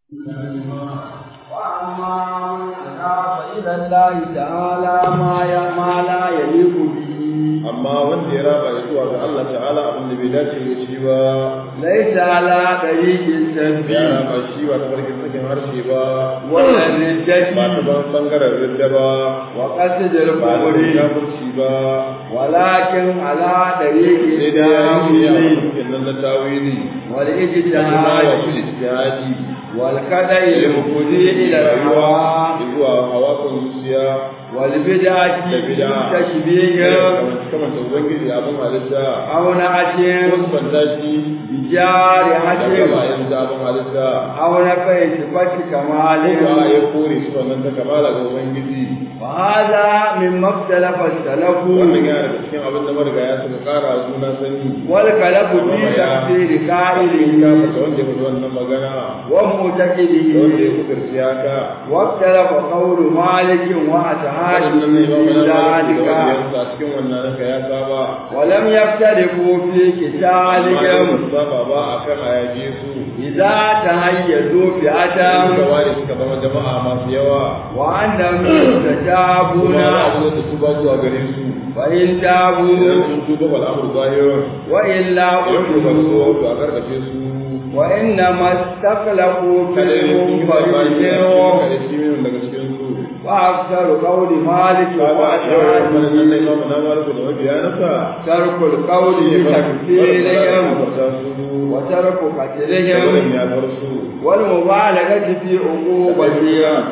وأما من أضاف إلى الله تعالى ما ي- ما لا يليق به amma wanda ya raba ya zuwa ga Allah ta'ala abin da bai dace da shi ba ليس على طريق ya التنبيه raba shi ba ta farkin sakin harshe ba ولا ba ta الردة ban bangaren ridda ba وقصد ba ta الكفر kafirci ba ولكن على طريق sai dai ya yi ya التأويل mutum nan na tawili da kuma والاجتهاد wasu ijtihadi والخدع المفضي إلى الهوى zuwa hawa kan zuciya والبدعة da bid'a تشبيه kamar da ubangiji abin halitta أو نعت wasu banda shi da بجارحة gaba yanzu abin halitta أو نفي صفة kuma كمال ya kore su wannan ta kamala ga ubangiji وهذا مما اختلف السلف wannan yana da cikin abin da marigaya suka kara juna sani والخلف في تفسير ya قائله fata wanda ya faɗi wannan magana da wanda ya ومعتقده kudurci haka واختلف قول مالك وأصحابه wannan ne imamu في na maliki da ذلك wanda ya sa cikin wannan haka ya saba ولم يختلفوا في قتالهم saba ba a kan ayage su إذا تهيزوا فئة suka ware suka zama jama'a masu yawa وأنهم يستجابون kuma za a zo da su ba zuwa gare su فإن idan تابوا sun tuba wal amru zahirun وإلا idan ku ba su قتلوا to a karkace su وإنما استخلفوا في kada ne sun yi babani a cikin المنفرد kada shi min daga cikin su وأكثر قول مالك kaga yawan wannan nan وأشعاره ne imamu na maliku da mabiyanasa ترك القول بتكفيرهم وترك قتلهم والمبالغة في عقوبتهم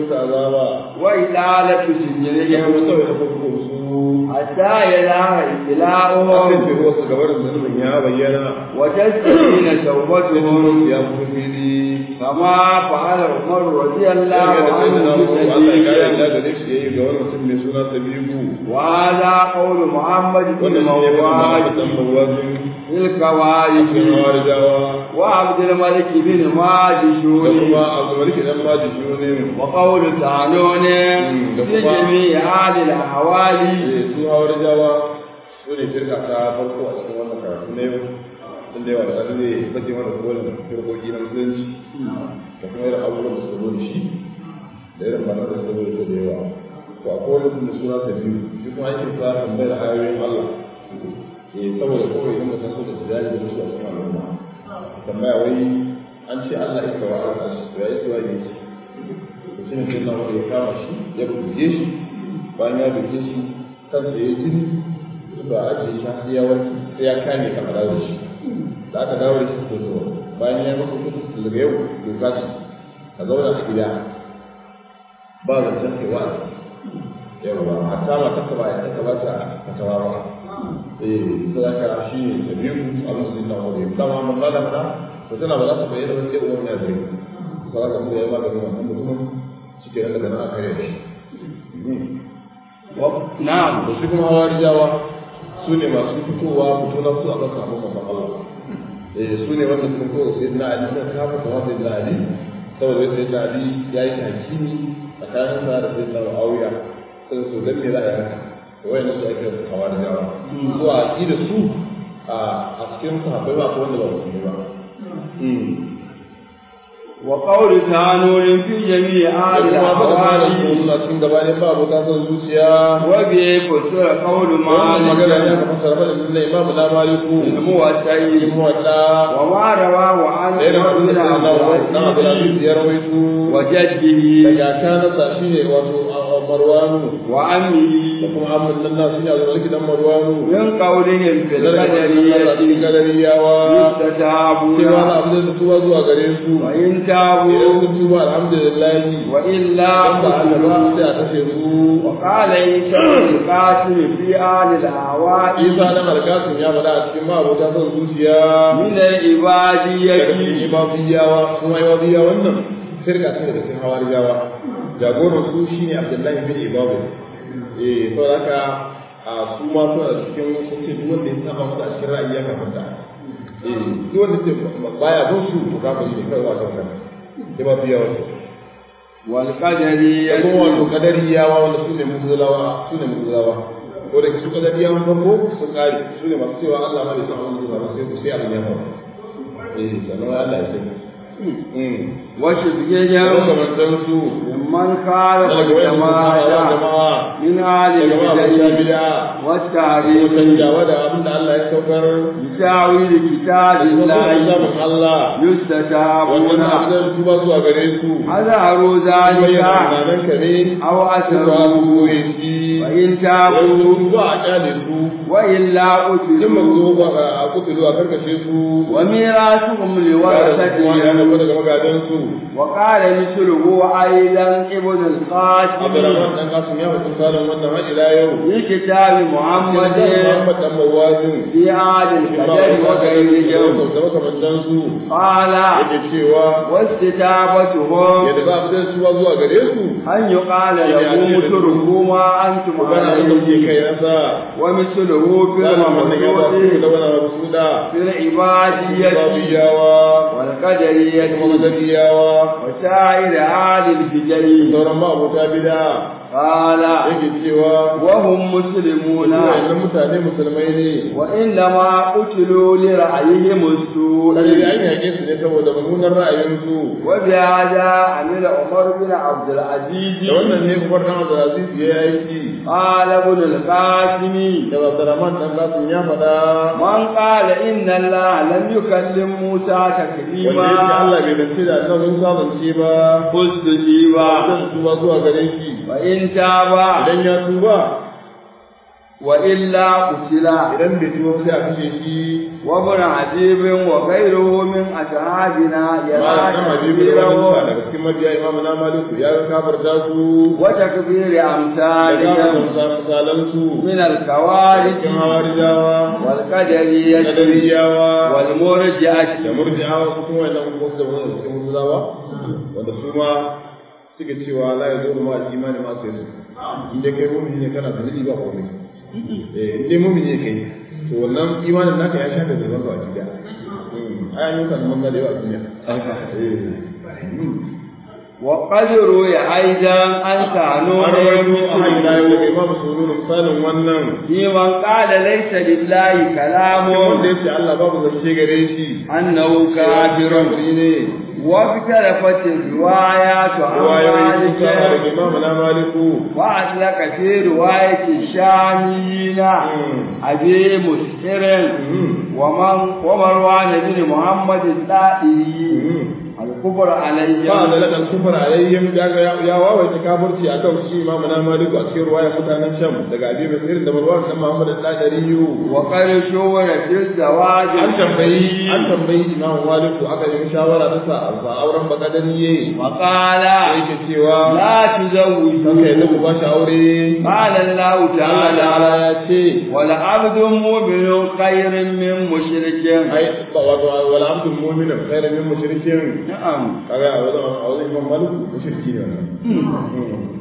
وإطالة سجنهم حتى يظهر ابتلاؤهم وتستبين توبتهم كما فعل عمر رضي الله عنه بسبيل وهذا قول محمد بن مواد في الكوارث وعبد الملك بن ماجشون وقول سالون في جميع هذه الأحوال su hawar jawa su ne firka ta farko a cikin wannan karatu na yau tun da yawa da ƙarfi zai bace mana kolin firkoki na musulunci da kuma irin abubuwan da suka zo da shi da irin bana da suka zo da da yawa to a kolin da suna ta biyu shi kuma ake sa tambayar ayoyin Allah eh saboda kawai idan mutum so da tijari da musu a cikin al'umma tambaya wai an ce Allah ya kawo al'arshi to ya yi tuwa ne ce to shi ne sai na wani ya kama shi ya buge shi bayan ya buge shi kansa ya jini ba a ajiye shi har ya warke sai ya kame kan a dawo da shi da aka dawo da shi to to bayan ya maka kudu daga yau doka ce ka zauna a gida ba zancen kai wa yawa hatta matar ka ba ya ta ba ta fatawa ba eh sai aka shi ne ta biyu abin da zai na wuri dama mun lada fada to tana ba za ta bayyana ba sai uwan ya zai sai aka mu yayi maganin wannan mutumin shi ke nan daga nan a kare shi نعم da su kuma hawarijawa su ne masu fitowa fito na su a kan samun mamman Allah eh su ne wanda sun kowa sai na Ali da kafa kama sai na Ali saboda sai na Ali ya yi hakimi tsakanin sa da sai na Muawiya sai su dan me za a yi haka to wayannan su ake hawarijawa su a da su a cikin sahabbai ba ko wanda ba musulmi ba وقول تانور في جميع da هذه kuma faɗa malam su الأحوال suna cikin gabanin ba abu ta son zuciya وبه فسر قول wannan magana ne مالك aka fassara faɗin da imamu na maliku الموسعي ilmu wadda وما رواه عن da yana عمر da بن عبد na Abdulaziz ya rawaito وجده daga kanasa shine wato Marwanu وعمه da kuma Ahmad nan na shine Abdul dan Marwanu من قولهم في da daga cikin القدرية galariyawa يستتابون cewa na abin da tuba zuwa gare su وإن idan تابوا sun tuba alhamdulillah وإلا dan ba Allah ba فعلوا sai a kashe su وقال عيسى بن القاسم في آل الأهواء Isa dan Alkasim ya faɗa a cikin ma'abota son zuciya من daga cikin العبادية imabiyawa kuma imabiyawa wannan firka ce daga cikin hawarijawa jagoran su shine Abdullahi bin Ibabu eh saboda haka a su ma suna da cikin sun ce duk wanda ya saba musu a cikin ra'ayi ya kafanta eh duk wanda ce baya bin su to kafiri ne kai wato kan imabiyawa ce والقدرية da kuma wato kadariyawa wanda su ne mutulawa su ne mutulawa ko da su kadariyawa farko su kare su ne masu cewa Allah ma bai san abin da zai faru sai sai abin ya faru eh sannan Allah ya sani wasu suke da jan makamantan su mimman kare daga wayan jama'a jama'a min halin daga ma abuja bidai bid'a wata ko hari canjawa da abin da Allah ya saukar bisawi da da kitabin kuma lahi zaɓin Allah wannan yustatabuna abin su ba zuwa gare su azharu bayyana zalika tunanin ka ne aw su ba su asaru koye shi wa in wasu tabu su ba a kyale su wa illa in ba utilu su ba a kutulu a karkashe su wa mirasuhum ya da kuma ya liwarasatihim zama daga magadan su وقال مثله أيضا ابن القاسم Abdurrahman dan Qasim ya faɗi misalin wannan har ila yau في كتاب محمد Muhammad dan Mawazin في عاد الفجر وغيرهم da makamantan su قال yake cewa واستتابتهم yadda za a fitar su ba zuwa gare su أن يقال لهم اتركوا ما أنتم ku gana abin da kuke عليه kai nasa ومثله في zalim wannan ya ba su da الممدوح wani abu da في العبادية babiyawa kuma والقدرية madariyawa وسائر عاد الفجر sauran ma'abota bida قال yake cewa وهم مسلمون wayannan mutane musulmai ne وإنما قتلوا لرأيهم السوء Kalli an yaƙe su ne saboda mummunan ra'ayinsu وبهذا عمل عمر بن عبد da العزيز wannan ne Umar dan Abdulaziz ya yi aiki قال ابن القاسم da Abdurrahman dan Qasim ya faɗa من قال إن الله لم يكلم موسى wanda yake تكليما Allah bai dace da annabi Musa zance ba فاستجيبا zan tuba zuwa gare shi وإن تابا idan ya tuba وإلا قتلا idan bai tuba sai a kashe shi وابن عجيب وغيره من أصحابنا يرى malam dan Habibu da wani تكبيره daga cikin mabiya Imam na Maliku ya ga kafarta su وتكبير da أمثالهم kafarta misalan su من الكوارث cikin hawarijawa والقدرية kadariyawa والمرجعة da murji'awa su kuma wannan wasu da wani cikin musulmawa wanda su ma suke cewa la ya zo ma imani ma sai su in dai kai mu'mini ne kana da ba komai eh in dai mu'mini ne kai to wannan imanin naka ya shafe da zuwa a cikin ai an yi kan mun da yawa a duniya eh وقد روي أيضا أن كانوا an rawaito a hanyar yau daga مثله imam sununu misalin wannan في من قال ليس لله كلام wanda ya ce Allah babu zance gare shi أنه كافر kafiri ne واختلفت الروايات عن ruwayoyi sun kama daga مالك imam na maliku وأطلق في رواية الشاميين أبي مسحر ومن ومروان بن محمد الدائري الكفر ba da عليهم ladan kufar alayhim daga ya wawaita kafirci akan shi imamu na maliku a cikin ruwaya mutanen sham daga abi basir da marwan dan muhammad al-qadariyu وقد شور في الزواج an tambayi الحديث an tambayi imamu maliku aka yi shawara ta sa ba auren bakadariye وقال yake cewa لا تزوجوا kanka yadda ku ba shi aure قال الله Allah ta'ala تعالى ya ce ولعبد مؤمن خير من مشرك ai ba wato wala abdul mu'minin khairan min mushrikin نعم kaga a wajen a wajen imam maliku mushriki ne wannan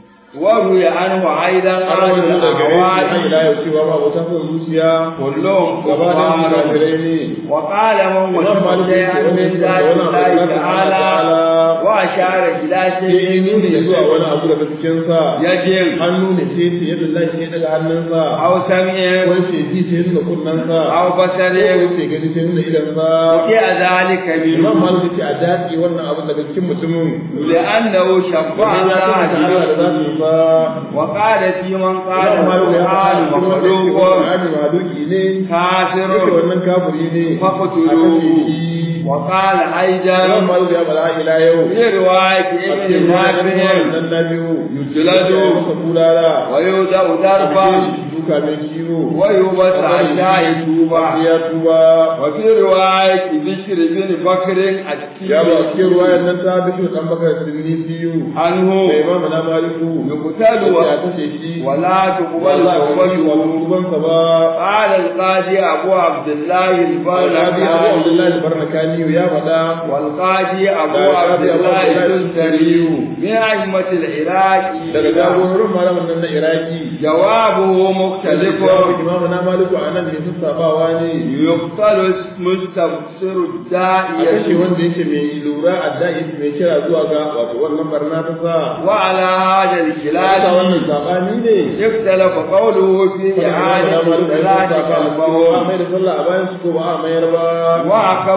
وروي عنه أيضا an عن rawaito da gare shi har الأهوال ila yau cewa ba wata son zuciya كلهم gaba da su كفار kafirai ne وقال من Imam وجد Malik شيئا yake من wani ذات wani abu الله da Allah تعالى ta'ala وأشار إلى ya yi شيء nuni ya zuwa wani abu daga cikin sa يجب hannu ne sai ce yadda Allah sai daga hannunsa أو سمع wani ce ji sai nuna kunnensa أو بصر wani ce gani sai nuna idansa وقع ذلك Imam منه Malik ce a dace wannan abu daga cikin mutumin لأنه شفع Wannan ya tabbata Allah da الله zasu ba وقال في من قال Imam Malik ya القرآن faɗa cikin wanda yake مخلوق Qur'ani mahaluki ne yake كافر wannan kafiri ne a فاقتلوه kashe shi وقال Imam أيضا Malik ya faɗa ila yau في رواية ابن نافع nan na biyu يجلد masa bulala ويوضع a ضربا shi duka mai ciwo ويوبس حتى يتوب ya tuba وفي رواية بشر بن بكر ya ba السكي cikin ruwayar nan ta bishu dan bakar sinni biyu عنه da imam na maliku يقتل ya kashe shi ولا تقبل wala wani wa توبته tubansa ba قال القاضي أبو عبد الله Al-Qadi Abu البركاني Abdullah al-Barnakani ya faɗa والقاضي أبو da عبد Qadi Abu الله Abdullah الدستري al-Tustari من أئمة العراق daga jagororin malamin nan na Iraki جوابه مختلف Jawabin Imam na Maliku a nan ne sassabawa ne يقتل مستبصر a kashe الداعية wanda yake mai lura addai mai kira zuwa ga wato wannan barna ta sa وعلى هذا Lalata الخلاف wannan sabani ne اختلف قوله في إعادة صلاة ba قلبه mai da sallah a bayan su ko ba a mayar ba وعقب Ibn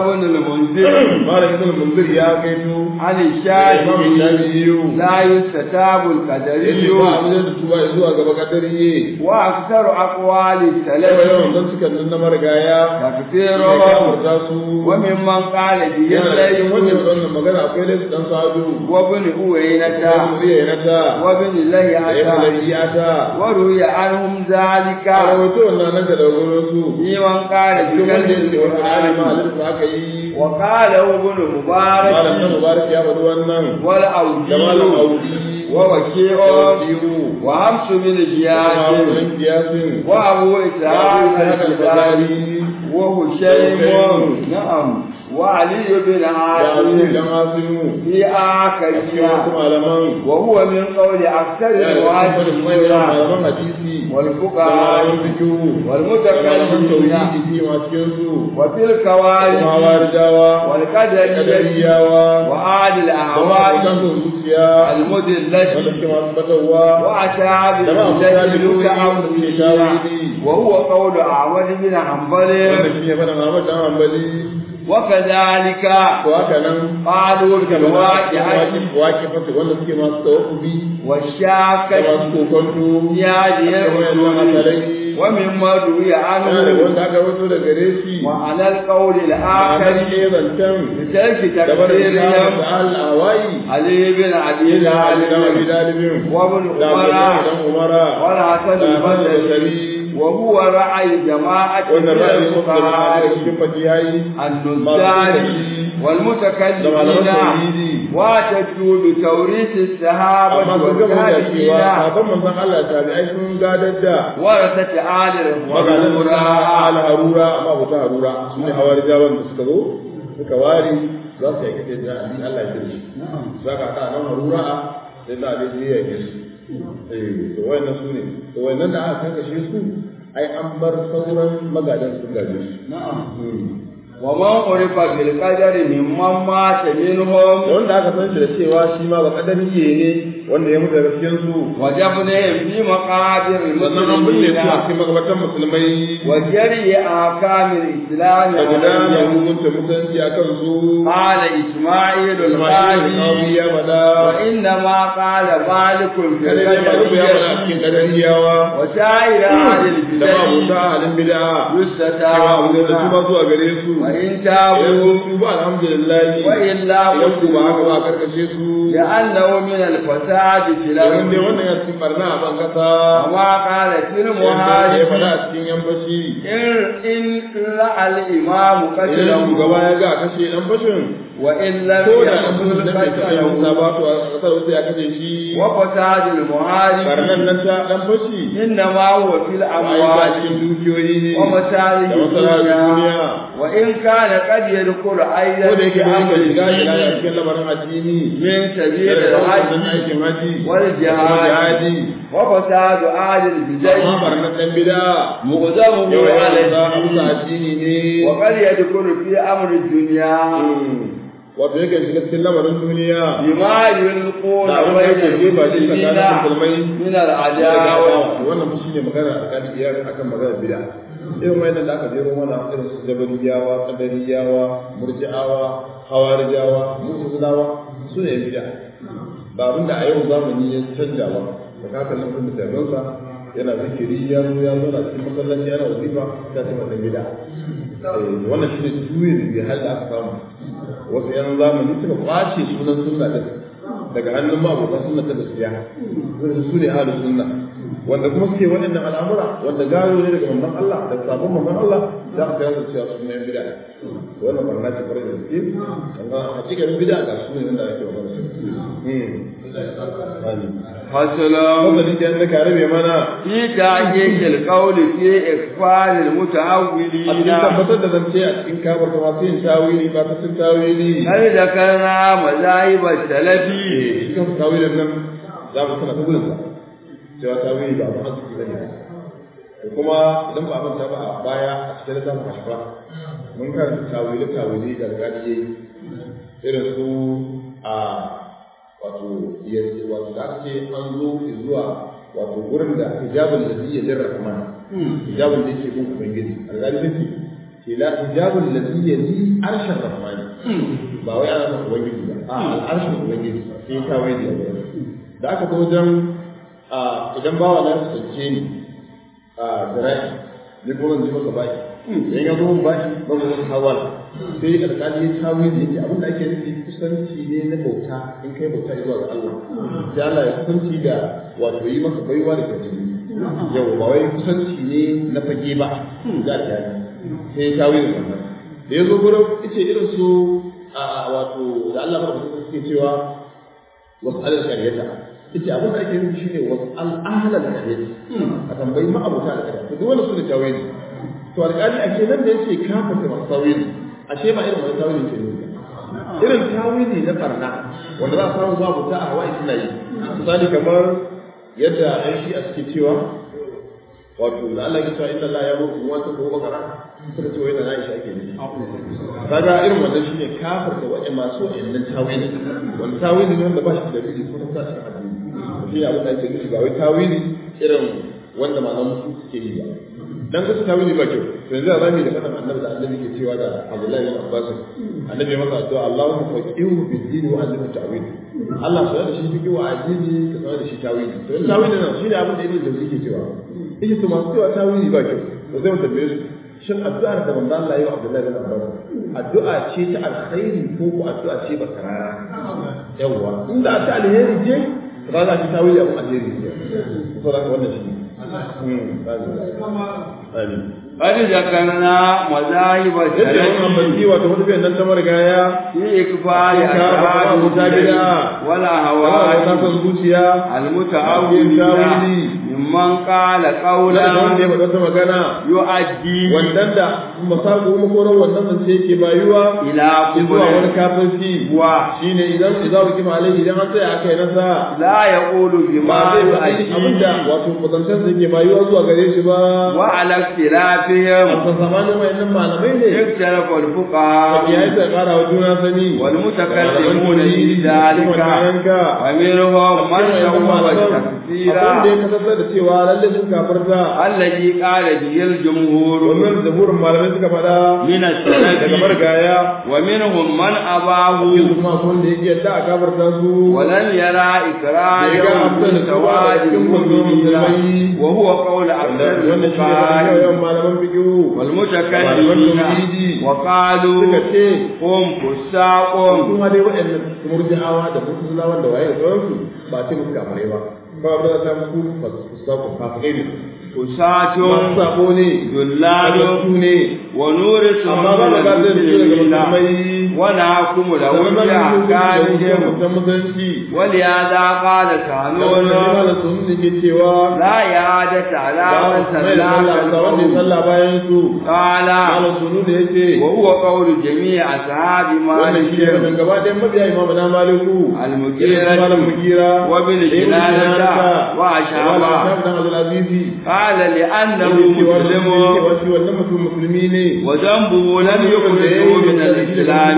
المنذر malam ibn munzir ya kaito عن imam الشافعي shafi'i لا يستتاب yace القدري ba abin da tuba zuwa gaba kadariye وأكثر أقوال yawa السلف yawan dan suka nan na marigaya تكثير ya kafarta su وممن قال به yana da cikin wannan الليل wannan magana akwai laifi dan sadu وابن أوينة zuriya na ta وابن da ya لهيعة lafiya ta وروي عنهم ذلك a rawaito wannan nan da wurin su لمن قال cikin wanda yake بكلمة wani alima القرآن halitta aka yi وقاله ابن malam na مبارك mubarak ya faɗi wannan da malam والأوجي audi ووكيع biyu وحمس بن da زياد malam kiyasin وأبو إسحاق haka الكباري وهشيم نعم وعلي بن da aliyu عاصم dan asimu في cikin wasu آخرها malaman وهو من قول أكثر yana da cikin manyan المعاصرين malaman hadisi da والفقهاء malaman fikihu da malaman والمتكلمين tauhidi fi ma cikin su وفي kuma الكوارث warijawa والقدرية kadariyawa وآل da الأهواء ma'aikatan zuciya المدلة wanda suke masu batarwa وأشعاب da ma'aikatan الجيل da suke المتعودين tawili وهو قول أحمد بن حنبل wanda shi ne fana Muhammad dan Hanbali وكذلك to haka nan قالوا suka bada بالواقعة waki fata wanda suke masu tawaffubi da والشاكة masu kokonto في هذه da wayannan الأصول asalai ومما روي yana da عنه wanda aka rawaito da gare shi وعلى القول ma'anar الآخر ne zancen بترك da barin samun تكفيرهم da al-awai علي بن أبي da Ali طالب dan Abi Dalibin وابن da Abdullahi عمر dan Umara والحسن da Hassan البصري al-Basri وهو رأي جماعة wannan من ra'ayi muka da الفقهاء cikin fatiyai النزار والمتكلمين واعتدوا بتوريث الصحابة amma sun gama da cewa والتابعين sabon manzon Allah tabi'ai sun gadar da ورثة آل maganin suna الغرورة ala harura amma ba ta harura su ne hawar jawan da suka zo suka ware za su yi kace da Ali Allah ya kirshi za ka ta nan harura sai da Ali ya yi su eh to wayannan su ne to wayannan da aka kankashe su ai an bar sauran magadan sun gaje su نعم ومن عرف بالقدر ممن مات منهم wanda aka san shi da cewa shi ma ba kadariye ne wanda ya mutu da gaskiyar su وجبنهم في مقابر sannan an binne su a المسلمين cikin magabatan musulmai وجري أحكام الإسلام da gudanar عليهم hukunta mutunci a kan su قال إسماعيل Ismail القاضي al-Qawi ya faɗa وإنما قال مالك في kada ne ba ya faɗa a cikin القدرية kadariyawa وسائر أهل da ba البدع buta halin bid'a cewa abu da su ba يستتابون zuwa gare su وإن idan تابوا sun tuba alhamdulillah وإلا idan ku ba haka ba قتلوا karkashe su لأنه من الفساد في domin dai الأرض wannan ya cikin barna a ban kasa وما قال في yadda ya faɗa المهاجر a cikin yan fashi إن إن رأى الإمام idan قتله shugaba ya ga a kashe dan fashin وإن لم ko da an fashin يقتل dan bai kashe musa قتله ba to a kasar wasu ya kashe shi وفساد barnan المهاجر nan ta dan fashi إنما هو في ai ba الأموال cikin dukiyoyi ne ومصالح da masarautar الدنيا duniya وإن كان قد يدخل أيضا ko da yake في bai أمر ka shiga ila ya الدين cikin lamarin addini من سبيل da wannan الحج aikin haji والجهاد. jihadi وفساد أهل amma البدع barnan dan bid'a مقدمه yawa على yawa za a musa الدين addini ne وقد يدخل في أمر الدنيا wato yake shiga cikin lamarin duniya بما يلقون da abin da بين yake jefa shi tsakanin المسلمين musulmai من العداوة wannan fa shine magana a kan iyar akan magana bid'a irin wayannan da aka jero mana irin su jabariyawa qadariyawa murji'awa hawarijawa mu'tazilawa su ne bid'a ba abin da a yau zamani ya canja ba da kaka nan kun da tabansa yana zikiri ya zo ya zo na cikin masallaci yana wazifa ta ce masa bid'a eh wannan shine juyin da hal aka samu wasu yan zamani suka kwace sunan sunna din daga hannun mabota sunna ta gaskiya wanda su ne ahlus sunna wanda kuma suke waɗannan al'amura wanda gado ne daga manzon Allah da sabon manzon Allah za ka tsaya cewa su ne bid'a wannan barna ce farin da gaske amma hakikanin bid'a ga su ne wanda ake magana su فصل Wannan da yanda ka rabe mana في تحقيق القول في إكفار a المتأولين cikin tabbatar da zance a cikin kabar da masu yin tawili ba ta cin tawili هل ذكرنا مذاهب السلف shi kan tawilin nan za mu tana ta gudun sa cewa tawili ba abin arziki bane da kuma idan ba a manta ba a baya a cikin littafin ashfa mun karanta tawili tawili da alƙali yayi irin su a wato yanzu wato da aka ce an zo zuwa wato gurin da hijabul ladhi yadir rahman hijabul da yake gun ubangiji alƙali yake ce la hijabul ladhi yali arshar rahmani ba wai ana nufin ubangiji ba a al'arshin ubangiji sai ta wai da da aka zo wajen idan bawa na kusance ni a zira'i ni kuma zan ji maka baki idan ya zo mun baki ba mu wani hawal sai alƙali ya tawi da yake abin da ake nufi kusanci ne na bauta in kai bauta zuwa ga Allah sai Allah ya kusanci da wato yi maka baiwa da kwanci yau ba wai kusanci ne na fage ba za ta yi sai ya tawi da wannan da ya zo gurin yace irin su a wato da Allah ba suke cewa wasu alal kariyata yace abin da ake nufi shine wasu al'ahlal kariyata a tambayi ma'abuta da kariyata duk wanda su da tawili to alƙali a ce nan da yace ka fata masu tawili ashe ba irin wani tawili ke nufi irin tawili na barna wanda za a samu ma'abuta a hawaii suna yi misali kamar yadda ɗan shi a suke cewa wato da Allah ya cewa inna Allah ya rubu wa ta ko bakara suka ce wai da Aisha ake nufi kaga irin wannan shine kafir da wajen masu wayannan tawili wanda tawili ne wanda ba shi da dalili ko ta ta addini shi ne abin da ake nufi ba wai tawili irin wanda malaman su suke yi ba dan kasu tawili ba kyau to yanzu za mu yi da fadan annabi da annabi ke cewa da Abdullahi bin Abbas annabi masa addu'a Allahumma faqihu fid din wa allimhu ta'wil Allah sai da shi fiqhu wa addini ka sanar da shi tawili to tawili nan shi ne abin da Ibn Jawzi ke cewa yake to masu cewa tawili ba kyau to zai mu tambaye su shin addu'ar da manzo Allah ya yi wa Abdullahi bin Abbas addu'a ce ta alkhairi ko ko addu'a ce ba karara yawa inda ta alheri ce ba za ki tawili abu alheri ce to da wannan shi amin قد ذكرنا مذاهب yadda wannan banki wato hudu nan ta marigaya في إكفاء ka أشعار ba ta gida ولا hawa ta هوى san zuciya المتأولين ممن قال wanda قولا wanda ya faɗa wata magana يؤدي wannan da masaku makonan wannan zance yake bayuwa إلى zuwa wani كفر kafirci shine idan idan wuki malai idan an tsaya aka yi nasa لا يقول ba بما zai faɗi abinda يؤدي wato kusantar da yake bayuwa zuwa gare shi ba وعلى a اختلافهم sassabanin wayannan malamai ne اختلف ya الفقهاء yi ta ƙara wa juna sani والمتكلمون في ذلك ومنهم من سوى التكفير abin da ya kasance da cewa lalle sun kafarta الذي قال به الجمهور wannan zaburin malamai suka faɗa من daga السلف margaya ومنهم من أباه yanzu kuma kun da yake yadda a kafarta su ولم يرى إكراههم Bai ga abin da سواد cikin المؤمنين musulmai. وهو قول أكثر wannan shi ne da الفقهاء yawan malaman fikihu والمتكلمين وقالوا suka ce هم فساق kuma dai waɗannan murji'awa da mutulawa da waye da sauransu ba ce musu kafirai ba ba ba ta musu fasaku kafirai ne فساة masu sabo ne ذلال su ne ونورث amma ba da gadon su daga musulmai ونحكم له Zaman nan da بأحكامهم mutum musulunci ولهذا قال wannan كانون da sun da ke cewa لا إعادة على ba من mai da sallah صلى ga wanda ya sallah bayan su قال malam sunu da yace وهو قول جميع أصحاب wannan shi ne مالك wannan gaba ɗayan mabiya imamu na maliku المغيرة malam mugira وابن جنانة وأشعبا dan Abdul Azizi قال لأنه مسلم wasu wannan mutum musulmi ne وذنبه لم يخرجه من الإسلام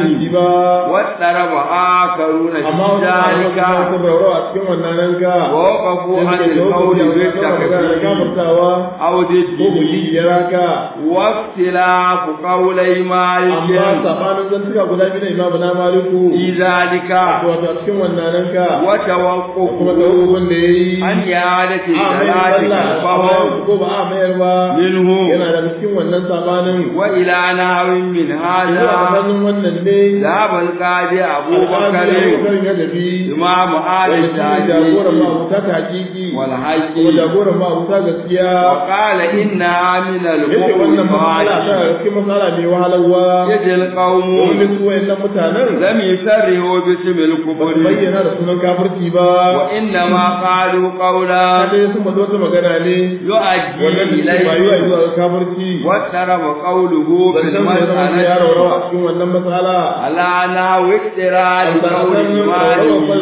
واضطرب آخرون amma في ذلك wasu rauro a cikin wannan ranka ووقفوا عن القول بالتكفير أو ko ضده buji ya raka واختلاف قولي amma مالك sabanin zantuka guda biyu na imamu na maliku في ذلك wato a cikin wannan ranka kuma وتوقف tawakkulun da yayi عن إعادة a mai الصلاة sallah فهو ko ba a mayar ba منه yana da cikin wannan sabanin وإلى نحو من zuwa هذا tsakanin wannan ne ذهب القاضي أبو alƙali بكر Abubakar ya tafi إمام آل wanda shi ne jagoran التعجيل ma'abuta ta hakiki والحج kuma jagoran ma'abuta gaskiya وقال إنها من yace wannan matsala ta المقطعات cikin matsala mai wahalarwa يد القوم domin su wayannan mutanen لم يسرهوا باسم ba su الكفر bayyana da sunan kafirci ba وإنما قالوا قولا kada sun bazo wata magana ne يؤدي wannan da ke bayuwa إليه zuwa ga kafirci واضطرب قوله في zancen mai zama da ya raurawa a المسألة cikin wannan matsala على نحو اقتراض قول albarkan إيمانه da farin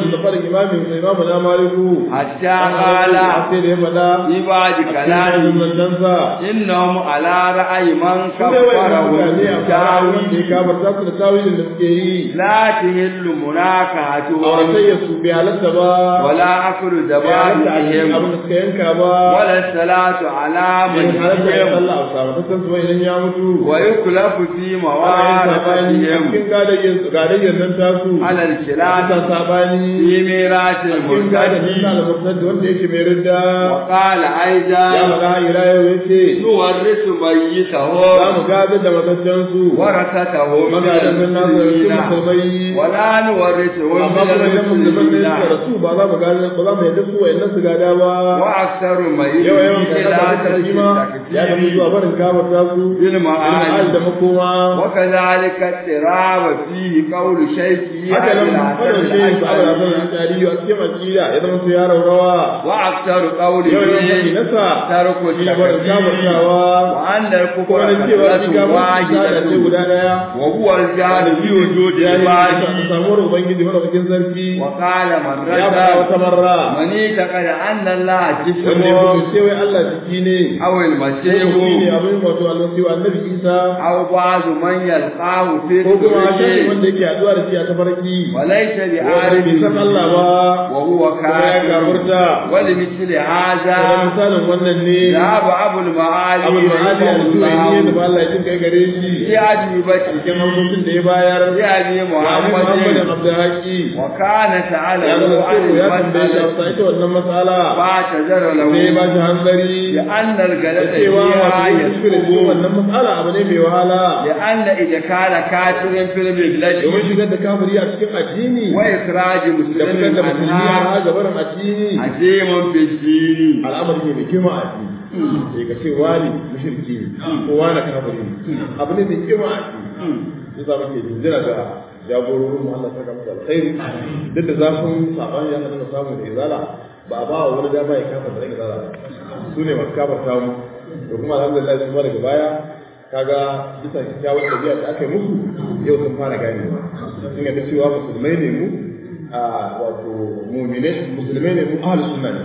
imamin imamu na maliku hatta qala sai da ya faɗa fi ba'di cikin kalami manzansa innahum ala ra'ayi man su ne wa'in kaffara mutane a fara wanda ya tawi kafarta su da tawilin da suke yi la tahillu munakahatu auratayya su bai halatta ba wala aklu bai halatta a cikin dabahihim abin da suka yanka ba wala salatu ala man bai halatta ya yahim sallah a sabatattan su ba idan ya mutu wa yuklafu fi ana yin sabani a mawaratihim cikin gadayyar su gadayyar nan tasu ala ana al-khilaf sabani fi miratil cikin gadayyar murtadi nan al-murtad wanda yake mai ridda wa qala ya aidan faɗa ila yau yace nuwarrisu za mayyitahu mu gadar da matattan su warasatahu min magadan nan nasu da cikin al-muslimina musulmai wala nuwarrisu amma kuma idan musulman ne suka rasu ba za mu gada ba za mu yadda su wayannan su gada ba wa aktsaru yawa yawan mayyitahu kasa la da shi ma ya tafi zuwa barin kamar ta su bil ma'ani da makoma وكذلك اضطراب فيه قول شيخي haka nan fadar shi su abu da sanar tarihi a cikin akida ya zama su ya raurawa واكثر yawan yawan faɗi قوله nasa ترك shi ne barin kamar التكفير tawa وان kuma الكفر nan cewa shi كثرة kamar ta da ce واحدة guda daya وهو الجهل في وجود ya yi a العباد samuwar ubangiji madaukakin sarki وقال من ya faɗa wata رد marra من اعتقد ان الله wanda ya جسم fito cewa Allah jiki ne او ko المسيح jiki ne abin wato almasihu annabi Isa او بعض من يلقاه في ko kuma shafi الدنيا wanda yake haɗuwa da shi a tafarki وليس wanda bai san بعارف Allah ba وهو kuma ya كافر kafurta ولمثل da هذا misalin wannan ne ذهب أبو المعالي abul ma'ali رحمه al-juwayni da الله ba Allah ya jin kai gare shi في أجوبته cikin hausocin da ya bayar في أبي wa Muhammadin محمد Abdulhaqi وكان ya سأله zama عن cewa ya tambaye shi المسألة a ita wannan matsala فاعتذر sai ya ba له shi hanzari لأن da الجلد cewa فيها wato yin kuskure cikin يسقط wannan matsala abu ne mai wahala لأن إذا كان كافر في domin الملة shigar da kafiri a cikin addini وإخراج da fitar مسلم da musulmi عنها a gabarin addini عظيم في الدين al'amari ne mai girma a addini sai ka ce wani mushriki ne ko wani kafiri ne abu ne mai girma a addini sai za mu ke jinjira ga jagororin mu Allah saka musu alkhairi duk da zafin sabani ya kada samu da izala ba a ba wa wani dama ya kafa da izala su ne masu kafarta mu da kuma alhamdulillah su ma daga baya kaga bisa kyakkyawar ɗabi'a da aka yi musu yau sun fara gane sun yadda cewa musulmai ne mu a wato mumine musulmai ne mu ahlus sunna ne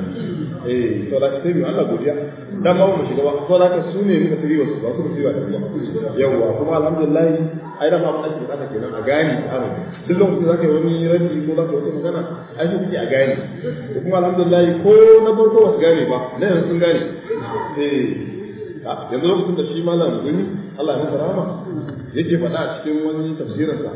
eh to da sai mu Allah godiya dan ba mu shiga ba to da ka su ne muka tsiri wasu ba su tsiri wa ba yawa kuma alhamdulillah ai da ma mun ake bukata kenan a gani tsaro duk lokacin da zaka yi wani raddi ko zaka yi wata magana ai sai kike a gani to kuma alhamdulillah ko na farko ba su gane ba na yanzu sun gane eh yanzu lokacin da shi malam guni Allah ya masa rahama yake faɗa a cikin wani tafsirinsa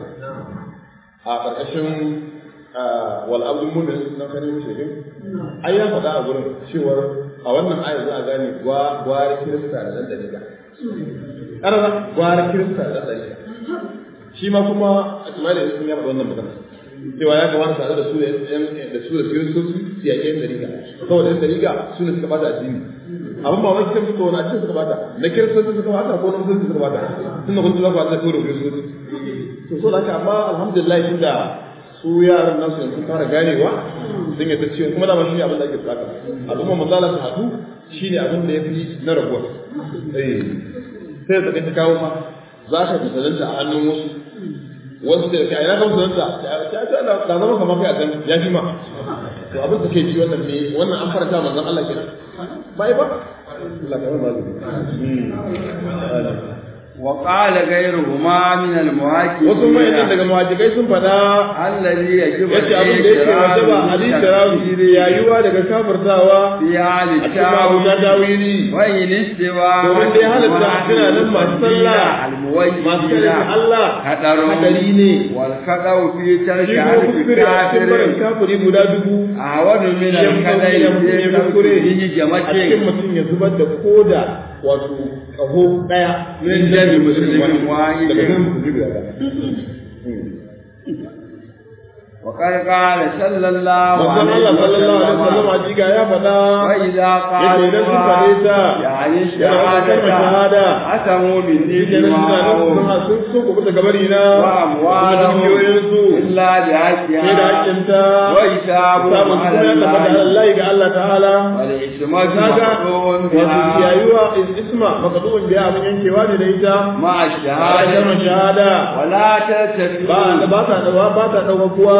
a ƙarƙashin wal abdul mu'min na kanin shirin ai ya faɗa a gurin cewar a wannan ayar za a gane gwara kirista da ɗan dalila ƙarara gwara kirista da ɗan dalila shi ma kuma a tumali sun ya faɗa wannan magana cewa ya kamata tare da su da su da kiristoci su yaƙi yan dariga saboda yan dariga su ne suka bata addini abin ba wai kitan suka wani addini suka bata na kiristoci suka bata ko na musulunci suka bata tun da kun tura ba ta tura kiristoci to so da haka amma alhamdulillah tunda su yaran nasu yanzu fara ganewa sun yadda cewa kuma dama shi ne abin da ake bukata al'umma mazala su haɗu shi ne abin da ya fi na rabuwa eh sai da ta kawo ma za ka misalanta a hannun wasu wasu da kai ina kan musulunta ya ce da zama kamar kai a can ya fi ma to abin da ke ji wannan ne wannan an faranta manzon Allah kenan bai ba Allah ka ba وقال غيرهما من المهاجرين wasu mayanan daga muhajirai sun fada الذي يجب yace abin da yake wajaba hadisi rawi yayuwa daga kafirtawa في حال a cikin abu na التاويل dawili وإن استوى domin dai halatta suna nan masu sallah masu kalin Allah hadari ne والخطأ في ترك shi ko حرف kuskure a cikin barin كافر kafiri guda dubu أعود من shi ya fi sauki da mutum ya الخطأ kuskure في a cikin جمتين mutum ya zubar da koda wato kaho daya Min jami musulmin wahidin. daga nan musulmi guda daya وقد قال صلى الله Manzon عليه Allah sallallahu alaihi wasallam وسلم a jiga ya faɗa وإذا yace idan sun faɗe ta يعني yana wata kalmar shahada أتموا مني shi kenan suna nan دماءهم suna sun so ku bisa gabari na وأموالهم dukiyoyinsu إلا بحقها sai da hakkinta وحسابهم samun su على ya tabbata الله Allah ga Allah ta'ala والإسمة kaga مقطوع wato بها kiyayuwa isma makadu'un biya abin yankewa ne da ita مع a kalmar الشهادة shahada ولا ba تلتفتوا ba ta dawa ba ta dauka kuwa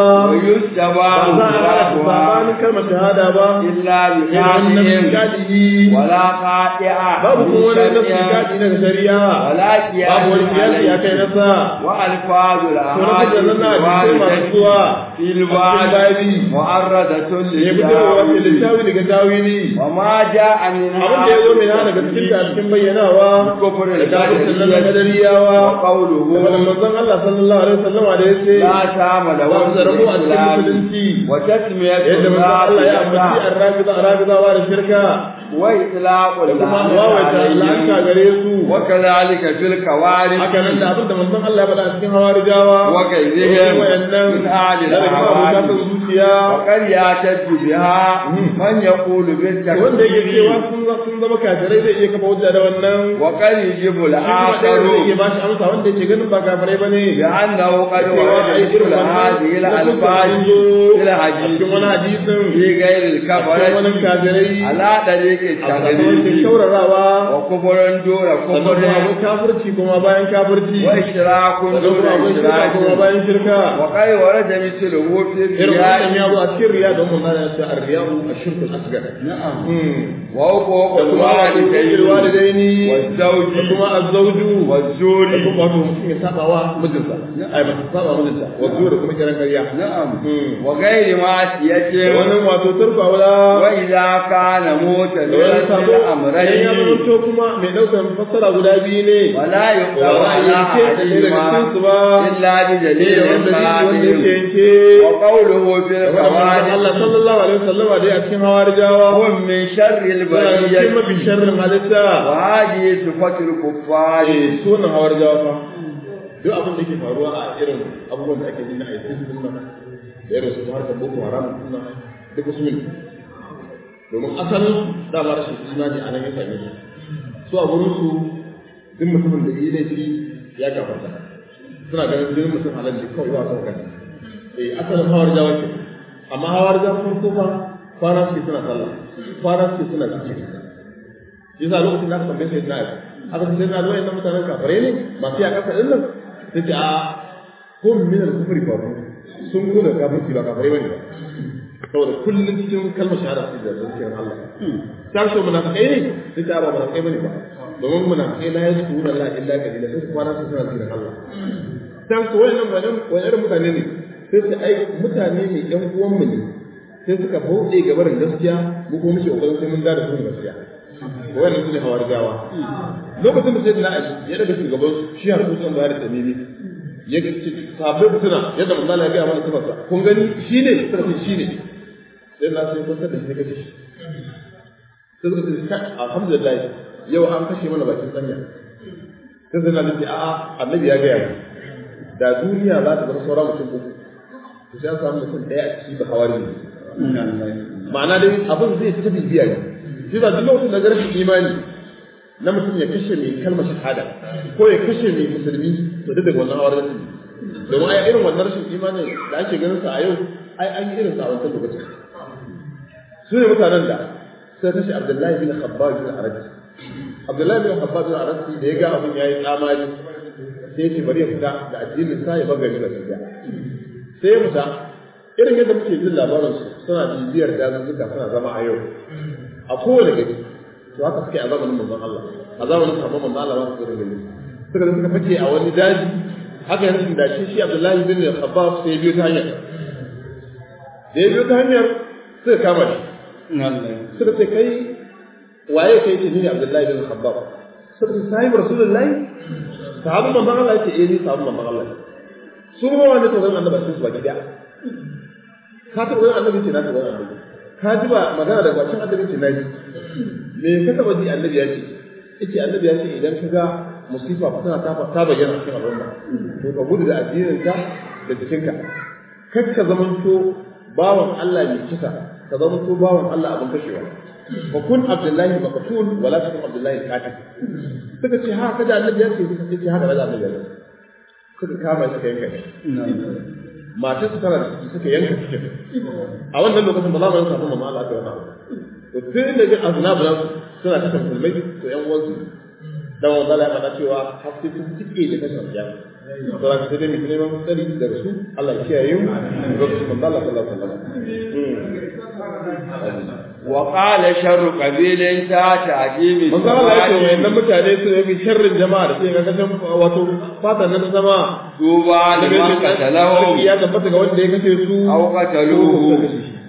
wa yustaba ba za a haɗa tsakanin kalmar shahada ba illa bi irin wannan qadihim gadihi wala qati'a babu kuma wani bi nasu shar'in gadi daga shari'a wala babu wani kiyasi ya kai nasa wa alfazul to na kuka nan na hadisai masu zuwa fil a cikin babi mu'arradatun ya fi daga wasu littafi daga tawili wa ma ja'a min abin da ya zo mai hana daga cikin ta cikin bayyanawa kufrul da kafircin nan na wa kadariyawa qawluhu da wannan manzon Allah sallallahu alaihi wasallam da ya ce la tama da ba su da rabo a cikin musulunci wa tasmiyatu yadda manzon Allah ya ambaci arrabiza arabizawa da shirka wa itlaqul da kuma wawaita la'anta gare su wa kadhalika fil qawarij haka nan da abin da manzon Allah ya faɗa a cikin hawarijawa wa kaydihim wayannan min ahli da kuma abota al-ahwali son zuciya wa qad yataju biha man yaqulu bil wanda yake cewa sun za- sun zama kafirai zai iya kafa hujja da wannan wa qad yajibu shi kuma ɗaya al-akharu zai iya bashi amsa wanda yake ganin ba kafirai bane بأنه قد cewa ورد ai irin مثل هذه الألفاظ في a الحديث cikin wani hadisin في غير a cikin wani الكفرة kafirai على طريق a sakamakon التغليب shaurarawa وكفر دون sannan kuma كفر akwai kafirci kuma bayan kafirci وإشراك sannan دون kuma akwai shirka kuma إشراك bayan shirka وقد ورد مثله في irin wannan ya الرياء zo a cikin riya don mun nana ta arriya'u ashirku al-asghar نعم Hmm. وحقوق da kuma الوالدين walidaini da والزوج kuma azzauju da والزور kuma wato mutum ya saba wa mijinsa ai ba saba wa mijinta wato da kuma kiran ƙarya نعم Hmm. وغير da معصية wannan wato turfa wala وإذا كان da wani موتزلا sabo idan ya الأمرين zamanto kuma mai ɗaukar fassara guda biyu ne ولا يقدر ولا على ينكر ɗaya daga أحدهما cikinsu ba إلا ne da بدليل wanda wanda yake صحيح yanke وقوله في da kuma القواعد Allah sallallahu alaihi wasallama dai a cikin hawarijawa هم من شر suna cikin البرية mafi sharrin halitta وهذه صفة الكفار eh su wannan hawarijawa fa duk abin da yake faruwa a irin abubuwan da ake nuna a yi sun nan da irin su harkar boko haram sun nan duk su ne domin asalin dama rashin imani a nan ya same su su a gurin su duk mutumin da yi laifi ya gafarta suna ganin jinin mutum halal ne kawai ba su kan eh asalin hawar jawa ke amma hawar jawa sun kofa kwana suke suna sallah kwana suke suna zikiri yasa lokacin da aka tambaye sai na aka ce sai na zo inda mutanen kafare ne masu ya kasa din nan sai ce a hum min al-kufri fa sun gudu da kafirci ba kafare bane ba saboda kullum cikin kalmar shahada su da zikirin Allah sai so munafikai ne sai ta ba munafikai bane ba domin munafikai la yaskuruna la illa qalila sai su kwana su suna zikirin Allah sai su wayannan wayannan wayannan mutane ne sai su ai mutane ne yan uwan mu ne sai suka bauɗe gabarin gaskiya mu ko muke kokarin sai mun da su gaskiya wannan su ne hawarijawa lokacin da sai na ali ya daga shugaban shi har kusan bayar da tamimi ya ce sabai mutuna yadda manzala ya gaya mana sifarsa kun gani shi ne suka ce shi ne sai na sai kwantar da shi kashe shi sai suka ce kai alhamdulillah yau an kashe mana bakin sanya sai sai na ce a'a annabi ya gaya mu da duniya za ta zama sauran mutum uku to sai an samu mutum ɗaya a ciki ba hawari ne ma'ana dai abin zai ta bibiya ne shi ba duk lokacin da ga rashin imani na mutum ya kashe mai kalmar shahada ko ya kashe mai musulmi to duk daga wannan hawar rashin domin ai irin wannan rashin imanin da ake ganin sa a yau ai an yi irin sa a wancan lokacin su ne mutanen da sai kashe Abdullahi bin Khabbab bin Arabi Abdullahi bin Khabbab bin Arabi da ya ga abin yayi tsamari sai ya ce bari ya fita da addinin sa ya bagari da su sai ya fita irin yadda muke jin labarin su suna bibiyar dazuzzuka suna zama a yau a kowane gari to haka suke a zamanin manzon Allah a zamanin sahabban manzon Allah ba su irin gari suka zo suka fake a wani daji haka yanzu da shi shi Abdullahi bin Khabbab sai ya biyo ta hanyar da ya biyo ta hanyar suka kama shi suka ce kai waye kai ce ni ne Abdullahi bin Khabbab suka ce sahibi Rasulullahi sahabban manzon Allah yake eh ni sahabban manzon Allah su ma wanda ta zama annabi sun su baki daya ka taɓa wani annabi ce na taɓa wani annabi ka ji ba magana da bakin annabi ce na ji me ka taɓa ji annabi ya ce yace annabi ya ce idan ka ga musifa tana ta ta bayyana cikin al'umma to ka gudu da addinin ka da jikinka kar ka zamanto bawan Allah mai kisa ka zamanto bawan Allah abin kashewa wa kun abdullahi maqtul wala takun abdullahi qatil suka ce ha kada annabi ya ce yace haka da annabi ya ce suka kama shi kai kai matar su tana da ciki suka yanka cikin a wannan lokacin ba za mu yanka kuma ma Allah ta wata to tun da jin aznabu nan suna ta musulmai to yan uwansu dan wanda Allah ya faɗa cewa haske sun tike da kashin ya saboda ka sai dai mutum neman tsari daga su Allah ya kiyaye mu lokacin manzo Allah sallallahu alaihi wasallam وقال شر قبيل تا تعجيب manzo Allah ya ce wayannan mutane su yi sharrin jama'a da sai ga kasan wato fata nan zama توبى لمن قتلهم ya tabbata ga wanda ya kashe su أو قتلوه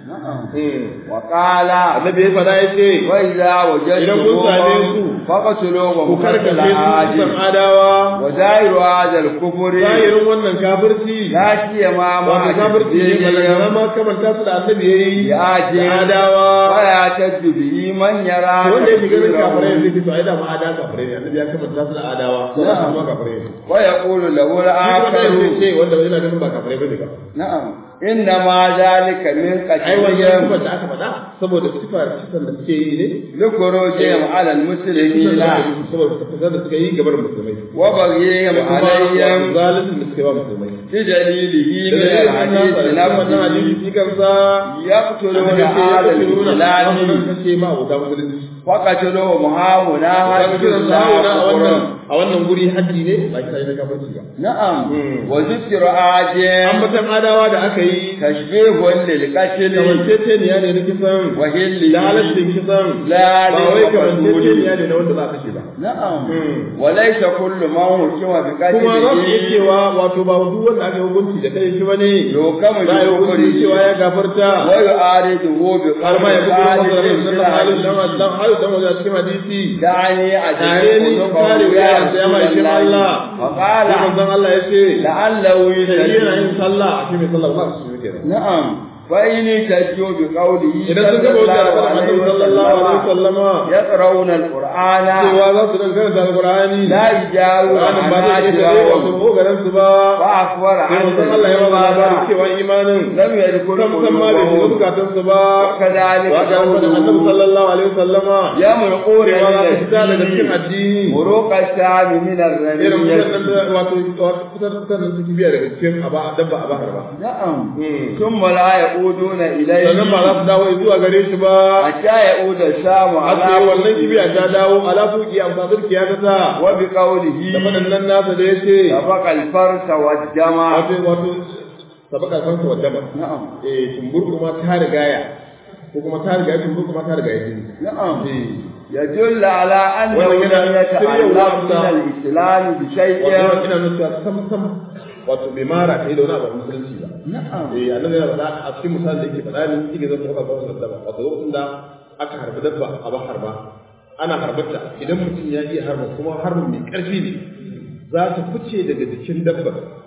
وقال annabi ya fada ya ce وإذا Idan kun same su, وجدتموهم فقتلوهم ku وقتل karkace su عاد san adawa ودائر هذا الكفر zahirin wannan kafirci لا سيما wato ما kafirci ne balagana ma kamanta su da annabi ya yi يا da جن adawa ويعتد به من يرى wanda ya shiga ganin kafirai تكفيرهم. zai fito ai da ma ada kafirai ne annabi ya kamanta su da adawa ko da su ma kafirai ne ويقول له shi kuma الآخر zai ce wanda yana ganin ba kafirai bane ba نعم إنما ذلك من ai wannan sifar قتلهم da aka faɗa saboda sifar kisan da suke yi ne لخروجهم على kisan المسلمين da suke yi saboda tafasar da suka yi gabar musulmai وبغيهم da kuma عليهم zalimin da suka yi wa musulmai بدليله da من dalilin الحديث nasa da wannan نفسه hadisi kansa يقتلون annabi ce ya هذا kace nuna الإسلام wannan kace ma wuta musulunci فقتلوهم هاهنا kaga حد kiran sa a wannan الله a wannan guri haji ne ba kisa ne kafirci ba نعم مم. وذكر an آدم mutan adawa da aka yi تشبيه للقتل kamanceceniya ne na kisan وهل da halaccin kisan لا ba wai للمقتول kamanceceniya ne na wanda za a kashe ba نعم مم. وليس كل من حكم kuma za su iya بقتله cewa wato ba duk wanda aka yi hukunci da kai shi bane يحكم za a yi hukunci cewa بكفره ya gafarta ويعارضه har ma ya بقول fi kuma masa da halin dan خالد dan halin dan wajen cikin hadisi دعني tare ni أجيب kare قلوبه wuya يا da ya رسول mai shi Allah الله sai فقال manzon Allah ya ce لعله sai yana yin يتجه sallah a cikin sallah ba su yi kenan نعم فإن تجوا بقوله idan sun gaba wajen da Annabi sallallahu alaihi wasallama يقرؤون القرآن cewa za su dan karanta alqur'ani لا يجاوز Qur'anin ba zai iya kare wato عناجرهم kogaran su ba فأخبر sai عن manzon Allah ya ba labarin cewa imanin لم يدخل sam sam ma bai shiga قلوبهم bukatun su ba وكذلك wa ga Annabi قوله sallallahu alaihi wasallama يمرقون cewa za من su fita daga cikin الدين addini مروق الشام من irin الرمية wannan da wato kusan kusan da suke biya daga cikin aba dabba a bahar ba نعم Hmm. ثم لا يعودون sannan ba za إليه su dawo zuwa gare shi ba حتى يعود الشام har sai على wannan kibiya ta dawo ala fuki a fasar kiya ta ta وبقوله da faɗin nan nasa da ya ce سبق الفرس والدم wato wato sabaka kansa wa dama نعم eh tumbur kuma ta rigaya ko kuma ta rigaya tumbur kuma ta rigaya jini نعم eh يدل على أنه ومن لم هنا يتعلق سريع من الإسلام بشيء wato ina nuna sam sam wato bai mara kai da wani abu a musulunci ba نعم eh annabi yana faɗa a cikin misalin da yake faɗa ne yake zan faɗa ba wannan dabba wato lokacin da aka harbi dabba a ba harba ana harbarta idan mutum ya iya harba kuma harbin mai ƙarfi ne za ta fice daga jikin dabba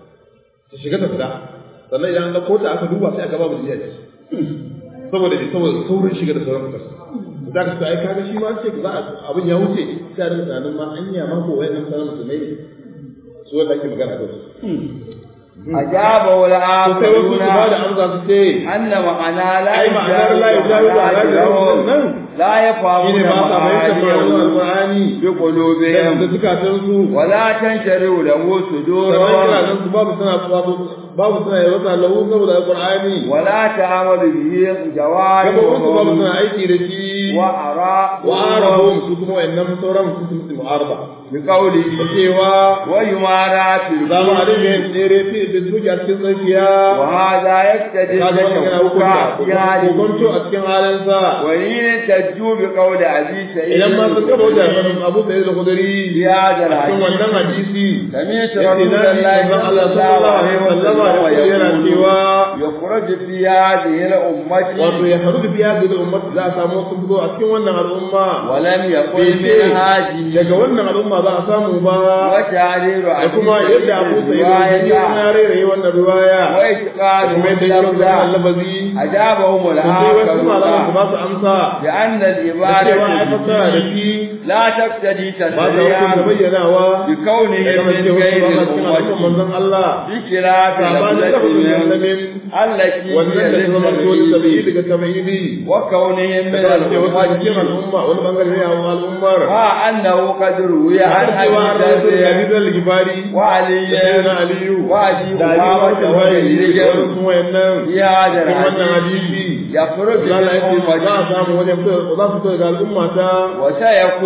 ta shiga ta fita sannan idan an ɗauko ta aka duba sai aka ba mu jiya saboda ne saboda saurin shiga da sauran fitar za ka sa ai kaga shi ma ce za a abin ya wuce sai a rinka tunanin ma anya ma ko wayannan sanan musulmai ne su wanda ake magana da su أجابه to sai wasu su ba da الآخرون amsa su ce أن معنى لا ai ma'anar la yujawizu ala يجاوز nan لا يفهمون shine ba sa fahimtar ma'anar معانيه alqur'ani da بقلوبهم da zukatan su ولا تنشروا له sannan صدورهم kiranan su babu suna babu babu suna yi wata lahu saboda alqur'ani ولا تعمل به gabobin su babu جوارحهم suna aiki da shi وأراء wa arabum su kuma wayannan sauran su su musu mu'araba بقوله cewa ويمارى في za mu a الكفر dinga yin tsere fi da suke a cikin tsakiya وهذا يقتضي kaga wannan yana hukunta التشوق في حاله hukunto a cikin halinsa وإن تجوا بقول أبي سعيد idan ma sun gaba wajen abu sai da kudari في هذا a cikin الحديث wannan hadisi سمعت yace رسول na ji الله manzon صلى Allah الله عليه sallallahu alaihi wasallam yana وسلم cewa يخرج في هذه الأمة wato ya faru da biya da ummati za a samu sun fito a cikin wannan al'umma ولم يقل bai ce من هذه daga wannan al'umma za a samu ba وتعرير da أبي kuma سعيد yadda Abu Sa'id al-Khudri ya الرواية rere wannan riwaya وإتقان kuma yadda ya rubuta اللفظ lafazi أجابهم sai wasu malaman su الآخرون ba su amsa بأن da cewa ai العبادة fassara da به shi لا تقتضي ba ta تشريعا hukunta bayyanawa بكونه da kamar من cewa غير su ba cikin al'umman الأمة manzon Allah بخلاف sabanin lafazin لفظهم yallamin التي wannan da هي ta zama dole tabi'i للتبعيد daga tabi'i وكونهم من da ce wasu cikin الأمة al'umma wani bangare ne a al'ummar مع أنه قد روي عن har cewa an rawaito أبي da ذر Abi Dharr Gifari وعلي da Sayyidina Aliyu وأبي da Ali أمامة Bakar Wahiri da وغيرهم sauran sun wayannan في هذا cikin wannan الحديث hadisi يخرج Allah ya ce من za a أمتي samu wani fito za su fito daga al'umma ta a وسيكون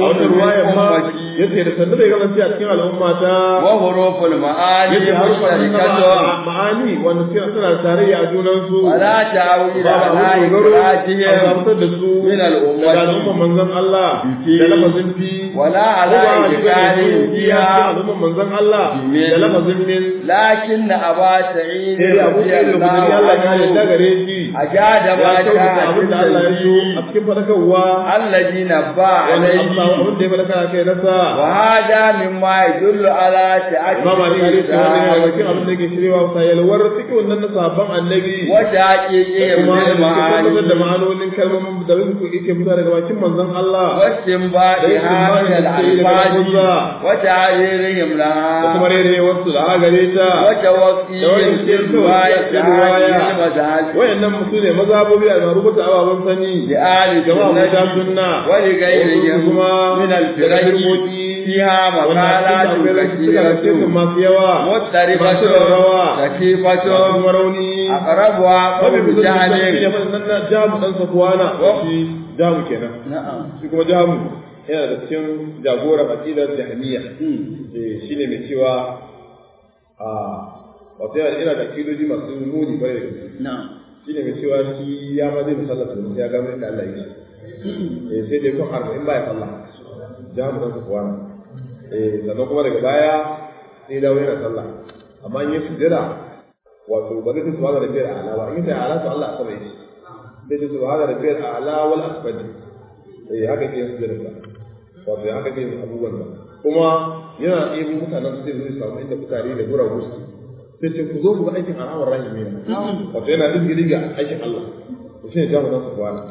wata ruwaya ma yace da sanda bai kasance a cikin al'umma ta wa huruful ma'ani yace harufan mustarikatun ma'ani wanda suke suna tarayya a junan su wala ta'wil ba ala a dogaro a ibrahim fitar da su min al-ummati. daga al'umman manzon Allah Fi. da lafazin fi wala ko ala ba a shiga da ibrahim su biya cikin al'umman manzon Allah Min. da lafazin min lakin aba sa'id sai da abu da kudiri Allah ya yarda gare shi ajada ma ya kyautata abin da Allah ya so a ta cikin fadakarwa alladina ba wanda alayhi Allah abin da ya fadaka kai nasa wa hada mimma yadullu ala ta'ati Imam Ali ya ce wannan yana cikin abin da yake shirewa sa yalwar cikin wannan na sahabban annabi wa taqiqi kuma da bil suke tabbatar da ma'ani ma'anonin kalmomin da su yake fita daga bakin manzon Allah واستنباط هذه الألفاظ وتعريرهم da kuma لها rere wasu da gare ta وتوقيهم في رواية هذه المذاهب wayannan musu ne mazhabobi a rubuta ababen sani لآل jama'a ta السنة sunna ولغيرهم kuma من الفرق فيها مقالات suka كثيرة cikin masu yawa masu مضطربة rawa كثيفة kuma rauni أقربها Mafi قول kusa da shi ne جهل faɗin nan na jamu ɗan safuwana shi jamu kenan نعم shi kuma jamu yana da cikin jagoran aƙidar jahmiya eh shine mai cewa a wato yana ina da aƙidoji masu muni kwarai da gaske نعم shine mai cewa shi ya ma zai musallata domin ya gano inda Allah yake eh sai dai kun arba'in baya sallah jamu ɗan safuwana eh sannan kuma daga baya sai ya dawo yana sallah amma in ya sujjada wato ba zai subhana rabbiyal a'la ba in ya ala to Allah sama yake sai ce subhana rabbiyal a'la wal asfal eh haka ke yin sujjada wato ya haka ke yin abubuwan ba kuma yana ɗebo mutanen su zai samu inda kutare da gura gusu sai ce ku zo ku ga aikin arawar rahimi wato yana izgiri ga aikin Allah to shine jamu nan su kwana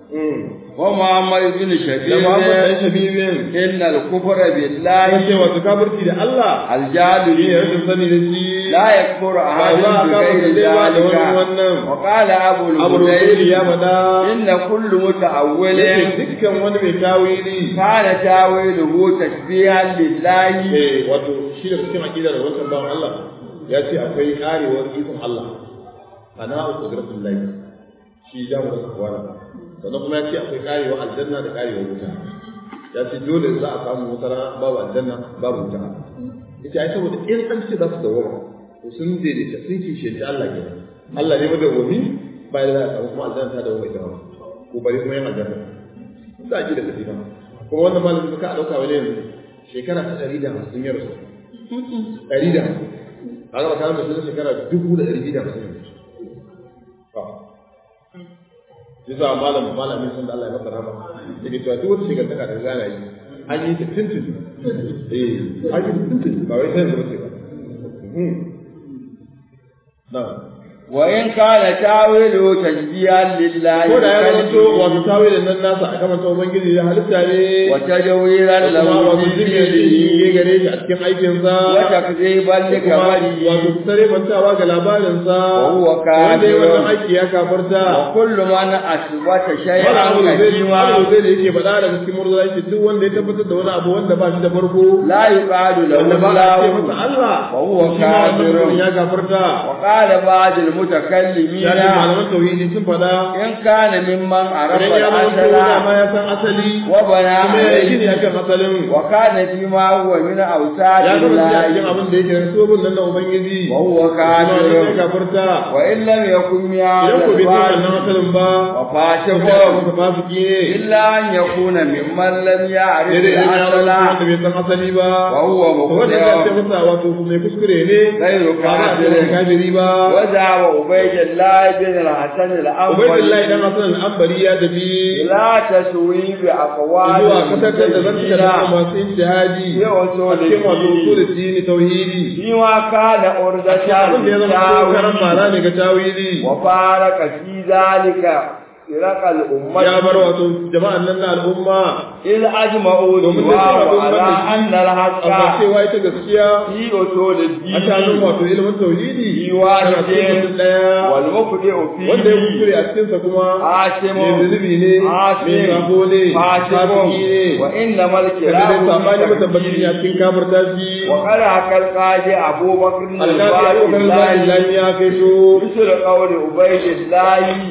ومحمد بن da Muhammad dan شبيب Shabibin إن الكفر ya ce بالله wato kafirci da Allah الجاد shi ne rashin sani da shi لا يكفر أحد ba za a بغير kafirce ba da wani ذلك wannan وقال أبو abu rubaili ya الهذيل faɗa إن كل متأول yake dukkan wani mai tawili كان تاويله تشبيها لله eh wato shi da cikin aqidar wancan bawan Allah ya ce akwai karewar ikon Allah ana qudratul lahi shi ya mu da kwana sannan kuma ya ce akwai karewar aljanna da karewar wuta ya ce dole za a samu wata rana babu aljanna babu wuta yace ai saboda in an ce za su dawo to sun daidaita sun kishiyanci Allah kenan Allah ne madawwami bayan da za a samu kuma aljanna ta dawo mai dawo ko bari kuma yin aljanna za a ji da tafi ba kuma wannan malamin ka a ɗauka wani yanzu shekara ta ɗari da hamsin ya rasu ɗari da hamsin a gaba kayan mai suna shekara dubu da ɗari da hamsin yanzu shi sa malam malamin sun da Allah ya masa rahama yake cewa duk wata shekara ta gana yi an yi ta tuntun eh an yi ta tuntun ba wai sai da ba ce ba na وإن كان تاويله تشبيها لله ko da ya zama to بكلمه wato tawilin nan nasa a kamar ubangiji ya halitta ne وتجويرا kuma له wato في jirgin فعله yi gare shi a cikin aikinsa وتكذيبا kuma لكماله wato tare mantawa ga labarinsa وهو wanda ya كافر wannan aiki ya kafarta وكل من أثبت wani شيئا abu da zai قديما wani zai da yake faɗa daga cikin murza yake duk wanda ya tabbatar da wani abu wanda ba shi da farko لا يقال له wanda ba a ce masa الله Allah وهو shi ma wannan كافر. mutum ya kafarta وقال بعض ya ce المتكلمين malaman tauhidi sun faɗa إن كان ممن عرف idan ya zama to dama الأصل ya san asali وبنى kuma ya yi gini عليه akan asalin وكان فيما هو من أوساط ya zama shi a cikin الله abin da yake da sobin nan na ubangiji وهو shi ma wannan ya كافر kafarta وإن لم يكن من idan هذا ko bai san wannan الباب asalin ba وفاسق masa fasiki ne إلا أن يكون ممن لم يعرف sai dai idan ya zama الأصل wanda bai san asali ba وهو to wanda ya ce مخطئ masa wato mai kuskure ne غير ba za a ce masa كافر kafiri ba وذهب عبيد الله بن الحسن ubaidillahi dan الأنبري hasan al-ambari ya tafi لا تسوي بأقوال zuwa katakar da zan المسلمين da masu ijtihadi في أصول a cikin wato الدين usul dini tauhidi فيما كان أردة abin da ya zama ko karan mara للتاويل ne ga tawili وفارق في ذلك فرق الأمة ya bar wato jama'an nan na al'umma إذ أجمعوا domin da سواه cewa على أن amma الحق cewa ita gaskiya في أصول a tanin الدين wato ilimin tauhidi Yiwa tana cikin ce mutum daya والمبدئ wanda ya فيه kuskure a cikinsa kuma عاصم mai zunubi ne mai عاصم zafo ne فاسق fasiki ne وإنما kada dai الكلام sabani في matabbaci ne a التكفير cikin kafirta shi وقال حكى القاضي أبو بكر alƙali a ƙoƙarin zaɓin الباقي lami ya kai so مثل قول عبيد الله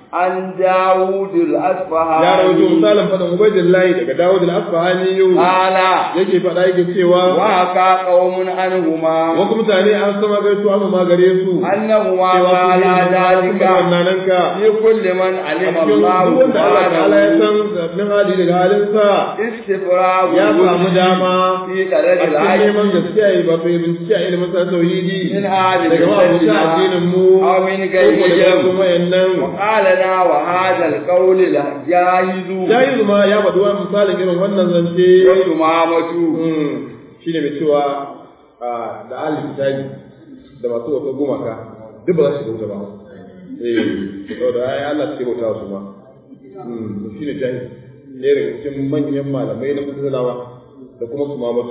عن داود الأصفهاني ya rawaito misalin faɗin ubaidillahi daga dawud al-asfahani yau قال yake faɗa yake cewa وحكى قوم عنهما wasu mutane an sama gaito amma ma gare su أنهما cewa su قال ne ذلك wannan ka في كل من علم cikin الله duk wanda Allah ta'ala ya سبحانه san min hali daga halinsa استفراغ ya samu dama في a طلب cikin العلم neman gaskiya yi ba to yi bincike a ilimin sa tauhidi من هذه daga ma'abuta addinin mu أو من ko ko daga غيرهم wasu wayannan وقال لنا وهذا القول جاهز jahizu ma ya faɗi wani misalin irin wannan zance وتمامة shi ne mai cewa da ahli kitabi da masu wata gumaka duk ba za su shiga wuta ba eh saboda ai Allah ce bauta su ma to shi ne jahi ne daga cikin manyan malamai na musulmawa da kuma su mamatu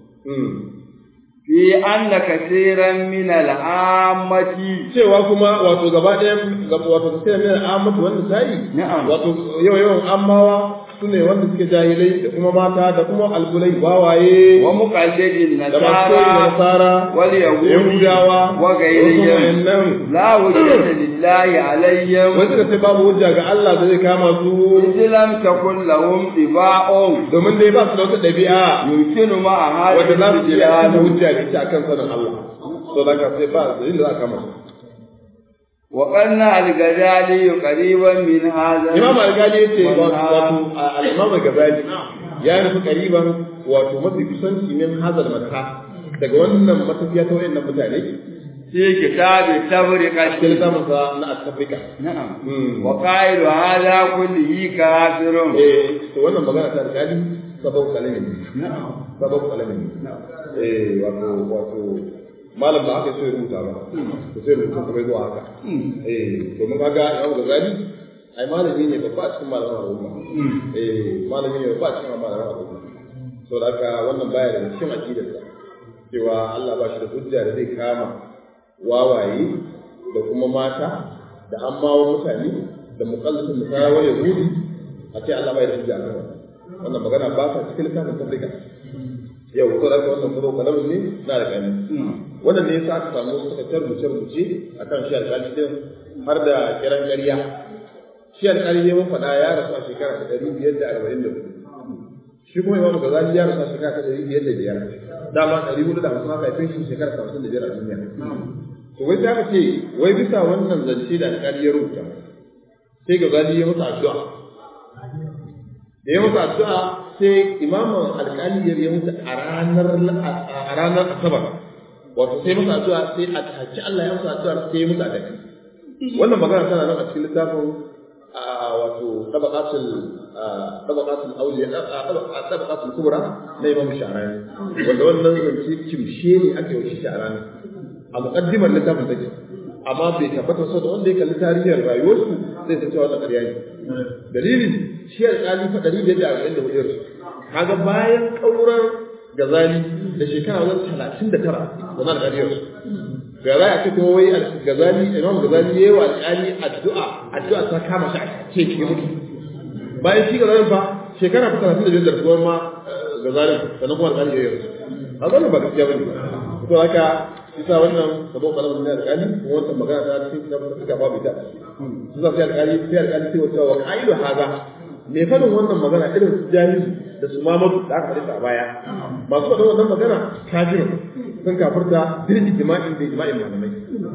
في أن كثيرا من العامة cewa kuma wato gaba ɗayan wato kasirin min al'amatu wanda sai Na'am. wato yawa yawan ammawa su ne wanda suke jahilai da kuma mata da kuma albulai bawaye ومقلد da masu koyi da النصارى nasara واليهود yahudawa وغيرهم nan لا وجود لله عليهم wai suka ce babu hujja ga Allah da zai kama su إذ لم تكن لهم طباع domin dai ba su da wata ɗabi'a يمكن مع wanda هذه za su iya البلاد da hujja da ita akan sanin Allah to da ka sai ba da inda za a kama su وقرنا الغزالي قريبا من هذا Imam Al-Ghazali yace wato والنهار. wato al-Imam Al-Ghazali ya nufi kariban wato mafi kusanci min hazal mata daga wannan matafiya ta wayannan mutane في كتاب cikin التفرقة littafin sa na Afrika نعم Hmm. وقائل هذا كله كافر eh to wannan magana ta Al-Ghazali sabau kalamin نعم sabau kalamin eh wato wato malam ba aka so ya rubuta ba to sai rubutun kuma zuwa haka eh domin kaga Imam Ghazali ai malami ne babba a cikin malaman al'umma eh malami ne babba a cikin malaman al'umma saboda haka wannan baya da cikin aqidarsa cewa Allah ba shi da hujja da zai kama wawaye da kuma mata da ammawa mutane da muqallatin nasara wa yahudi a ce Allah bai da hujja kan wannan wannan magana ba ta cikin littafin tabrika yau saboda haka wannan sabo kalamin ne na da kani wannan ne yasa aka samu suka tarbuce rubuce akan shi alƙali din har da kiran ƙarya shi alƙali ne mun faɗa ya rasu a shekara ta ɗari biyar da arba'in da hudu shi kuma imamu gazali ya rasu a shekara ta ɗari biyar da biyar dama ɗari hudu da hamsin haka ya fi shekara ta hamsin da biyar a duniya to wai ta ce wai bisa wannan zance da alƙali ya rubuta sai gazali ya masa addu'a da ya masa addu'a sai imamun alƙali ya yi masa a ranar a ranar asabar wato sai masa addu'a sai a take Allah ya masa addu'a sai ya masa addu'a wannan magana tana nan a cikin littafin wato tabaqatul tabaqatul awliya tabaqatul kubra na Imam Sha'rani wanda wannan zance kimshe ne ake yi shi Sha'rani a muqaddimar littafin take amma bai tabbata so da wanda ya kalli tarihin rayuwarsu zai san cewa wannan ƙarya ne dalilin shi alƙali fa ɗari biyar da arba'in da hudu yarsu kaga bayan ƙaurar gazali da shekara wajen talatin da tara zama da ƙariyarsu ga za a ce kuma wai gazali imam gazali yayi wa alƙali addu'a addu'a ta kama shi a ce ki mutu bayan shi gazali fa shekara ta 35 da rasuwar ma gazali sannan kuma alƙali yayi rasu a wannan ba gaskiya bane to haka isa wannan sabo kalamin ne alƙali kuma wannan magana ta cikin kitabun suka babu ita su sai alƙali sai alƙali sai wata wa qailu haza me fadin wannan magana irin su jahili da su mamadu da aka halitta a baya masu faɗin wannan magana kafirin sun kafirta bil ijma'in da ijma'in malamai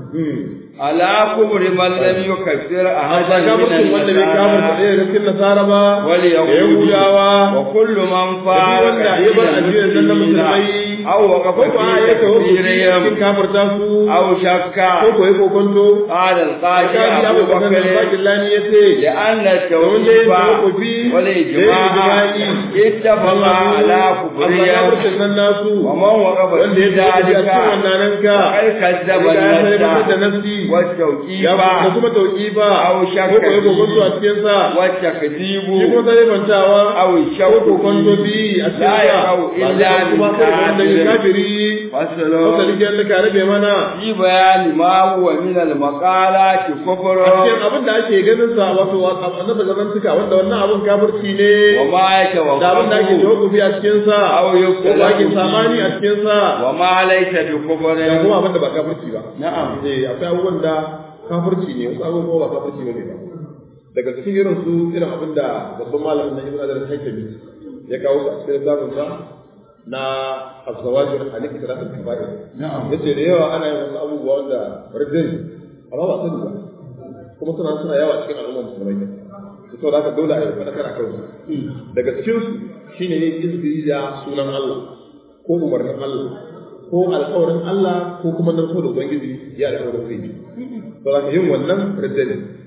ala kubri man lam yukaffir haka ahadan kafircin wanda bai kafirta ɗaya daga cikin nasara ba wal da yahudawa wa kullu man da fara wanda ya bar addinin nan na musulmai aw waqafa ko ba fi ya kawo cikin takfirihim kafirta su aw shakka ko ko ya kokonto qala al-qadi Alƙali abu Abu Bakar bakr al-Bakillani ya ce لأن domin dai التوقيف tawakkufi da والإجماع ijma'i اتفق على Allah كفرهم kafircin nan nasu ومن وقف wanda في ya tafi a ذلك cikin wannan ranka فقد كذب ya sai da النفس nafsi والتوكيف ya da kuma tauqifa أو شك ko ko ya kokonto a cikin sa والتكذيب shi kuma sai bantawa أو ko الشك kokonto bi a cikin لا sa يقع ba إلا zai kuma من kai wanda ya كافر kafiri فصل wanda rike da ka rabe mana في بيان ما هو من المقالات كفر a cikin abin da ake ganin sa wato annabi zaman tuka wanda wannan abin kafirci ne وما da abin da ake يتوقف tawakkufi a cikin sa أو ko يختلف ba ake فيه. samani a cikin sa وما ليس بكفر da kuma abin da ba kafirci ba نعم eh akwai abubuwan da kafirci ne wasu abubuwa ba kafirci ne ba daga cikin irin su irin abin da babban malamin na ibn adar haitami ya kawo su a cikin littafin sa na azawajir a nufin salatul kaba'ir yace da yawa ana yin wasu abubuwa wanda rijin amma ba sani ba kuma suna suna yawa cikin al'ummar musulmai ne to da haka dole a yi faɗakar a kansu daga cikin su shine yin izbiri da sunan Allah ko umarnin Allah ko alƙawarin Allah ko kuma narko da ubangiji ya alƙawarin zai yi to da yin wannan rijin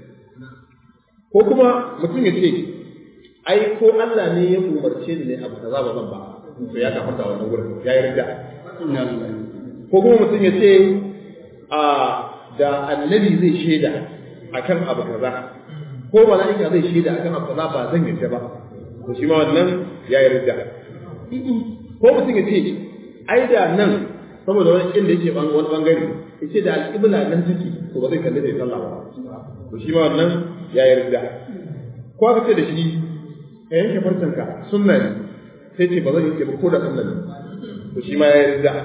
ko kuma mutum ya ce ai ko Allah ne ya umarce ni ne abu kaza ba zan ba to ya kafarta wannan gurin ya yi rida ko kuma mutum ya ce a da annabi zai shaida akan abu kaza ko mala'ika zai shaida akan abu kaza ba zan yarda ba to shi ma wannan ya yi rida ko mutum ya ce ai da nan saboda wani inda yake wani bangare ya ce da alƙibla nan take to ba zai kalli da ya sallah ba to shi ma wannan ya yi rida ko aka ce da shi ka yanke farcenka sunna ne sai ce ba zan yanke ba ko da sunna ne to shi ma ya yi rida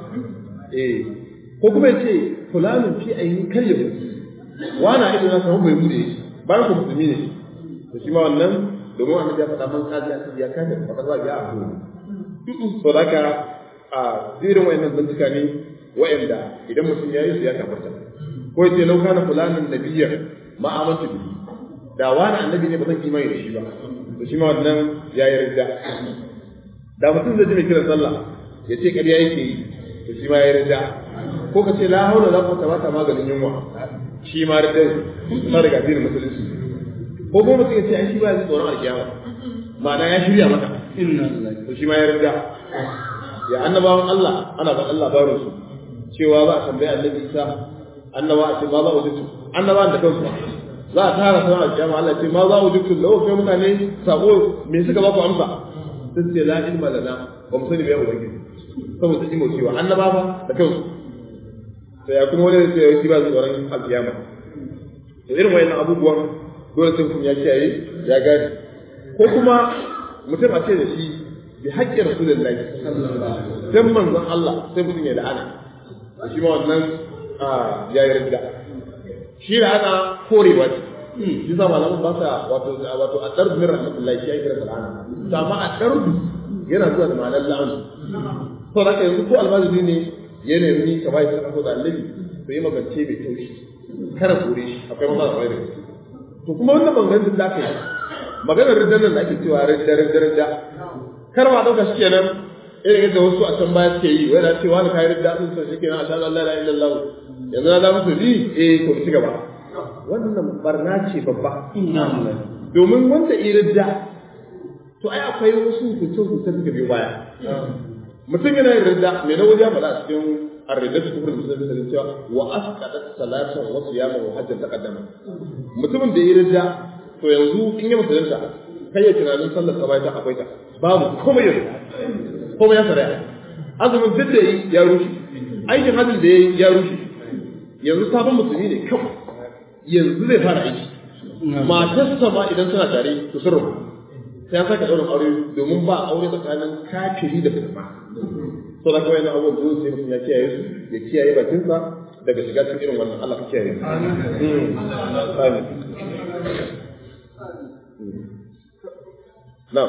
eh ko kuma ya ce fulanin fi ainihin kar ya mutu wana ido na samu bai bude shi bayan ku musulmi ne to shi ma wannan domin annabi ya faɗa man kaji a ya kaji ba kaza ya abu so da haka a zirin wayannan bincika ne wayanda idan mutum ya yi su ya kafarta ko ya ce lau kana fulanin nabiyyar ma amantu bihi da wani annabi ne ba zan imani da shi ba to shi ma wannan ya yi rida da mutum zai ji mai kiran sallah ya ce ƙarya yake yi to shi ma ya yi rida ko ka ce la haula la quwwata ba ta maganin yunwa shi ma rida ta daga addinin musulunci ko kuma mutum ya ce ai shi ba zai tsoron alkiyama ma'ana ya shirya maka to shi ma ya rida ya annabawan Allah ana ba Allah barin su cewa za a tambaye annabi Isa annaba a ce ma za a wuce annabawan da kansu za a tara sauran alkiyama Allah ce ma za mu dukkan lawa kai mutane sako me suka ba ku amsa sun ce la ilma lana ba mu sani ba ubangiji saboda imo cewa annaba ba da kansu to ya kuma wani sai ya ba tsoron alkiyama to irin wayannan abubuwan dole sai kun ya kiyaye ya gane ko kuma mutum a ce da shi bi haƙƙi rasulullahi dan manzon Allah sai mutum ya la'ana shi ma wannan ya yi ridda shi da ana korewa ce shi sa malaman ba sa wato wato a darbu min rahmatullahi shi ya kira sal'ana to amma a darbu yana zuwa da ma'anar la'anu to da yanzu ko almajiri ne ya nemi ka bai sadaka da annabi to yi magance bai taushi kara kore shi akwai maza da wani to kuma wannan maganganun da aka yi maganar riddan nan da ake cewa ridda ridda ridda kar ma dauka shi kenan irin yadda wasu a can baya suke yi wai na cewa na kayi ridda sun san shi kenan a sha Allah la ilaha illallah yanzu na da musu bi eh to ci gaba wannan barna ce babba domin wanda iridda to ai akwai wasu hukunce hukunce suka biyo baya mutum yana yin ridda me na wajen faɗa a cikin arrida su kufur musulmi da cewa wa asqadat salatan wa siyaman wa hajjan taqaddama mutumin da ya ridda to yanzu in ya musulunta kai ya tunanin sallar sa bai ta akwai ta babu komai yanzu komai ya saraya azumin duk da ya rushe aikin hajjin da ya rushe yanzu sabon musulmi ne kawai yanzu zai fara aiki matarsa ma idan suna tare to sun rabu sai an saka ɗaurin aure domin ba aure tsakanin kafiri da musulma so da kawai na abubuwan dole sai mutum ya kiyaye su ya kiyaye bakinsa daga shiga cikin irin wannan Allah ka kiyaye amin na'am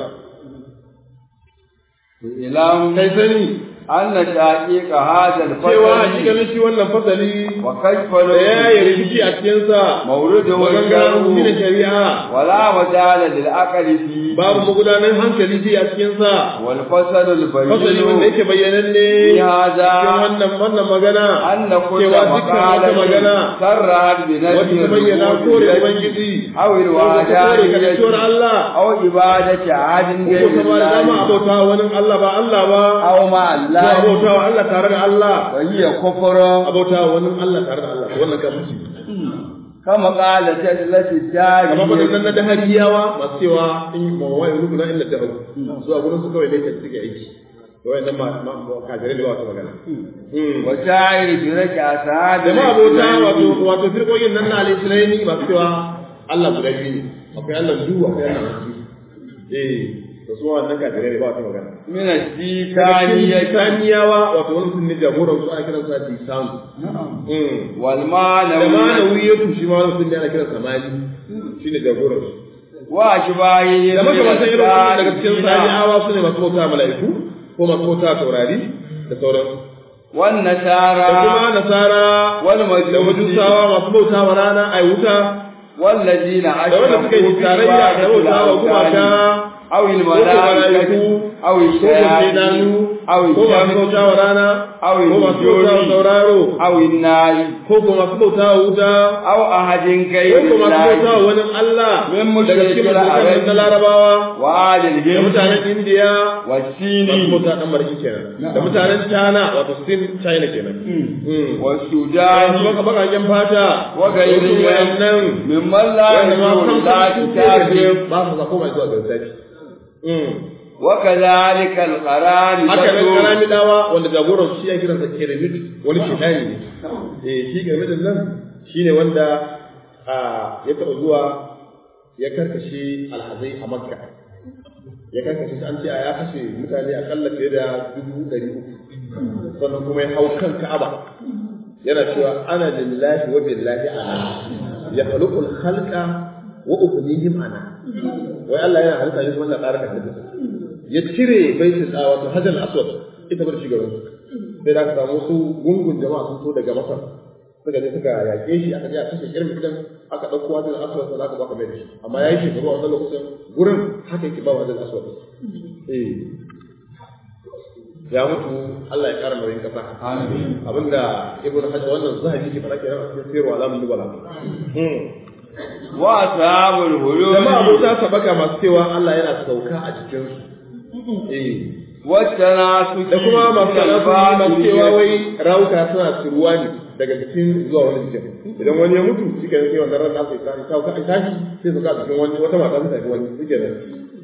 ilam kai sani anna shaqiqa hadha cewa al-fasl shi ganin shi wannan fasali wa kashfa da ya yi rikici a cikinsa mawrudu wa maganganun shi da shari'a wala majala lil aqli fi babu magudanar hankali shi a cikinsa wal fasl al fasali wanda bayyin yake bayyananne fi hadha cikin wannan wannan magana anna kullu cewa dukkan wata magana maqalatin sarrat bi wata nafsi ta bayyana kore ubangiji aw ko ta kore kasantuwar Allah aw ibadati adin ko ta ba da dama abota wani Allah ba Allah ba aw ma ko Allah abota wa Allah tare da Allah wa hiya kufrun abota wa wani Allah tare da Allah to wannan kafirci kama qala jallati dari amma ba nan na dahariyawa masu cewa in ma wa yi rukuna illa da su a gurin su kawai ne kan suke aiki to wayannan ma ma kafirai da ba su magana wa sha'ir bi raki asad da ma abota wato wato firqoyin nan na al-islaimi masu cewa Allah guda biyu ne akwai Allah duhu akwai Allah masu eh to su wannan kafirai ne ba su magana min al-dikaniya Saniyawa wato wani sun ne jagoran su ana kiransa Disanu. wal Da ma'nawi manawiyatu shi ma wani sun ne ana kiransa Mali. Shi shine jagoran su wa ashbahi da makamantan irin wannan daga cikin sabi'awa su ne masu bauta mala'iku ko masu bauta taurari da sauransu wan nasara da kuma nasara wal da majusi majusawa masu bauta wa rana ai wuta والذين da wanda suka yi tarayya da bauta wa gumaka أو ko ko الملائكة mala'iku أو ko ko shaidanu الشياطين أو ko masu الجن bauta wa rana أو ko masu bauta wa النجوم sauraro أو النار ko ko masu bauta wa wuta أو أحد ko غير ko masu bauta wa الله wani Allah من daga cikin مشرك mutanen na العرب larabawa وآل da الهند mutanen indiya والصين masu bauta ɗan mariki kenan da mutanen china wato sin china kenan Mm. والسودان da kuma bakaken fata وغيرهم wasu wayannan ممن لا wanda ma يرجو kan لا su كتاب ne ba su zako mai zuwa ga lissafi وكذلك القرآن haka nan karami dawa wanda jagoran shi ya kiransa keremit wani shedani ne eh shi keremit nan shine wanda a ya taɓa zuwa ya karkashe alhazai a makka ya karkashe shi an ce a ya kashe mutane akalla fiye da dubu ɗari uku sannan kuma ya hau kan ka'aba yana cewa ana lillahi wa billahi ana ya khaluqul khalqa wa ubnihim ana wai Allah yana halitta shi kuma Allah ƙara ka halitta ya cire baitul a wato hajjal aswad ita bar shi gaban sai da aka samu su gungun jama'a sun so daga masar suka je suka yaƙe shi aka je a kashe irin gidan aka ɗauko hajjal aswad sai aka baka mai da shi amma ya yi shekaru a wannan lokacin gurin haka yake ba hajjal aswad eh ya mutu Allah ya kara nauyin kasa abinda ibnu hajar wannan zahabi ke fara kenan a cikin sirru alamun dubala وأصحاب الهلول jama'a abota sabaka masu cewa Allah yana sauka a cikin su eh والتناسك da kuma masu من kalafu masu cewa الباطل wai rawuka suna turuwa ne daga jikin zuwa wani jikin idan wani ya mutu shi ke sai wannan ran nasa ya tashi sauka a tashi sai su ka jikin wani wata mata ta tafi wani shi ke nan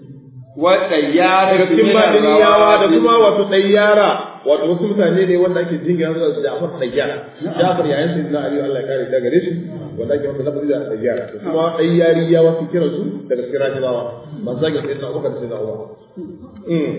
والطيارة daga cikin من badiniyawa da الروافد kuma wato ɗayyara wato wasu mutane ne wanda ake jingina zuwa da Ja'far ɗayyara Ja'far yayin sai na Ali Allah ya kare ta gare shi wanda ake masa lafazi da ɗayyara da kuma ɗayyariyawa su kira su daga cikin rajibawa masu zagin sai na Abubakar sai na Umar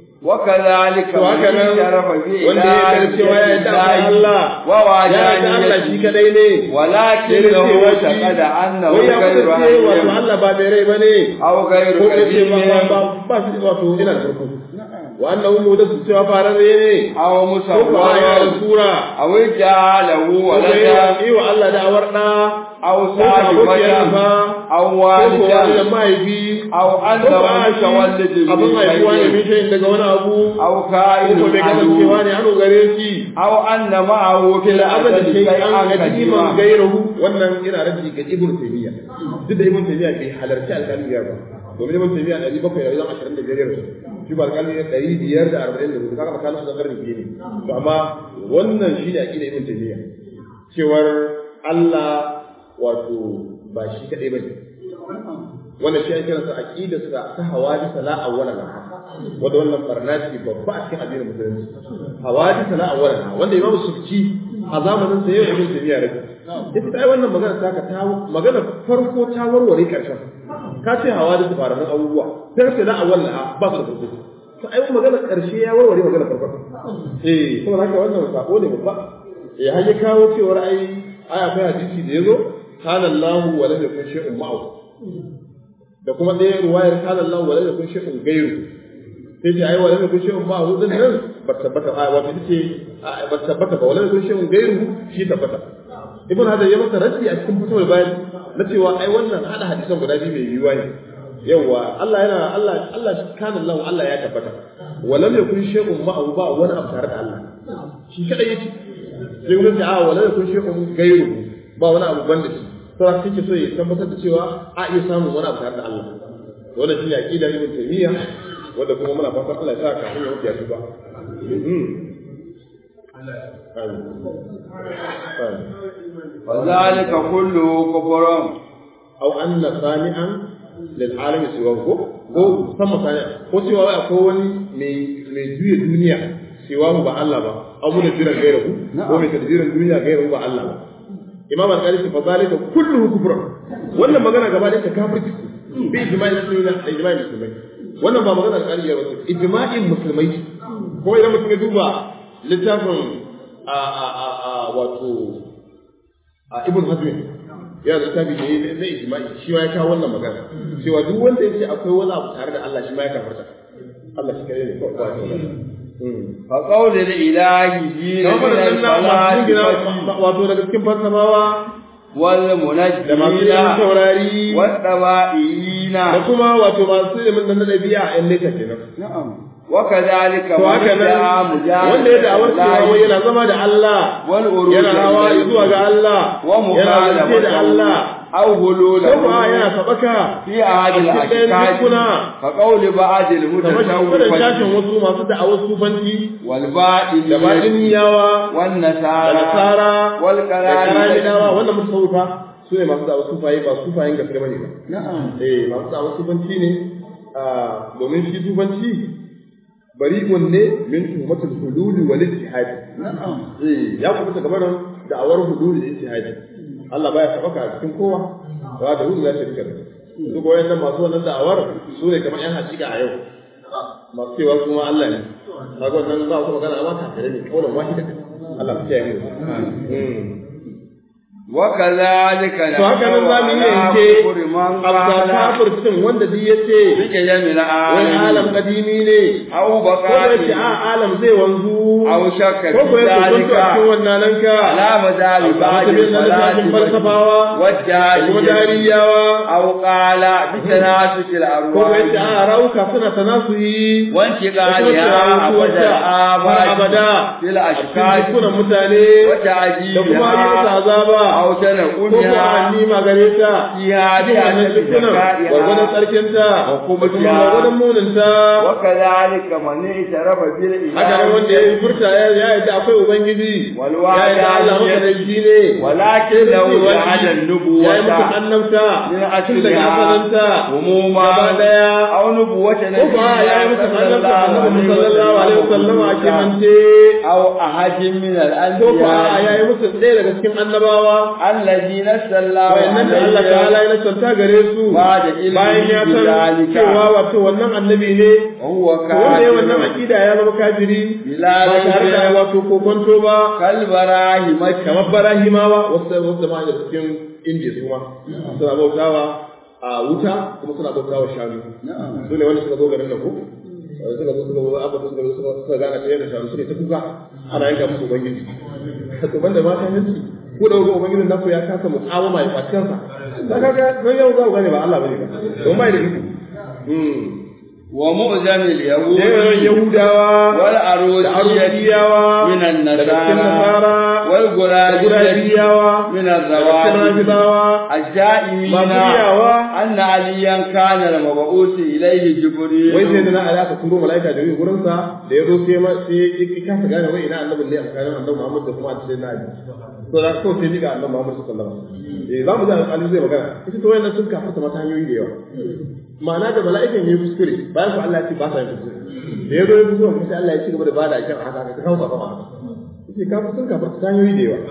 وكذلك to haka من nan شرف wanda ya yarda cewa ya yarda akwai Allah ya yarda Allah shi ووعدانيته kadai ne ولكنه اعتقد أنه wai ya غير kuma ce wato حكيم Allah ba mai rai bane أو غير ko ya ce ba ba قديم ba ba shi wato ina da farko wa annahu mudasu cewa fararre ne أو ko ko ya da مصور sura أو جعله ko ya ولدا yi wa Allah da awar da أو ko ko abokiyar صاحبة ba أو ko ko wani da والدا mahaifi أو ko أنه ko a shi متولد abin من haifuwa ne min شيء shayin daga wani abu أو ko كائن ko bai kasancewa عدو ne hannu gare shi أو أن معه في da abin da الأبد ke an شيئا ga iman كثيرا gairahu wannan yana rabi ga ibn taymiya duk da ibn taymiya bai halarci alƙalin ya ba domin ibn taymiya ɗari bakwai da wajen ashirin da biyar yarsu shi ba alƙalin ya ɗari biyar da arba'in da hudu kaga makanin su da ƙarni biyu ne to amma wannan shi ne aƙida ibn taymiya cewar Allah wato ba shi kaɗai ba ne wannan shi ake kiransa aqidarsa ta hawadisa la awwala laha wanda wannan barna ce babba a cikin addinin musulunci hawadisa la awwala laha wanda imamu sufki a zamanin sa yau ibn tabiya rabi ita ta yi wannan magana ta ka ta magana farko ta warware karshen ka ce hawadisa faruwar abubuwa sai ce la awwala laha ba su da farko to ai magana karshe ya warware magana farko eh kuma haka wannan sako ne babba eh har ya kawo cewar ai ai akwai hadisi da yazo kana Allahu wa lam yakun shay'un ma'ahu da kuma ɗaya ruwayar kana Allah wala da kun shay'un gairu sai ce ai wala da kun shay'un ba hudun nan ba tabbata a wato ce ba tabbata ba wala da kun shay'un gairu shi tabbata ibn hadar ya masa raddi a cikin fitowar bayan na cewa ai wannan hada hadisan guda biyu mai yiwuwa ne yawa Allah yana Allah Allah kana Allah Allah ya tabbata wala da kun shay'un ma ba wani abu tare da Allah shi kadai yake sai kuma ce a wala da kun shay'un gairu ba wani abu banda shi sai kake so ya tabbatar da cewa a iya samun wani abu tare da Allah wannan shi ne aqida ibn taymiya wanda kuma muna fatan Allah ya sa ka hanyar wuce su ba وذلك كله كفر aw anna sani'an lil alami siwahu ko ko sama sani'a ko cewa wai akwai wani mai mai juya duniya siwahu ba Allah ba aw mun jiran gairahu ko mai tadbirin duniya gairahu ba Allah ba imam al-qali fa zalika kulluhu kufrun wannan magana gaba da ta kafirci bi ijma'il muslimin da ijma'il musulmai wannan ba magana al-qali ya wato ijma'in musulmai ko idan mutum ya duba littafin a a a a wato a ibn hazm ya da tabi ne na ijma'i shi ma ya kawo wannan magana cewa duk wanda ya ce akwai wani abu tare da Allah shi ma ya kafarta Allah shi kare ne kawai ba shi fa qawli ilahi ji kamar min da nan masu gina al-falasifa wato daga cikin falsafawa wal da masu yin munajjina taurari wad dawa'ina da kuma wato masu ilimin nan na ɗabi'a ‘yan nesa kenan. na'am wa kadhalika To haka nan wanda ya da'awar cewa wai yana zama da Allah, wal uruj yana hawa zuwa ga Allah, wa yana zance da Allah, aw hulula ko kuwa yana sabaka fi ahadil a cikin ɗayan ashkaki dukuna, fa qawli ba'dil kamar shi kudin tashin mutasawwifati wasu masu da'awar sufanci wal ba'in da baɗin yawa wan da nasara nasara wal da karaminawa qalami wannan mutasawwifa su ne masu da'awar sufaye ba sufayen gaske bane ba. na'am eh masu da'awar sufanci ne ah, domin shi sufanci bari'un ne min tuhmatul hululi wal ittihad na'am eh ya kuma ta gaban da'awar hululi da ittihad Allah baya sabaka a cikin kowa ba da hululi zai rika su ko wayannan masu wannan da'awar su ne kamar yan hakika a yau masu cewa kuma Allah ne kaga wannan ba su magana amma kafirai ne kaulan wahida Allah ya kiyaye mu Mm. وكذلك to haka nan za mu yi yanke abda kafircin wanda duk yace بك يمن wai alam عالم kadimi ne أو ko ya بقاء ce a alam zai wanzu أو شك ko ko في ya ذلك kuntu a cikin wannan nan ka على مدار بعض mutumin na littafin falsafawa da kuma والجاهلية dariyawa أو قال بتناسك ko ko ya ce الأرواح a rauka suna tanasuyi وانتقالها أبدا har آباد abada في a cikin الأشكال jikunan mutane da kuma yi masa وتعجيبها azaba أو ko ko a تنقلها nima gare ta فيها cikin wannan بأن jikunan gwargwadon ذكائها tsarkinta da kuma وقبحها gwargwadon muninta وكذلك من اعترف haka nan wanda ya بالإله yi furta ya ya yadda akwai ubangiji Walwa ya yadda ya Allah yi- makadaici ne ولكن لو جعل ya yi mutum النبوة annabta من tun daga أصلها asalinta gaba عموما daya أو نبوة ko نبي ba ya yi mutum annabta annabi sallallahu alaihi wasallam a kimance أو أحد من ko ba ya الأنبياء yi mutum ɗaya daga cikin annabawa الذين سلوا wayannan da Allah ta'ala ya nasanta gare su Ba da ilimi bayan ya san bizalika. cewa wato wannan annabi ne وهو to wanda ya wannan كافر akida ya zama kafiri بلا ba tare da ريب wato kokonto ba كالبراهمة kamar barahimawa wasu wasu jama'a da cikin indiya su ma suna bautawa a wuta kuma suna bautawa shanu su ne wanda suka zo garin nan ko suka zo suka zo aka suka zo suka suka gana ta yadda shanu suke ta kuka ana yanka musu ubangiji to banda ma ta yanci ko da wani ubangijin naku ya kasa muqawama ya kwaci kansa da kaga don yau za ku gane ba Allah bane ba don bai da iko ومؤذن اليهود yawan yahudawa da والأروسية arusiyawa من daga cikin النصارى nasara da والغرابية gurabiyawa من da cikin الروافد rafidawa الجائمين masu riyawa أن عليا كان المبعوث إليه wai sai جبريل da na ala ka turo mala'ika da yi gurin sa da ya zo sai ma sai ya kasa gane wai ina annabin ne a tsakanin annabi Muhammad da kuma sai na Ali to da ko sai diga annabi Muhammad sallallahu alaihi wasallam eh zamu ji alƙali zai magana ita to wayannan sun kafa mata hanyoyi da yawa ma'ana da mala'ikan yayi kuskure bayan ko Allah ya ce ba sa yin kuskure da ya zo ya kuskure sai Allah ya ci gaba da bada akan haka ka kawo sa ba sai ka sun kafa ta hanyoyi da yawa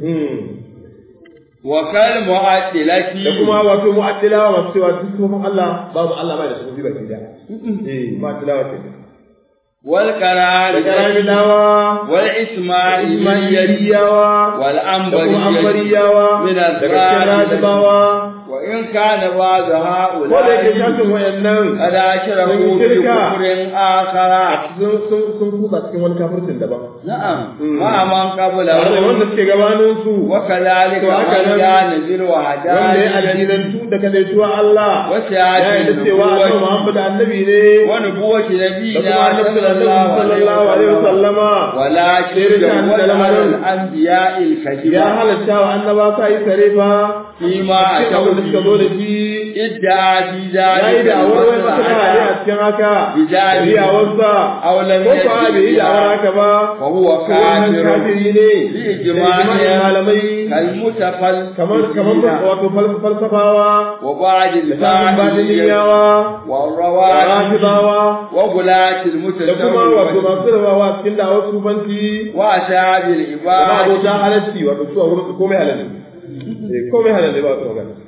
وكالمعدلة da kuma wato mu'addilawa masu cewa duk sufofin Allah babu Allah bai da sufofi baki da eh mu'addilawa ke da والكرامة karamilawa والإسماعيلية Ismailiyawa da kuma والأنبرية Ambariyawa من daga cikin الرافضة Rajibawa وإن كان بعض ko da yake هؤلاء shafin wayannan قد أشركوا بكفر آخر sun sun sun kusa cikin wani kafircin daban نعم مم. مع من tare da wanda قبلهم suke gabanin su وكذلك To haka من nan, كان ذي wanda ya الوحدانية addinantu da kadaituwa Allah ya وسعة yi da cewa annabi النبوة Muhammad annabi ne ونبوة da نبينا kuma annabi صلى الله sallallahu alaihi عليه وسلم wasallama ولكن Sai da جوز da على lamarin. الأنبياء ya الكذبة halatta wa annaba sa yi tare fa فيما cikin abin da suka zo أتوا da به shi ادعى في ya yi ذلك da awar wai masu hali a المصلحة cikin haka Bijali. riyawarsa أو لم ko ko a bai yi da awar يدع haka ba فهو ko wannan كافر kafiri ne في da ijma'in إجماع malamai كالمتفلسفين kamar kamar wato fal- falsafawa وبعض da samun الباطنية batiniyawa da والروافض rafidawa وغلاة da kuma wato المتسوق masu rabawa cikin da'awar sufanci وأصحاب da العباد abota halarci wato su a wurin su komai halal ne Eh, komai halal ne ba su magana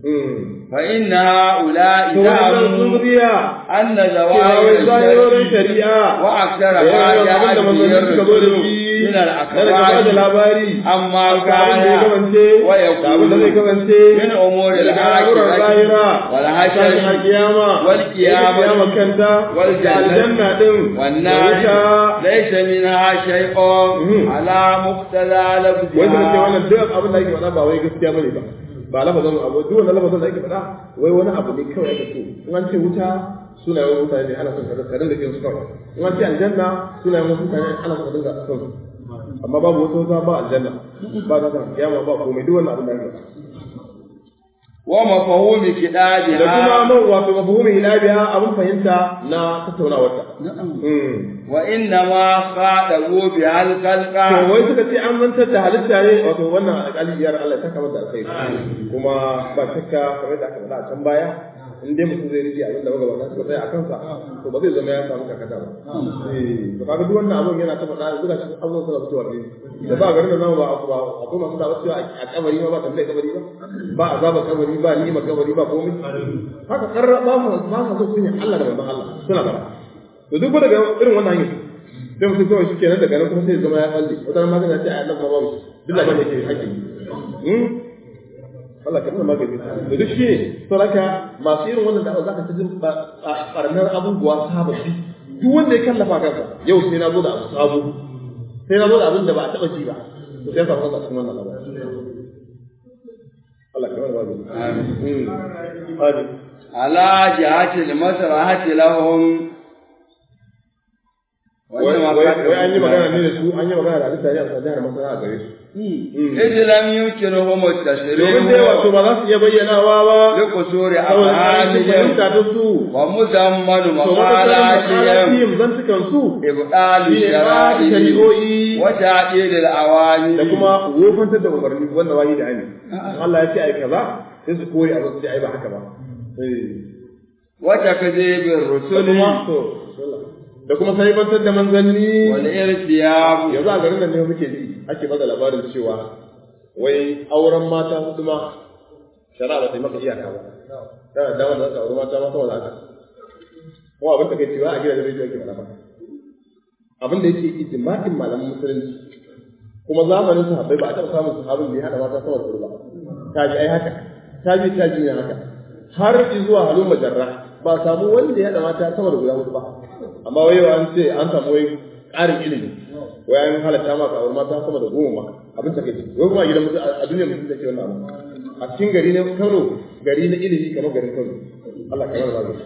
فإن هؤلاء to wannan زعموا zuriya أن cewa wai زواج zahirorin الشرك shari'a وأكثر da ما yawan جاء abin da به manzanni suka zo da الرسول shi من na daga ba da الأخبار labari أما ga abin da ya كان kamance da abin da zai ويكون kamance من أمور daga al'amuran الآخرة zahira والحشر tashin alkiyama والقيامة kiyama kanta والجنة da aljanna din da والنار wuta ليس منها شيء مم. على مقتضى wanda nake لفظها wannan duk abin da ake faɗa ba wai gaskiya bane ba ba lafazin abu duk wannan lafazin da ake faɗa wai wani abu ne kawai ake so in an ce wuta sunayen mutane ne ana son ka ka dinga kin su kawai in an ce aljanna sunayen wasu mutane ana son ka dinga son su amma babu wata wata ba aljanna ba ta san kiyama ba komai duk wannan abin da ake faɗa ومفهوم da kuma كتابها man wato mafhumin hilabiya abin fahimta na tattaunawarta وإنما خاطبوا بها to الخلق wai suka ce an mantar da halitta ne wato wannan alƙaliyar Allah ta kamata alkhairi kuma ba shakka kamar da aka faɗa a can baya in dai mutum zai rike abin da magabata suka tsaya a kansa to ba zai zama ya samu kakata ba eh to kaga duk wannan abin yana ta faɗa duka cikin abubuwan suna fitowa ne da ba garin da zamu ba ba akwai masu da wasu a kabari ma ba tambaye kabari ba ba azaba kabari ba ni'ima kabari ba komai haka karra ba mu ba mu so kunya Allah da manzon Allah suna bara to duk daga irin wannan hanyar sai mutum kawai shi kenan daga nan kuma sai ya zama ya tsalle wata ran magana ce a nan ma babu duk da kake ake yi Allah ka nuna magani da duk shi ne sauraka masu irin wannan da'awa zaka ta jin barnar abubuwa sababbi duk wanda ya kallafa kansa yau sai na zo da abu sabo sai na zo da abin da ba a taɓa ji ba to sai ka fasa cikin wannan labari Allah ka nuna magani amin amin على جهة المسرحة لهم wai wai an yi magana ne da su an yi magana da halitta ne a jihar masana a gare su إذ لم يمكنهم domin dai wato التشريع ba za su iya bayyanawa ba لقصور saboda an yi أفعالهم fahimta ta su ومزمن to مقالاتهم makalafiyim zantukan su إبطال shi ne ba الشرائع shari'o'i وتعديل da الأوامر kuma wofantar da umarni wanda wani da ani Allah ya ce ai kaza sai su kore abin su ce ai ba haka ba وتكذيب da الرسل kuma to da kuma saibantar da manzanni والارتياب yanzu a garin nan ne muke ji ake bada labarin cewa wai auren mata hudu ma shari'a ba ta yi maka iyaka ba kana da damar da za ka auri mata ma sama da haka kuma abin da kai cewa a gidajen rediyo ake faɗa ba abin da yake ijma'in malaman musulunci kuma zamanin sahabbai ba a taɓa samun sahabin da ya haɗa mata sama da hudu ba ta ji ai haka ta ji ta ji ne haka har zuwa halin majarra ba a samu wanda ya haɗa mata sama da guda hudu ba amma wai yau an ce an samu wai ƙarin ilimi wai an halatta maka aure mata sama da goma ma abin take wai kuma a gidan mutum a duniyar mutum take wannan abu a cikin gari na Kano gari na ilimi kamar garin Kano Allah ka yarda da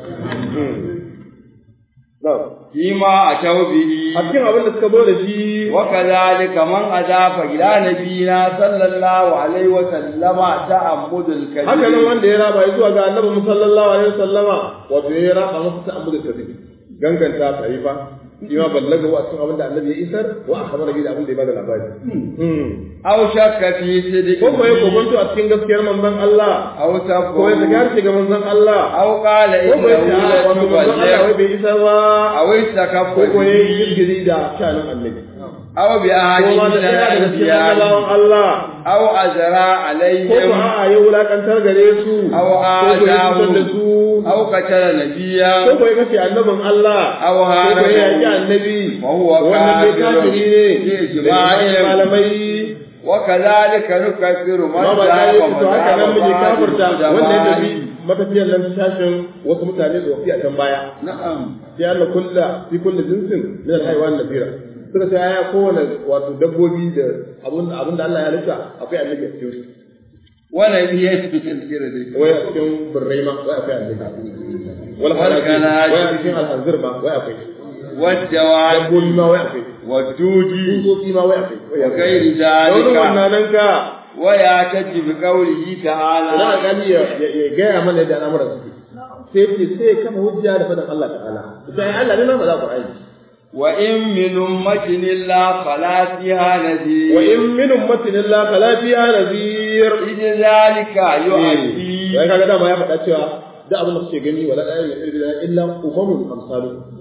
na'am فيما أتوا به a cikin abin da suka zo da shi وكذلك من أضاف إلى نبينا صلى الله عليه وسلم تعمد haka nan الكذب wanda ya raba zuwa ga annabi mu sallallahu alaihi wasallama wato ya raba masa ta'ammudu kadhib ganganta tarifa shi ma ballaga wa cikin abin da annabi ya isar wa akhbara bi da abin da ya bada labari أو شك في صدق ko ko ya kokonto a cikin gaskiyar manzon Allah أو ko ya سفه zagar shi ga manzon Allah أو قال ko ko ya ce إنه a wato manzon Allah wai لم bai isar ba أو استكف ko ko ya yi به girgiri da shanin annabi أو ko بأحد ma من da ɗaya daga cikin annabawan الأنبياء Allah أو أزرى ko ko عليهم a'a ya wulakantar gare su أو ko ko ya cutar da آذاهم su أو قتل نبيا ko ko ya kashe annabin Allah أو ko ko ya yaki هاربه annabi وهو wannan dai كافر kafiri ne بإجماع da malamai وكذلك نكفر من ma ba ta ذهب yi to haka nan muke kafirta مذهب wanda ya tafi العلماء. matafiyar nan tashin wasu mutane tsofi a can baya نعم sai Allah kulla fi kulli jinsin min al-haywan nabira suka ce aya kowane wato dabbobi da abun abun da Allah ya halitta akwai annabi a cikin su ونبي في تذكرة wai a cikin birrai ma wai akwai annabi wal Wal khanazir khanazir. wai a cikin al-hanzir ma wai akwai والجواد dabbobi ma wai akwai والدود tsutsotsi ma wai akwai wai akwai وغير daurin ذلك wannan nan ka ويعتد بقوله ina تعالى gani ya ya gaya mana yadda al'amuran suke sai ce sai kafa hujja da faɗin Allah ta'ala sai Allah ne ma ba za ku aiki وإن من أمة إلا خلا فيها نذير وإن من أمة إلا خلا فيها نذير إذ ذلك يؤدي wai kaga dama ya faɗa cewa da abin da kuke gani wala ɗaya mai ilmi illa umamun amsalu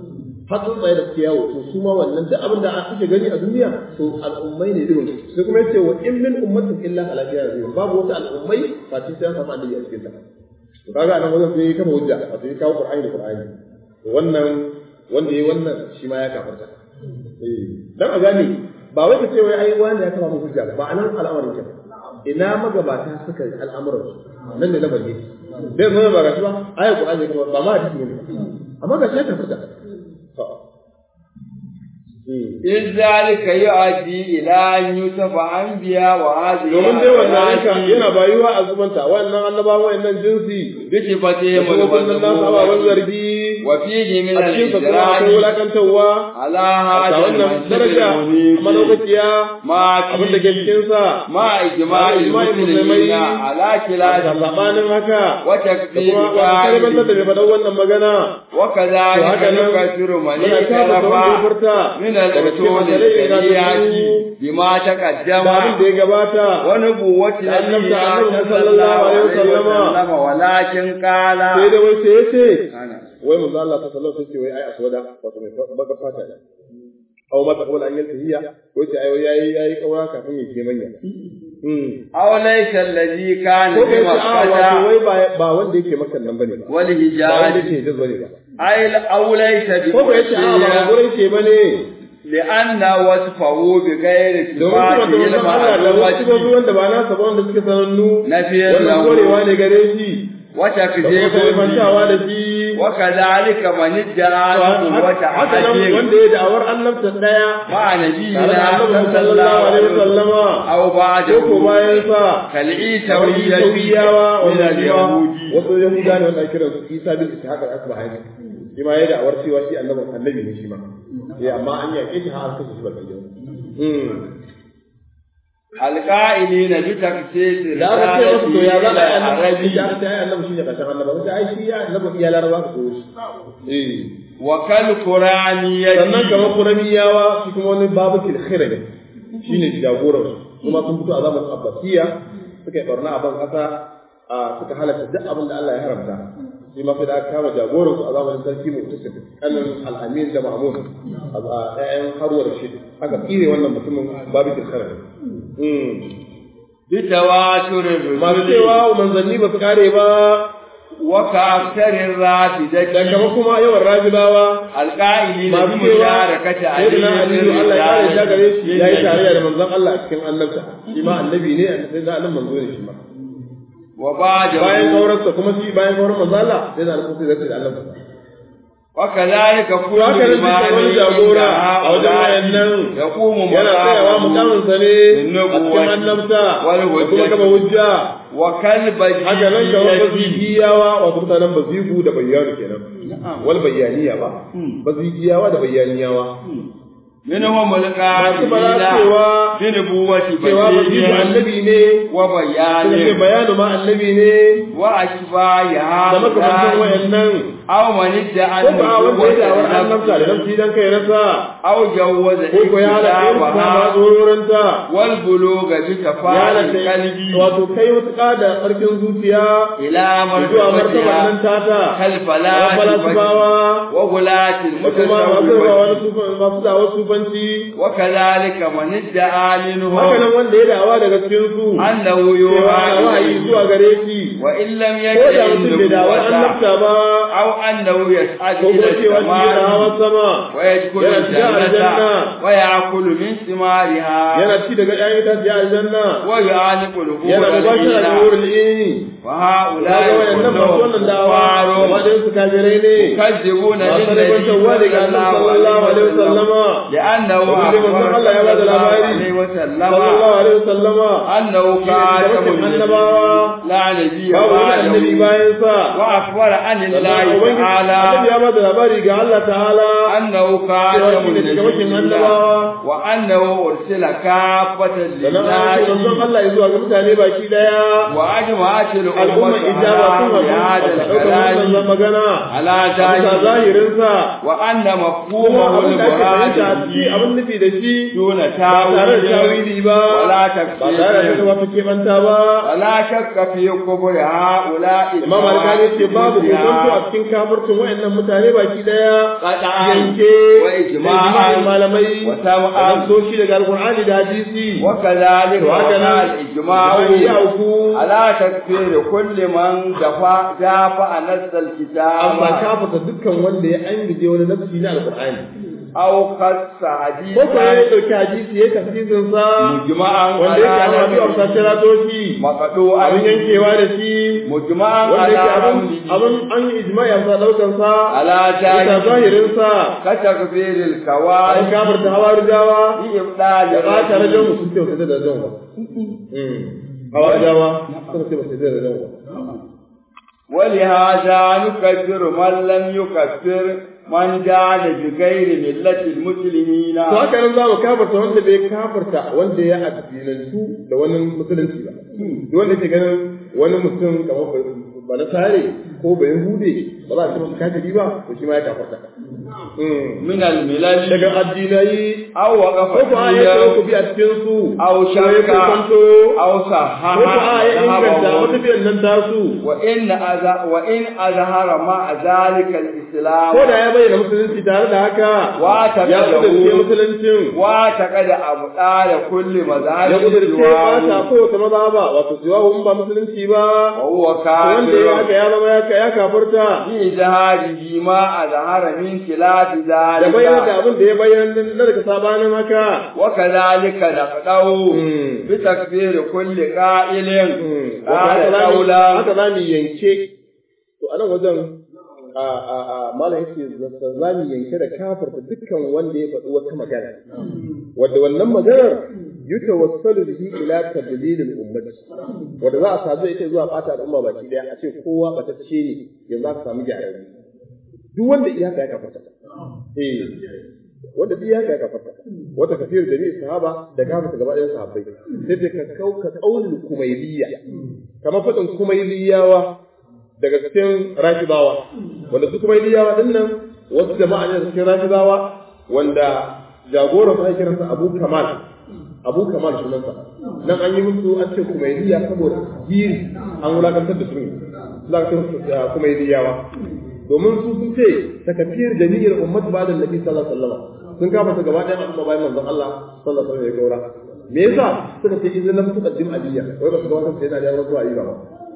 har tsuntsaye da suke yawo to su ma wannan duk abin da ake gani a duniya to al'ummai ne irin sai kuma yace wa in min ummatin illa ala fiha nazir babu wata al'ummai face sai an samu annabi a cikin ta to kaga nan wajen sai kafa hujja a sai kawo qur'ani da qur'ani to wannan wanda yayi wannan shi ma ya kafarta eh dan a gane ba wai ka ce wai ai wani ya kafa hujja ba anan al'amarin ke ina magabata suka yi al'amuran nan ne lamari bai zama ba gashi ba ayat qur'ani ba ma hadisi ne amma ga shi ya kafarta إذ ذلك يؤدي إلى أن يوسف أنبياء وهذه domin dai wannan haka yana bayuwa a zubanta wannan annabawa wannan jinsi بصفتهم da kuma nan nasu ababen zargi وفيه من a cikin sa kuma akwai الإجرام wulakantarwa على a هذا wannan المنصب daraja المنيف madaukakiya ما abin da ke فيه cikin sa مع إجماع إجماع المسلمين المسلمين على da خلافه sabanin haka da وتكفير kuma wata kalmantar da قائله mai faɗan wannan magana to وكذلك haka nan يكفر من muna kama da wanda ya اختلف furta من daga cikin الرسول masalai da الشريعة su بما da abin تقدم da ya gabata ونبوة da annabta نبينا annabi صلى الله عليه sallallahu alaihi وسلم ولكن قال sai da wai sai ya ce أنا wai manzo Allah ta sallallahu alaihi wai ai aswada wato mai baka fata ne aw ma taqul an yalta hiya wai sai ai yayi yayi kaura kafin ya ke manya hmm أو ليس الذي كان ko kai ce a wato بمكة wai ba ba wanda yake makan nan bane ba ba wanda والهجاز yake hijaz bane ba أي أو ليس ko kai ce a ba بمكة gurin ke bane لأن وصفه بغير domin صفاته kuma da manzon Allah da wasu gobe المعلومة wanda ba nasa ba wanda suke sanannu نفي wannan له korewa ne gare shi da kuma وتكذيب kalimantawa da shi وكذلك من ادعى قوة haka nan أحد wanda ya da'awar annabta daya مع tare da نبينا annabi صلى sallallahu الله alaihi عليه وسلم wasallama أو ko ko بعده bayan sa كالعيسوية Yahudiyawa من wanda اليهود wasu Yahuda ne wanda ake kiran su Isa bin Ishaq al-Asbahani shi ma yayi da'awar cewa shi annabi annabi ne shi ma eh amma an yake shi har kace shi ba kai mm القائلين بتخصيص da aka ce masa to ya za a yi annabi العربي ya aka yi annabi shi ne kashin annabi sai ai shi ya annabi iya laraba ka koyo shi eh وكالقرآنية sannan kamar kuramiyawa shi kuma wani babu tilkhira ne shi ne jagoran su kuma sun fito a zamanin abbasiya suka yi barna a ban kasa a suka halatta duk abin da Allah ya haramta shi ma sai da aka kama jagoran su a zamanin sarki mutasif kanin al'amin da mahmud a ƴaƴan harwar shi aka tsire wannan mutumin babu tilkhira ne بتواتر masu الرسل cewa manzanni ba su kare ba وكأكثر da الرافدة kama kuma yawan rajibawa القائلين masu cewa بمشاركة sai na علي aliyu Allah ya kare shi gare shi ya yi tarayya da بالرجال manzon Allah a cikin annabta shi ma annabi ne sai da annabi manzo ne shi ma وبعد bayan kauransa kuma shi bayan kauran manzo Allah sai da annabi sai zai da annabta وكذلك كل haka nan ما dukkan wani jagora a wajen wayannan يقوم yana tsayawa mukamin sa ne a بالنبوة cikin annabta wal da kuma hujjati. kama hujja وكلب haka nan kamar bazigiyawa wato mutanen bazigu da bayyanu kenan wal bayyaniya ba bazigiyawa da bayyaniyawa منهم masu القائلين fara cewa بنبوة cewa bazigu بديع annabi ne suka ce وبيان bayanu ma annabi ne وأشباه da makamantan هؤلاء wayannan أو من ادعى ko ba wanda ya da'awar annabta da النبوة nafsi dan kai rasa أو جوز ko ko ya halatta yin ta ma اكتسابها tsororinta والبلوغ ya بكفاءة halatta القلب wato kai wata da tsarkin zuciya إلى zuwa martabar nan مرتبتها tata كالفلاسفة falasifawa وغلاة da kuma masu المتصوفة wani sufan masu dawar sufanci وكذلك من ادعى haka منهم nan wanda ya da'awa daga cikin su أنه cewa يوحى ana wahayi إليه zuwa gare shi وإن لم ko da يكن mutum bai da'awar النبوة annabta ba أو أنه يسعد ko إلى kuma cewa shi yana hawan السماء sama ويدخل yana shiga الجنة aljanna ويأكل من ثمارها yana ci daga ƴaƴan itace aljanna ويعانق yana الحور mubashara da الإله wurin ini وهؤلاء kaga wayannan masu كلهم wannan da'awa كفار wadannan su kafirai ne يكذبون masu بالنبي ribantarwa daga صلى annabi الله sallallahu عليه alaihi وسلم wasallama لأنه وبه من أخبر الله يا بعد صلى الله الأباري. عليه وسلم sallallahu alaihi wasallama أنه خاتم shi ne annabawa لا نبي babu wani annabi بعده bayan sa وأخبر عن sannan الله ubangiji تعالى annabi ya bada labari ga Allah ta'ala أنه cewa خاتم shi ne cikamakin النبيين annabawa وأنه أرسل كافة sannan an ce manzon للناس Allah ya zuwa ga mutane baki daya وأجمعت al'umma الأمة ijaba sun على haɗu بهذا a ɗaukar wannan الكلام magana على a bisa ذلك zahirinsa وأن kuma مفهومه abin da ake fahimta a المراد cikin shi abin nufi da shi دون ba tare da tawili ba ولا ba tare da تفسير wata keɓanta ba ولا شك في كبر هؤلاء Imam Al-Kani ce babu kokonto a cikin kafircin wayannan mutane baki daya Qat'an yanke wa ijma'an da ijma'in malamai wa sam'an. da so shi daga Al-Qur'ani da hadisi وكذلك to haka وقع nan الإجماع ya auku على تكفير كل من دفع دافع نص amma الكتاب kafirta dukkan wanda ya angije wani nafsi na Al-Qur'ani أو خص ko ko ya حديثا dauki hadisi ya tafsirin sa مجمعا wanda yake على amma biyu a نفسه fasara toshi مقطوعا abin yankewa da shi مجمعا wanda على yake abin رمله abin an yi ijma'i a sa daukan sa على bisa جاهل zahirin sa كتكفير an الكوارث kafirta hawarijawa بإبطال ya ba ta rajon الرجل mutum ce ba sai da rajon ba hawarijawa suka ce ba sai da rajon ba ولهذا نكفر من لم يكفر من جعل بغير ملة المسلمين to haka nan za mu kafarta wanda bai kafarta wanda ya addinantu da wani musulunci ba duk wanda ke ganin wani mutum kamar ba- ba na sare ko ba yahude ba za a ce masa kafiri ba to shi ma ya kafarta من الملل daga addinai أو وقف ko ko a yi فيها ku bi a cikin su أو ko ya شك kwanto أو ko ko a صحح yi inganta wata ذهبه biyan nan tasu وإن أذ... وإن أظهر مع ذلك الإسلام ko da ya bayyana musulunci tare da haka Wata ya kada kudurce hu- musuluncin واعتقد أبطال كل ya مذاهب kudurce سواه bata ko wata maza ba wato siwa in ba musulunci ba وهو wanda ya haka كافر ya zama ya ya kafarta بإظهاره ما أظهر من خلاف da bayyana da ذلك abin da ya bayyana na daga sabanin haka وكذلك نقضه Mm. بتكفير كل قائل Wato قال haka za mu- قولا haka za mu yanke to a nan wajen a a a malam yake za mu yanke da kafarta dukkan wanda ya faɗi wata magana wadda wannan maganar yutawassalu bihi ila tadlil al-ummati wadda za a sadu ita zuwa fata al'umma baki daya a ce kowa batacce ne yanzu aka samu gyararre duk wanda iya ka ya kafarta eh wanda duk ya ka ya kafarta wata kafir jami'i sahaba da kafarta gaba ɗayan sahabbai sai dai ka kauka qaulul kumailiyya kamar faɗin kumailiyawa daga cikin rafidawa wanda su kumailiyawa din nan wasu jama'a ne da cikin rafidawa wanda jagoran sa kiransa Abu Kamal Abu Kamal sunansa nan an yi musu an ce kumailiya saboda jiri an wulakantar da su za ka ce kumailiyawa domin su sun ce takafiyar jami'ar ummat ba da nabi sallallahu alaihi wasallam sun kafa ta gaba ɗayan al'umma bayan manzon Allah sallallahu alaihi wasallam ya gaura me yasa suka ce idan lam tuqaddim aliyya wai ba su gabatar sai da ya rasu ayi ba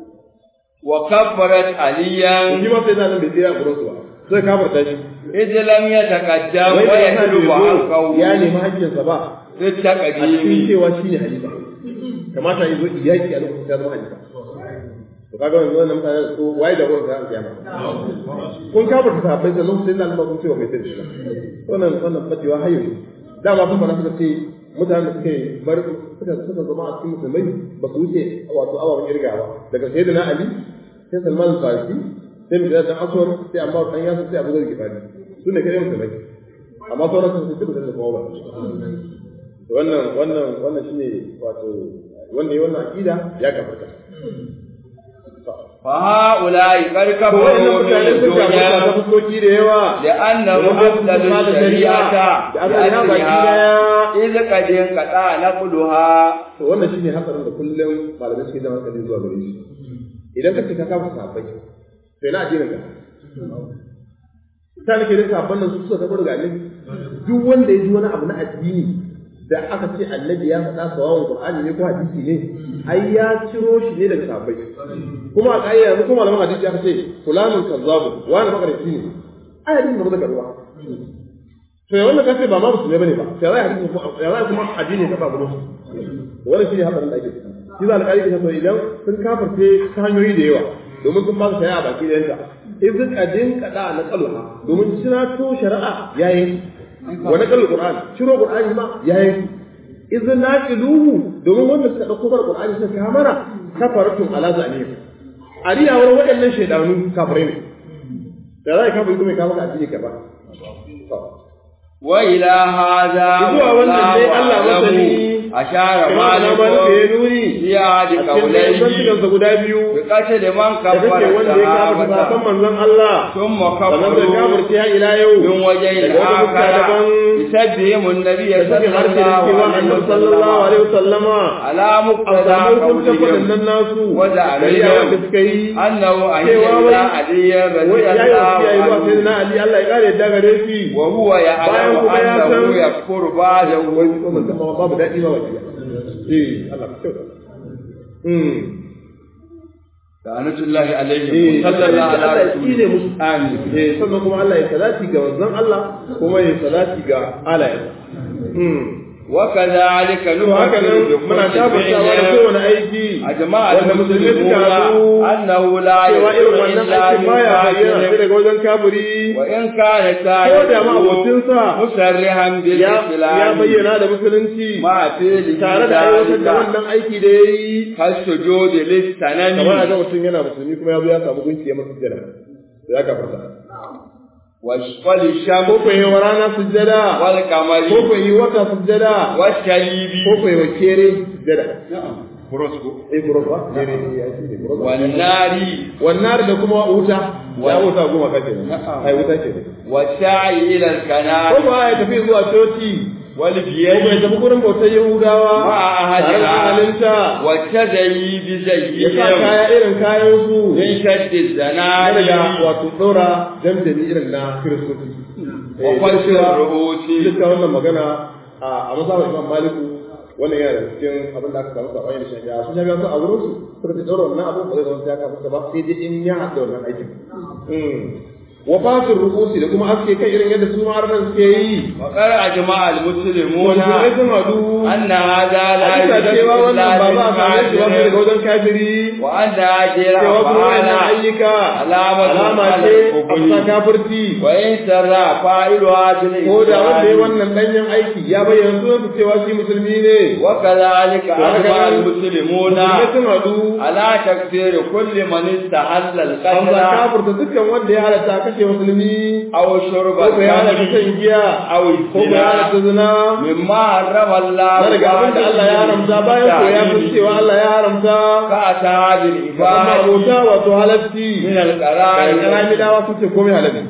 وكفرت عليا shi ma sai da nan bai tsaya gurin su ba sai kafarta shi إذ لم يتقدم wai da yasa ويطلب bai zo حقه ya nemi haƙƙinsa ba في a cikin التقديم cewa shine halifa kamata ya zo iyaki a lokacin ya zama halifa to kaga yanzu wannan mutane su waye da gurin sa kiyama kun kafarta sahabbai sannan sai da Allah kun ce wa kai sai shi wannan wannan bacewa hayo dama sun fara suka ce mutanen da suka bar suka suka zama a cikin musulmai ba su wuce wato ababen irgawa daga sayyidina ali sai salman al-farisi sai mutane dan aswar sai amma dan yasu sai abu zai gifari su ne kai musulmai amma sauran sun ce ba da kowa ba wannan wannan wannan shine wato wanda ya wannan akida ya kafarta فهؤلاء قد to كفروا wannan من mutane sun kafarta ta الدنيا fuskoki da yawa لأنهم أفضل الشريعة بأسرها إذ قد انقطع نقلها to wannan shine hatsarin da kullum malamai suke zama hankali zuwa gare shi idan ka ce ka kafa sahabbai to ina addinin ka ta nake da sahabban nan su suka taɓa daga annabi duk wanda ya ji wani abu na addini da aka ce annabi ya faɗa sawawan qur'ani ne ko hadisi ne ai ya ciro shi ne daga sahabbai kuma a ƙa'ida yanzu kuma malaman hadisi aka ce fulanun kazzabu wani makarici ne ai hadisin ba zai karuwa to ya wannan kace ba ma musulmi bane ba sai zai hadisi ya zai kuma addini ta ba gurin wannan shine hadarin da ake ciki shi za alƙali ke so idan sun kafirce ta hanyoyi da yawa domin sun ba su shari'a baki da yanta idan kadin kada na kalma domin to shari'a yayin wa na kallu qur'an ciro qur'ani ma yayin idan naqiluhu domin wanda suka dauko bar qur'ani suka kamara kafaratun ala zalim ariyawar waɗannan shaidanu kafirai ne da zai kafin kuma ka maka addini ka ba وإلى هذا zuwa wannan dai Allah والله masani أعلم ashara Imam na Malik ya nuni ya di a cikin kaulai zantukansa guda biyu bi kace da man da kake kabbara wanda ya kafa sahabban sahabata manzon Allah thumma sannan da kabbaru kafirta ya ila yau min wajen daga wata fuska akara daban yusabbihum an-nabiy da sakin harshe da cewa annabi sallallahu alaihi wasallama ala a muqtada samu hukuncin qawlihim waɗannan nasu Wada shari'a alaihim. wanda suka yi annahu Cewa wai- ayyana aliyan wai ya yi wasiya yi zuwa sai radiyallahu na Ali Allah ya kare yadda gare shi wa huwa Bayan ya'lamu kuma ya annahu san- yakfuru ba'dahu wai ko mun san ma babu daɗi ba wasiya eh Allah ka kyauta mm La'anatullahi eh alaihi sallallahu Allah ya alaihi tsine musu amin eh sannan kuma Allah ya salati ga wanzan Allah kuma ya salati ga alaye mm wa kadhalika to haka nan muna tabbatawa da kowane aiki ajma'a wanda musulmi suka haɗu annahu la cewa irin wannan illa aikin baya bayyana sai daga wajen kafiri wa in kana ko da ma abokinsa musarrihan bil ya islam ya bayyana da musulunci ma fili tare da aiwatar da wannan aiki da ya yi kal sujudi lisanani kamar a ga mutum yana musulmi kuma ya zo ya samu gunki ya masa sujjada da ya kafarta wa wal sham ko ko yi wa rana sujjada wal qamari ko ko yi wata sujjada wa shalibi ko ko yi wa kere sujjada Kurosku. eh kuro ba kere ya ce ne kuro ba Wannari wannan da kuma wuta ya wuta goma kake ne Na'am. ai wuta ce ne wa sa'i ila al-kana ko ba ya tafi zuwa coci wal ko bai biyadi tafi gurin bautar yahudawa Ma ahadiha. tare da ahalinta wa tadayi bi ya sa zayyihim kaya irin kayan su min shaddi na zanari daga wato ɗora jamjani irin na kiristoci wa fashin rubuti duka wannan magana a mazhabar imam maliku wannan yana da cikin abin da aka samu sabani da shafi'a su shafi'a su a wurin su suka ce ɗora wannan abin ba zai zama ya kafa ba sai dai in ya haɗa wannan aikin wa fasin rubusi da kuma aske kai irin yadda su ma'arnan suke yi wa qara ajma'a al-muslimuna musulmai sun haɗu anna hadha la a bisa cewa wannan ba za a same shi ba sai daga wajen kafiri wa anna ajra cewa kuma wannan fa'ala ayyuka Alama alama ala ce a al-kufri. bisa kafirci wa in sarra fa'iluha bil ko da wanda ya islam. wannan danyen aiki ya bayyana sunansa cewa shi musulmi ne وكذلك أجمع musulmai المسلمون sun haɗu على تكفير كل من استحل an za القتل kafirta dukkan wanda ya halatta kashe musulmi أو شرب ko ko ya halatta الخمر shan giya أو ko ko ya halatta الزنا zina مما حرم الله na daga abin da Allah ya haramta bayan ko ya san cewa Allah ya haramta كأسعاد amma العباد abota wato halatti من da القرائن karamidawa sun ce komai halatti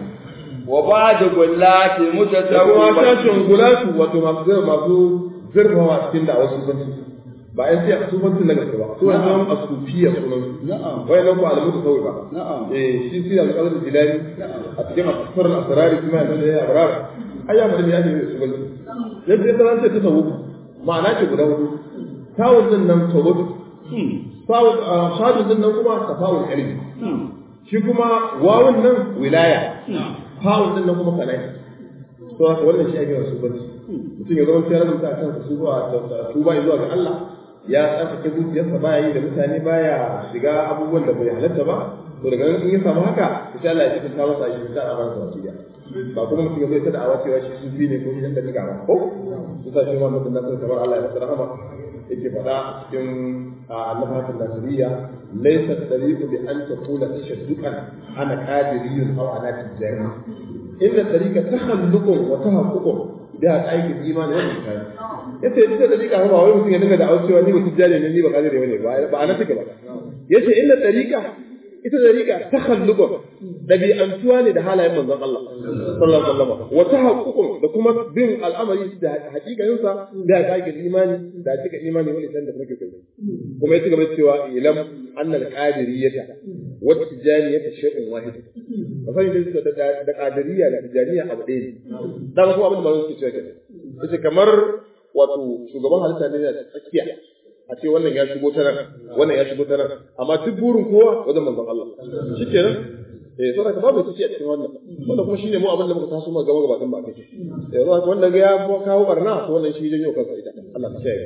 وبعد قلات da kuma متسوبة sashen gulatu wato masu zai masu zurfawa cikin da wasu sufanci ba yan sai sufanci na gaske ba su wani zama a sufiya sunan su نعم wai nan ko alamu ta sauka نعم eh shi sai alƙalar jilani a cikin asfar al-asrari kuma ya zama ya abrar ai ya bada ya ne sufanci yadda ya zama ce ta sawu ma'ana ce guda hudu tawun din nan tawud tawun shadun din nan kuma tafawul ilmi shi kuma wawun nan wilaya fa'un din nan kuma kalai to haka wannan shi ake wasu banci mutum ya zama ya rubuta kansa su zuwa tuba zuwa ga Allah ya tsarkake zuciyarsa baya yi da mutane baya shiga abubuwan da bai halatta ba to daga nan in ya samu haka insha Allah ya cikin ta masa shi ta a ransa wasiya ba kuma mutum ya zai ta da'awa cewa shi sufi ne ko shi dan da ba ko su sa shi ma mutum na kamar Allah ya masa rahama yake faɗa cikin annabawan nasiriya laysa tariqu bi an taqula tashadduqan ana qadiriyun aw ana tijari inda tariqa takhalluqun wa tahaqququn da aikin imani wa iman yace ita tariqa ba wai mutum ya dinga da aucewa ni mutum jari ne ni ba kadiri bane ba ba ana take ba yace inda tariqa ita tariqa takhalluqun dabi'antuwa ne da halayen manzon Allah sallallahu alaihi wasallam wa tahaqququn da kuma bin al'amari da hakikanin sa da aikin imani da cika imani wani san da muke kai kuma ya ci gaba da cewa ilam annal qadiriyata wa tijaniyata shay'un wahid ba sai da da qadiriyya da tijaniya abu ɗaya ne da kuma abin da ba su cewa kenan yace kamar wato shugaban halitta ne da tsakiya a ce wannan ya shigo ta nan wannan ya shigo ta nan amma duk burin kowa wajen manzon Allah shikenan eh saboda ka babu kici a cikin wannan wannan kuma shine mu abin da muka taso mu gaba gaba ba kai eh saboda wanda ga ya kawo barna to wannan shi janyo kansa ita Allah ka kiyaye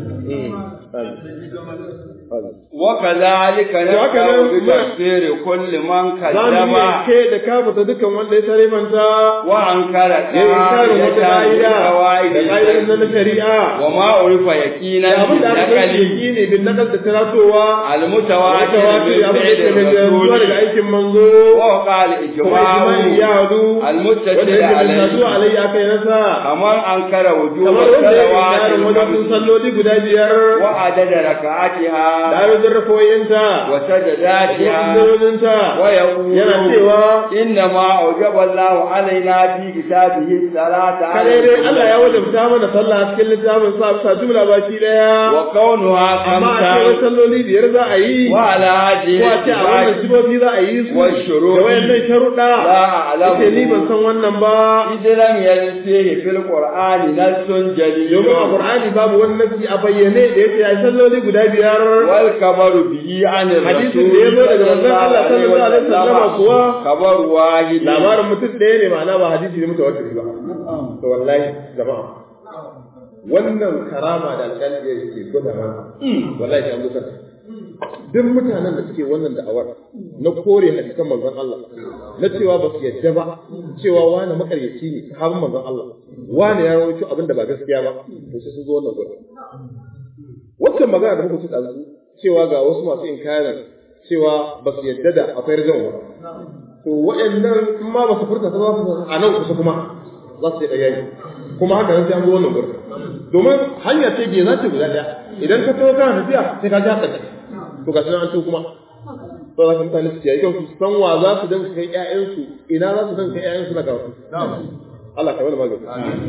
وكذلك نفعل بتكفير كل من كذب ke da kafata dukan wanda ya tare manta وأنكر ya inkarin wata ka'ida da ka'idar na shari'a وما عرف يقينا da abin da aka san بالنقل shi ne bin nakal da taratowa المتواتر wata من abin da فعل ke da zuwa daga الرسول aikin manzo وقال kuma ijma'i ya إجماع hadu المتكل wanda yake mai sadu عليه alayya kai nasa كمن أنكر وجوب kamar wanda ya الصلوات inkarin wajen الخمس salloli guda biyar وعدد da ركعاتها adadin rafoyinta da وسجداتها sallolin ويقول yana cewa إنما أوجب الله علينا في كتابه الصلاة على kare dai Allah ya الجمعة. wajabta mana sallah a cikin littafin sa bisa jumla baki daya وكونها amma a ce wai خمسة salloli biyar za a yi وعلى هذه ko a ce a wannan الاتفاق sifofi za a yi su والشروط da wayannan sharuɗa لا أعلم ce ni ban san wannan ba إذ لم يرد فيه في القرآن نص جليل domin a Qur'ani babu wani nasi a bayyane da yake ai salloli guda biyar والخبر به عن hadisin الرسول da ya zo daga manzon Allah sallallahu alaihi wasallam kuwa خبر واحد labarin mutum ɗaya ne ma'ana ba hadisi ne mutawatir ba to wallahi jama'a wannan karama da alƙali ya ke gwada mana wallahi ta mutar duk mutanen da suke wannan da'awar na kore hadisan manzon Allah na cewa ba su yadda ba cewa wani makaryaci ne sahabin manzon Allah wani ya rawaito abin da ba gaskiya ba to sai sun zo wannan gurin waccan magana da muka ci ɗazu cewa ga wasu masu inkarin cewa ba su yadda da akwai rajan ba to waɗannan in ma ba su furta ta za su a nan kusa kuma za su yi ɗaya yi kuma haka nan sai an zo wannan gurin domin hanya ce biyu za ta guda ɗaya idan ka tawo kana tafiya sai ka ji haka to ga sunan an to kuma to za ka mutane su kiyaye kyau su san wa za su dinga kai ƴaƴansu ina za su dinga kai ƴaƴansu na karatu Allah ka wani magana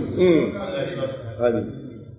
amin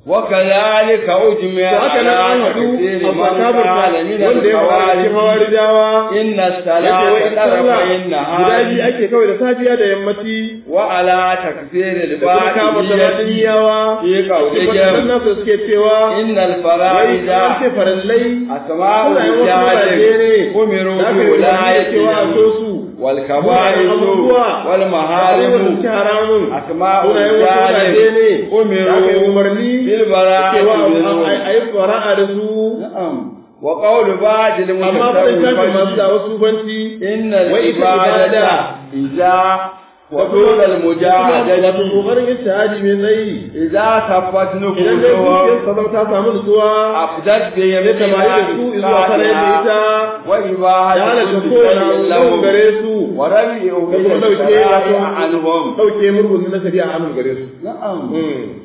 وكذلك أجمع to haka nan an على haɗu كثير a من sakabarta قال من wanda ya fara cikin الخوارج hawarijawa إن yake الصلاة wai ita sallah طرفي guda biyu النهار ake kawai da safiya da yammaci وعلى تكفير da kuma kama da الباطنية madaniyawa في wadannan قولهم nasu suke cewa إن wai الفرائض an ce farallai أسماء sunayen wasu mazaje الرجال ne أمروا da aka yi wani cewa a so بولايتهم su والكبائر abubuwa والمحارم suke haramun أسماء sunayen wasu mazaje الرجال ne da aka yi أمروا umarni بالبراءة cewa منهم a yi fara'a da su نعم وقول بعض amma faɗin shafin masu da المتصوفين wasu banci إن wai ita العبادة ibada إذا wato وطول wato المجاهدة kokarin ijtihadi mai tsayi إذا خفت idan dai zuciyar نفوسهم sa zama ta samu nutsuwa أفدت بهم ya tamari da su zuwa fara yadda ita وإباحة ya halatta كل kowane شيء abu لهم gare su ورمي da kuma أمية ɗauke الشرائع عنهم ɗauke murgun na shari'a hannun gare su نعم Hmm.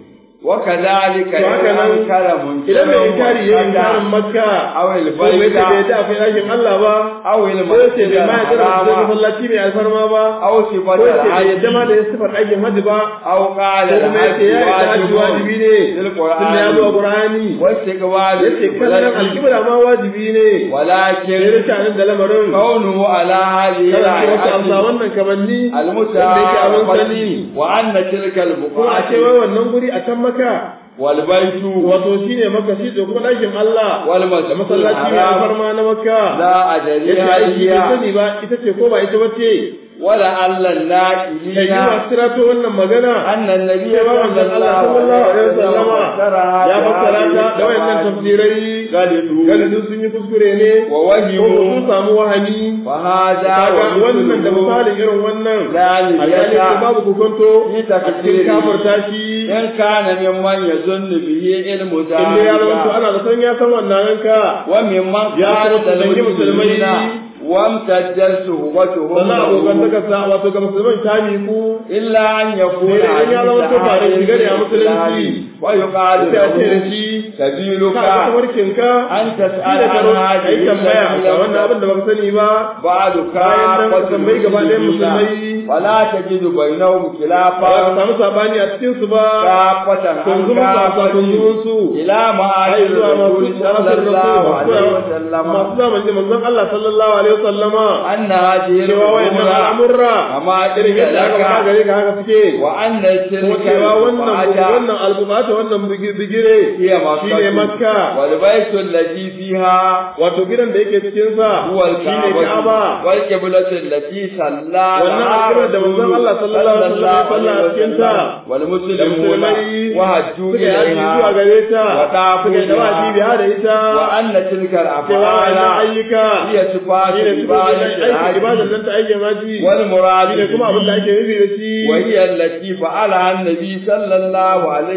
وكذلك To haka nan, أنكر idan mai inkari ya yi inkarin منكر makka أو ko mai ce bai البيت da akwai ɗakin Allah ba أو ko ya ce المسجد bai ma ya jira da الحرام masallaci mai alfarma ba أو ko صفة ya ce bai yadda ma الحج da ya sifar aikin hajji ba أو قال ko kuma ya ce ya yi الحج hajji wajibi ne للقرآن tunda ya zo a Qur'ani واستقبال ya ce kallon alkibla ma wajibi ne sai ولكن rishanin da lamarin كونه على هذه kada ce wasu amsa الهيئة wannan kamanni wanda yake abin المتعارفة sani وأن تلك kuma a ce wai البقعة wannan guri a can maka والبيت wato shine maka shi da kuma ɗakin Allah da والمسجد masallaci mai الحرام alfarma na makka لا أدري yace aiki bai هي sani ba ita ce ko ba ita bace ولعل kai yi الناقلين masu tirato wannan magana أن النبي cewa صلى manzon Allah الله sallallahu عليه alaihi wasallama وسلم ya fassara ta da wayannan tafsirai غلطوا galibin sun yi kuskure ne ko ko sun ووهموا samu wahani فهذا kaga wannan da ومثله misalin irin wannan لا alhali ko نبية babu kukunto في a cikin تفسيره kafirta shi إن كان ممن يظن به علم inda ya zama to ذلك ana da san ya san wannan ranka وممن يا كان رب تنجي مسلمي. المسلمين وامتدت صحبتهم sannan abokan له daga sa wato ga musulman ta miku إلا أن يكون sai dai in ya zama to ba da shigar ya musulunci ويقال sai a ce da له shi سبيلك ka ga tawarkinka أن shi تسأل da عن karo ka yi هذه tambaya ga wannan abin التي da baka sani ba بعد bayan nan ka كافة tambayi gaba ɗayan musulmai المسلمين ولا تجد بينهم ba ka خلافا samu sabani a cikin su ba كافة عن kunzumin sa كافة kunzumin su إلى ai معاشر zuwa masu الرسول صلى الله عليه وسلم masu zamanin manzon Allah sallallahu alaihi wasallama أن هذه cewa wayannan الأمور al'amurra كما irin yadda aka faɗa لك gare ka haka suke وأن kuma تلك cewa wannan البقعة wannan albukata wannan bigi- bigire هي shine مكة makka والبيت الذي فيها wato gidan da yake cikin sa هو shine الكعبة Ka'aba والقبلة التي صلى wannan لها alƙiblar da manzon Allah sallallahu alaihi wasallam ya salla a cikin ta da والمسلمون musulmai وهجوا suka yi haji zuwa إليها gare ta وطافوا suka yi dawafi بها biya da ita وأن تلك cewa wannan الأفعال ayyuka هي صفات shine su aikin ibadar عبادة nan ta aikin haji والمراد shine kuma abin da به ake nufi da shi وهي التي فعلها النبي صلى الله عليه wai ta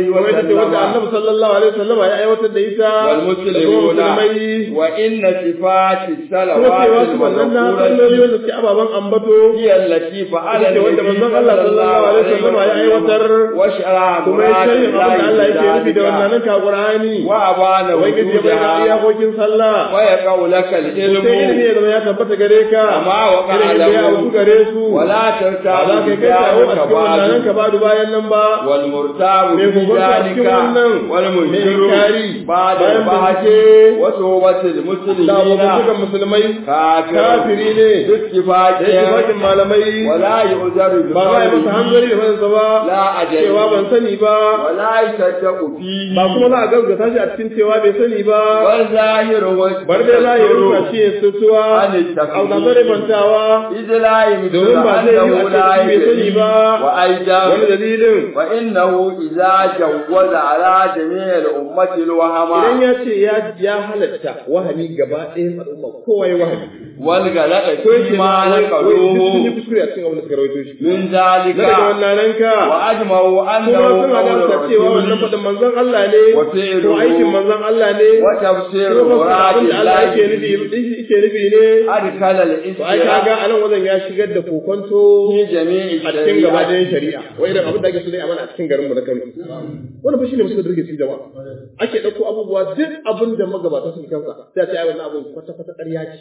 ce wanda annabi sallallahu alaihi wasallam ya aiwatar da ita والمسلمون da kuma musulmai وإن صفات kuma الصلوات cewa su wannan na salloli wanda suke ababen ambato هي التي فعل ita ce wanda النبي manzon Allah sallallahu alaihi wasallam ya aiwatar وشرع kuma ya shirya abin da Allah yake nufi da wannan ka Qur'ani وأبان ubangiji ya bayyana وجودها iyakokin sallah ويقع لك sai ilimi العلم ya zama ya tabbata gare ka كما وقع irin da ya له auku gare su ولا ba za ترتاب ka kai kawo a cikin wannan بعد ka badu bayan nan ba والمرتاب mai في gogonta a cikin ذلك wannan mai والمنكر inkari بعد bayan البحث bincike وصحبة da المسلمين abokan musulmai كافر kafiri ne باتفاق da ittifaqin malamai ولا يؤذر ba za a yi masa بقوله hanzari da fansa ba لا أجل cewa ban sani ba ولا يصدق فيه ba kuma za a gaskata shi a cikin cewa bai sani ba والظاهر bar dai za a yi rufa shi ya sutuwa عن التقليد. a gazare bantawa إذ لا يمكن domin ba zai yi أنه a لا ce bai sani ba يدري wani وأيضا dalilin وإنه إذا جوز على جميع الأمة idan الوهم ya ce ya ya halatta wahami gaba ɗayan al'umma kowa ya wahami والغلط ko yake فيما ma wai duk sun yi نقلوه kuskure a cikin abin da suka rawaito shi من na ذلك daga wannan nan ka وأجمعوا kuma أنه suna قول gamsa cewa wannan الرسول faɗin manzon Allah ne وفعله ko aikin manzon Allah ne وتفسير ko fassara مراد abin da Allah الله yake nufi yake nufi ne أدخل to ai kaga الإسلام a nan wajen ya shigar da kokonto في جميع a cikin gaba الشريعة ɗayan shari'a wai irin abin da ake so dai a mana a cikin garin mu na Kano wannan fa shine musulun da rike cikin jama'a ake ɗauko abubuwa duk abin da magabata suke kansa sai a ce ai wannan abin kwata kwata ƙarya ce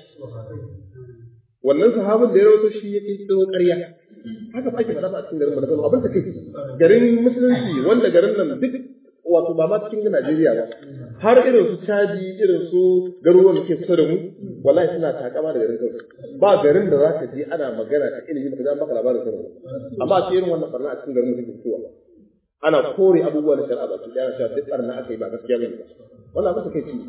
wannan sahabin da ya rawaito shi ya kirkiro ƙarya haka fa ake faɗa fa a cikin garin mu na Kano abin da kai garin musulunci wanda garin nan duk wato ba ma cikin Najeriya ba har irin su Chadi irin su garuruwan da ke kusa da mu wallahi suna takama da garin Kano ba garin da zaka je ana magana ta ilimi da kaza maka labarin Kano amma a irin wannan barna a cikin garin mu take fitowa ana kore abubuwa na shari'a ba su da cewa duk barna aka yi ba gaskiya bane wannan abin da kai ci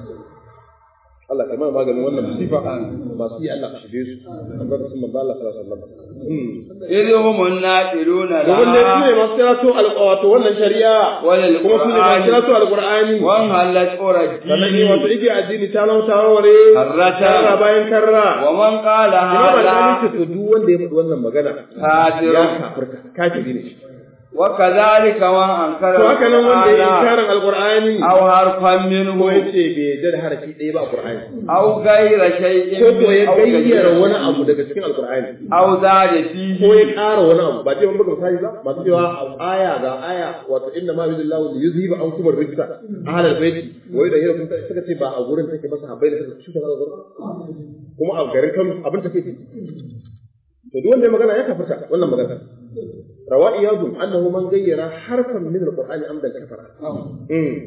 Allah kai mana maganin wannan musifa masu yi Allah ka shige su an bar sun manzo Allah sallallahu alaihi wasallam إذ هم الناقلون domin dai su ne لها masu kirato alƙawato wannan shari'a وللقرآن kuma su ne masu kirato alƙur'ani وانهلت أورى sannan ne wato الدين ike addini ta lau ta warware Karrata. karra bayan karra ومن قال imam al-ali ce هذا to duk wanda ya faɗi wannan magana كافر ya kafirta kafiri ne shi وكذلك من أنكر to haka nan wanda ya القرآن inkarin alƙur'ani أو حرفا ko ya منه ce bai yarda da harafi ɗaya ba a Qur'ani أو غير شيء ko ko ya أو gayyara كثير wani abu daga cikin alƙur'ani أو زاد ko ya فيه ƙara wani abu ba ce mun buga misali ba masu cewa aya ga aya wato inna ma yudillahu li yuzhiba ankum ar-rijsa ahlal baiti wa yudahira kun suka ce ba a gurin take ba sahabbai da suka shuka ga gurin kuma a garin Kano abin take ce to duk wanda ya magana ya kafirta wannan magana rawa iyadun annahu man gayyara harfan min al-qur'ani amdan kafara Mm.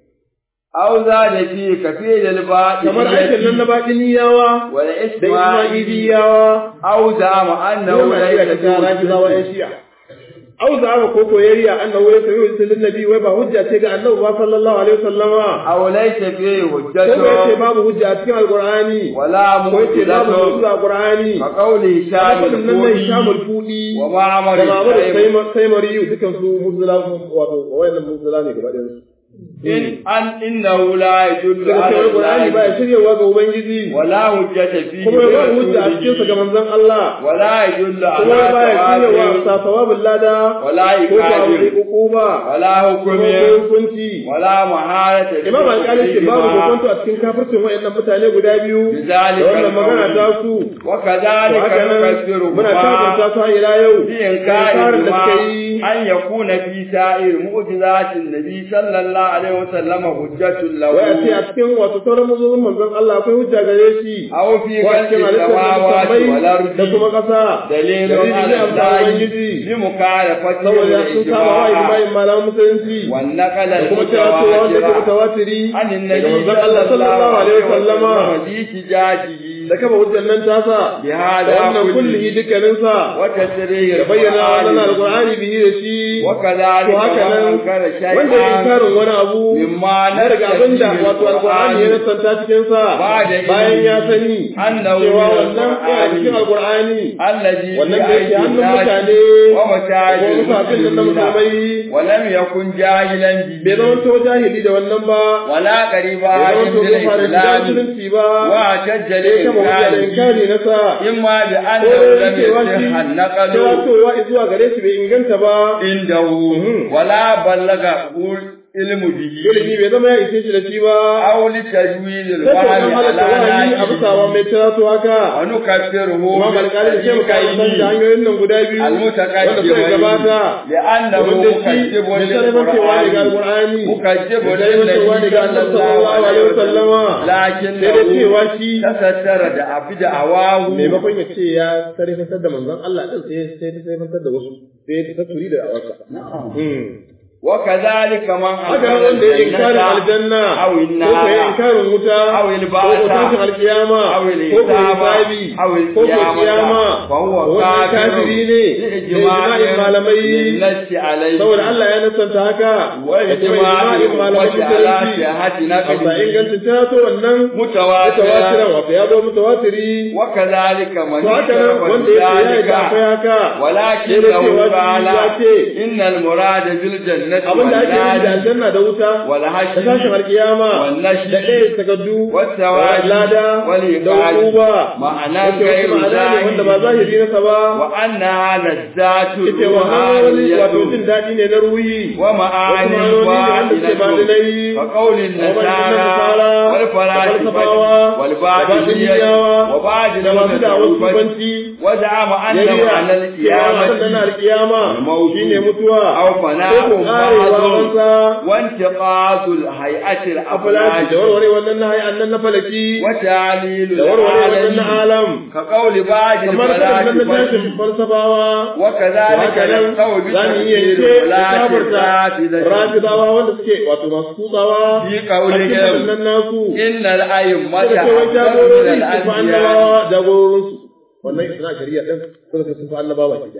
أو زاد فيه كثير الباطل kamar aikin nan na baɗiniyawa da والإسماعيلي Ismailiyawa أو زعم أنه yau na iya ليس ta rafizawa ‘yan shi'a. Au za mu ko koyayya annahu ya sayi usulun nabi wai ba hujja ce ga annabi ba sallallahu alaihi wasallama. أو ليس فيه Ko ko yace حجته babu hujja a cikin alqur'ani. ولا Ko yace babu معجزته hujja a qur'ani. كقوله شاهد Kafin nan nan الكوفي shamul fudi ومعمر da babu da الشيخ sai mariyu dukan su muzula wato wayannan muzula ne gaba ɗayan su. إن أن إنه لا يدل Daga على cewa qur'ani ba ya الله shiryawa ga ubangiji. ولا حجة فيه Kuma ba hujja a cikin sa ga manzon Allah. ولا يدل Kuma على ba ya shiryawa ثواب sa sawabin lada. ولا Ko ta wuri إكرام hukuma. ولا Kuma حكم hukunci. ولا محالة Imam Alƙali ce babu hukunta a cikin kafircin wayannan mutane guda biyu da بذلك wannan magana ta القول su. وكذلك Haka nan muna kafirta نكفرهما su har ila yau. بإنكارهما Inkarin da suka yi أن يكون في سائر معجزات النبي صلى الله عليه وسلم حجة wai a ce a له cikin wato sauran mazuzun manzon Allah akwai hujja gare shi. أو في Ko a خلق cikin halittar السماوات sammai da والأرض kuma ƙasa. دليل Dalili على ne a الله Ubangiji. بمخالفته Saboda sun saba wa الإجماع ijma'in malaman musulunci. والنقل Da kuma cewa cewa wanda ke المتواتر mutawatiri عن daga النبي manzon Allah sallallahu alaihi wasallama. واحتجاجه Da kafa hujjar nan tasa. Da بهذا wannan كله kullihi dukkaninsa. وتسريح Da bayyana wannan القرآن alqur'ani bihi da shi. وكذلك To haka من nan أنكر wanda ya شيئا karin wani abu مما na daga abin da نرجع wato alqur'ani ya nasanta cikin sa Ba da ilimi. bayan ya sani Annahu cewa min wannan yana cikin alqur'ani الذي wannan da في yake أيدي hannun الناس mutane ومشاهد ko musafin nan na المسلمين musulmai ولم يكن جاهلا bai به zama to jahili da wannan ba ولا قريبا bai zama to من ko fara da الإسلام musulunci ba واعتج sai kama hujja da لإنكاره inkari na sa إما ko بأنه ya لم cewa shi يصح cewa النقل towa zuwa gare shi bai inganta ba عنده Mhm. ولا بلغ ilmu bihi ilimi bai zama ya ishe shi da shi ba aw li tajwid al sai wahyi an halatta ala wahayi a bisa wa mai tiratu haka wa nukaffiruhu Imam Al-Qali da sai muka san da hanyoyin nan guda biyu wanda suka gabata لأنه domin da shi مكذب mai sarrafancewa ne ga للقرآن Al-Qur'ani مكذب mai sarrafancewa ne ga للنبي Allah صلى الله عليه وسلم sai dai لكنه cewa shi تستر da abu da awahu maimakon ya ce ya sarrafantar da manzon Allah din sai sai ta sarrafantar da wasu sai ta tasiri da awarsa وكذلك من haka nan wanda ya inkarin aljanna أو ko ko ya النار inkarin wuta أو ko ko البعث tashin alkiyama أو ko ko الحساب hisabi أو ko ko kiyama القيامة فهو wannan كافر kafiri ne da لإجماع ijma'in malamai للنص عليه saboda Allah ya nasanta haka da kuma وإجماع ijma'in malamai الأمة على musulunci صحة amma نقله ingancin ta to wannan متواترا mutawatiran wato ya zo mutawatiri وكذلك من to haka nan اشترك wanda ya ce ya yi da akwai بذلك haka ولكنه cewa قال ya ce إن المراد بالجنة abin da ake yi da والنار aljanna da wuta da والحشر tashin alkiyama والنشر da ɗaya takaddu والثواب lada da والإقامة hukuma معنى wace غير wasu ma'ana ne wanda ba ظاهر zahiri nasa ba وأنها لذات ita wannan wani wato jin روحانية daɗi ne na ruhi ومعاني wasu ma'anoni ne wanda suke ba da باطنة nayi فقول النصارى والفلاسفة والباطنية وبعض da masu da wasu المتصوفة banci وزعم أن yariya معنى cewa abin da na القيامة alkiyama الموت shine mutuwa أو ko فناء ko karewa بعض wansa وانتقاص الهيئة afalaki da الأفلاك warware wannan na hayan nan na falaki وتعليل da warware wannan na العالم alam كقول بعض kamar da nan na الفلاسفة tashin falsafawa وكذلك haka nan نقول za mu iya بتفسير ce ولاة kafarta الرافضة rafidawa wanda suke wato masu kutsawa في a cikin قولهم nan nasu إن الأئمة suka ce wai أفضل من jagorori su fi الأنبياء annabawa jagororinsu wannan suna shari'a din suka ce sun fi annabawa ke da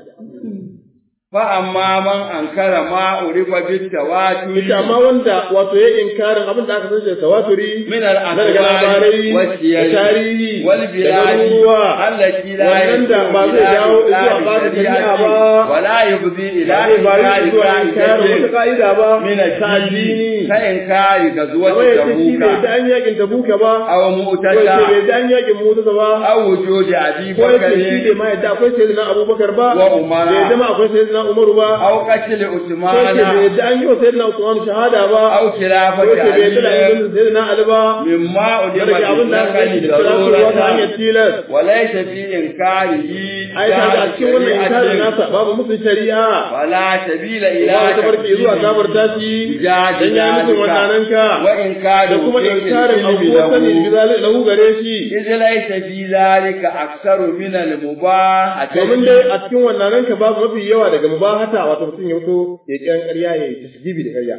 فأما من أنكر ما عرف بالتواتر ita amma wanda wato ya inkarin abin da aka san shi da tawaturi من na daga الأخبار labarai da والسير tarihi da والبلاد garuruwa التي لا wannan da ba zai dawo zuwa ba da shari'a ba ولا يفضي إلى ba zai bari zuwa inkarin wata إنكار ka'ida ba من ta addini الدين كإنكار غزوة kamar yace shi bai تبوك da an yakin tabuka ba أو ko yace مؤتشى bai da an yakin mutasa ba أو وجود أبي ko yace shi بكر bai ma yadda akwai sayyidina abubakar ba Wa Umara. bai zama akwai sayyidina umaru ba أو قتل ko yace bai عثمان yadda an yi wa sayyidina usman shahada ba أو ko خلافة yace bai yadda da علي ayyukan sayyidina ali ba مما أدم daga abin da aka yi da kira su wata hanyar ضرورة tilas وليس في إنكاره ai ta ga cikin wannan inkarin nasa babu musun shari'a ولا سبيل إلى ba ta barke zuwa kafarta shi dan ya mutum wannan ka وإنكار da kuma inkarin abubuwan sani bi zalika lahu gare shi إذ ليس في ذلك أكثر من المباح domin dai a cikin wannan ka babu mafi yawa daga mubahata wato mutum ya fito ya kiyan ƙarya ya yi tasgibi da ƙarya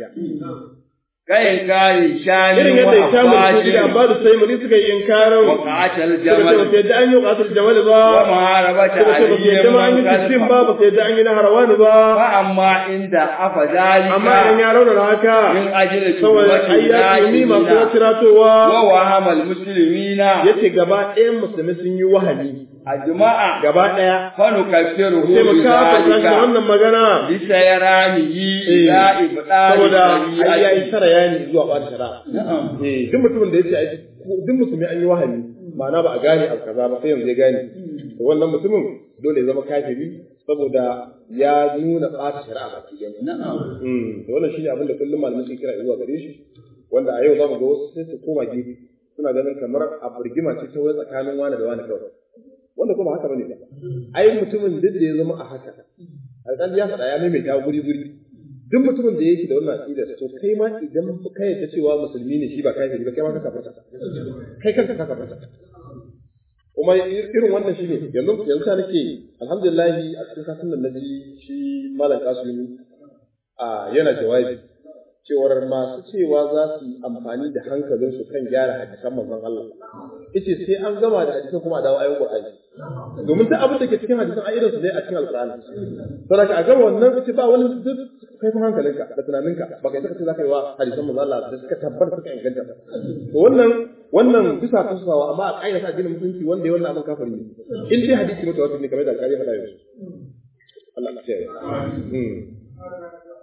كإنكار شان irin yadda ya samu da su da وأفعال ba da sai muri suka yi inkarin وقعة suka ce ba الجمل su yadda an yi ƙasar jamal ba ومحاربة suka ce ba su yadda ma an yi علي tishin من ba ba su yadda an yi na harawani ba فأما عند أفى ذلك amma idan ya raunana haka من أجل saboda تقوة ai ya tuni masu الناس tiratowa ووهم المسلمين yace gaba ɗayan musulmi sun yi wahali أجمع gaba ɗaya فنكفره sai mu kafa shi da بذلك wannan magana لسيرانه إلى إبطال saboda ai ya yi الشريعة tara yani zuwa ɓata shari'a نعم eh duk mutumin da yace ai duk musulmi an yi wahali ma'ana ba a gane abu kaza ba sai yanzu ya gane to wannan mutumin dole ya zama kafiri saboda ya nuna ɓata shari'a baki ɗaya نعم Mm, to wannan shine abin da kullum malamai suke kira zuwa gare shi wanda a yau za mu ga wasu sai su koma gefe suna ganin kamar a burgima ce ta wai tsakanin wani da wani kawai wanda kuma haka bane ba ai mutumin duk da ya zama a haka alƙali ya faɗa ya maimaita guri guri duk mutumin da yake da wannan aqida to kai ma idan ka yarda cewa musulmi ne shi ba kafiri ba kai ma ka kafarta kai kanka ka kafarta kuma irin wannan shine yanzu yanzu ta nake alhamdulillah a cikin satin nan naji shi malam kasumi a yana jawabi cewar masu cewa za su yi amfani da hankalinsu kan gyara hadisan manzon Allah ita sai an gama da hadisan kuma a dawo ayoyin Qur'ani domin duk abin da ke cikin hadisan a irin su dai a cikin Al-Qur'ani saboda a gama wannan ita ba wani duk kaifin hankalinka da tunaninka ba kai saka ce za ka yi wa hadisan manzon Allah da suka tabbata suka inganta to wannan wannan bisa kasawa amma a ƙa'ida sa addinin musulunci wanda ya wannan abin kafiri ne in dai hadisi mutawatir ne kamar da alƙali ya faɗa yanzu Allah ya kiyaye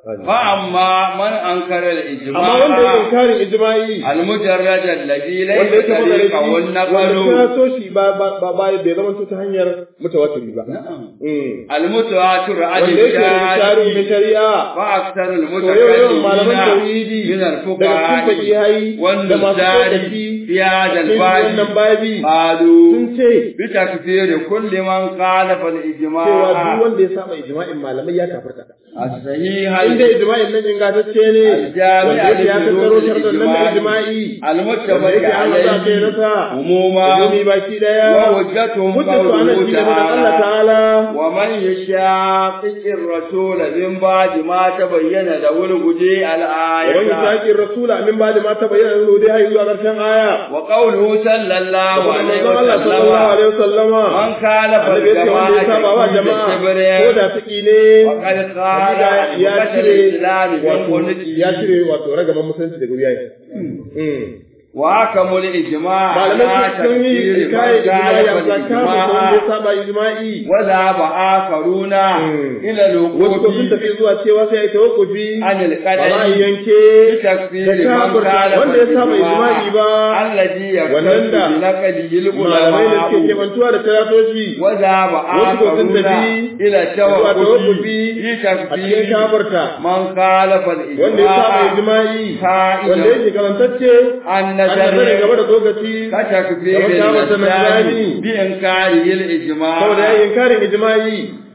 فأما من أنكر amma wanda ya الإجماع inkarin ijma'i المجرد الذي wanda ليس yake magana طريقه shi wanda النقل ta so shi ba ba ba ba bai zama to ta hanyar mutawatiri ba Mm. المتواتر عن wanda yake da tarihi na الشارع shari'a وأكثر to yau yawan malaman المتكلمين tauhidi من daga cikin الفقهاء fakihai da masu والنزار tsokaci في هذا cikin wannan الباب babi قالوا sun ce بتكفير كل من خالف cewa duk الإجماع wanda ya saba ijma'in malamai ya kafarta الصحيح inda ijma'in nan ingantacce ne الجامع wanda yake ya tattaro لشروط sharɗan nan na الإجماع ijma'i المتفق wanda yake an haɗa kai عليه nasa عموما umumi baki daya وحجتهم hujjatu ana قوله shi ne faɗin Allah تعالى ta'ala ومن يشاقق الرسول من بعد ما تبين له الهدى ومن الآية يشاقي الرسول من بعد ما تبين له الهدى هي zuwa ƙarshen aya وقوله صلى الله عليه manzon Allah sallallahu alaihi wasallama من خالف annabi ya ce wanda ya saba wa الجماعة jama'a ko كبر da taki ne وقد قال hakika ya عن cire الإسلام من wato ya قلته cire wato ragaman musulunci daga wuya وحكموا الإجماع malamai على sun yi تكفير kayan من ijma'i خالف a zakka wanda ya الإجماع saba ijma'i وذهب آخرون إلى wasu ko sun الوقوف tafi zuwa cewa sai a yi tawakkufi عن ba za a القدر yi yanke بتكفير da من kafirta خالف wanda ya saba ijma'i الإجماع ba الذي wannan da يقتضي بنقله malamai da suke العلماء kebantuwa da talatoci وذهب wasu ko sun آخرون tafi إلى zuwa التوقف tawakkufi في a cikin تكفير kafirta من خالف wanda ya saba الإجماع ijma'i قائلا wanda yake karantacce أن an nazari gaba نزل da lokaci كتكفير kamar kafirta الإسلام nazari بإنكاره الإجماع saboda ya yi inkarin ijma'i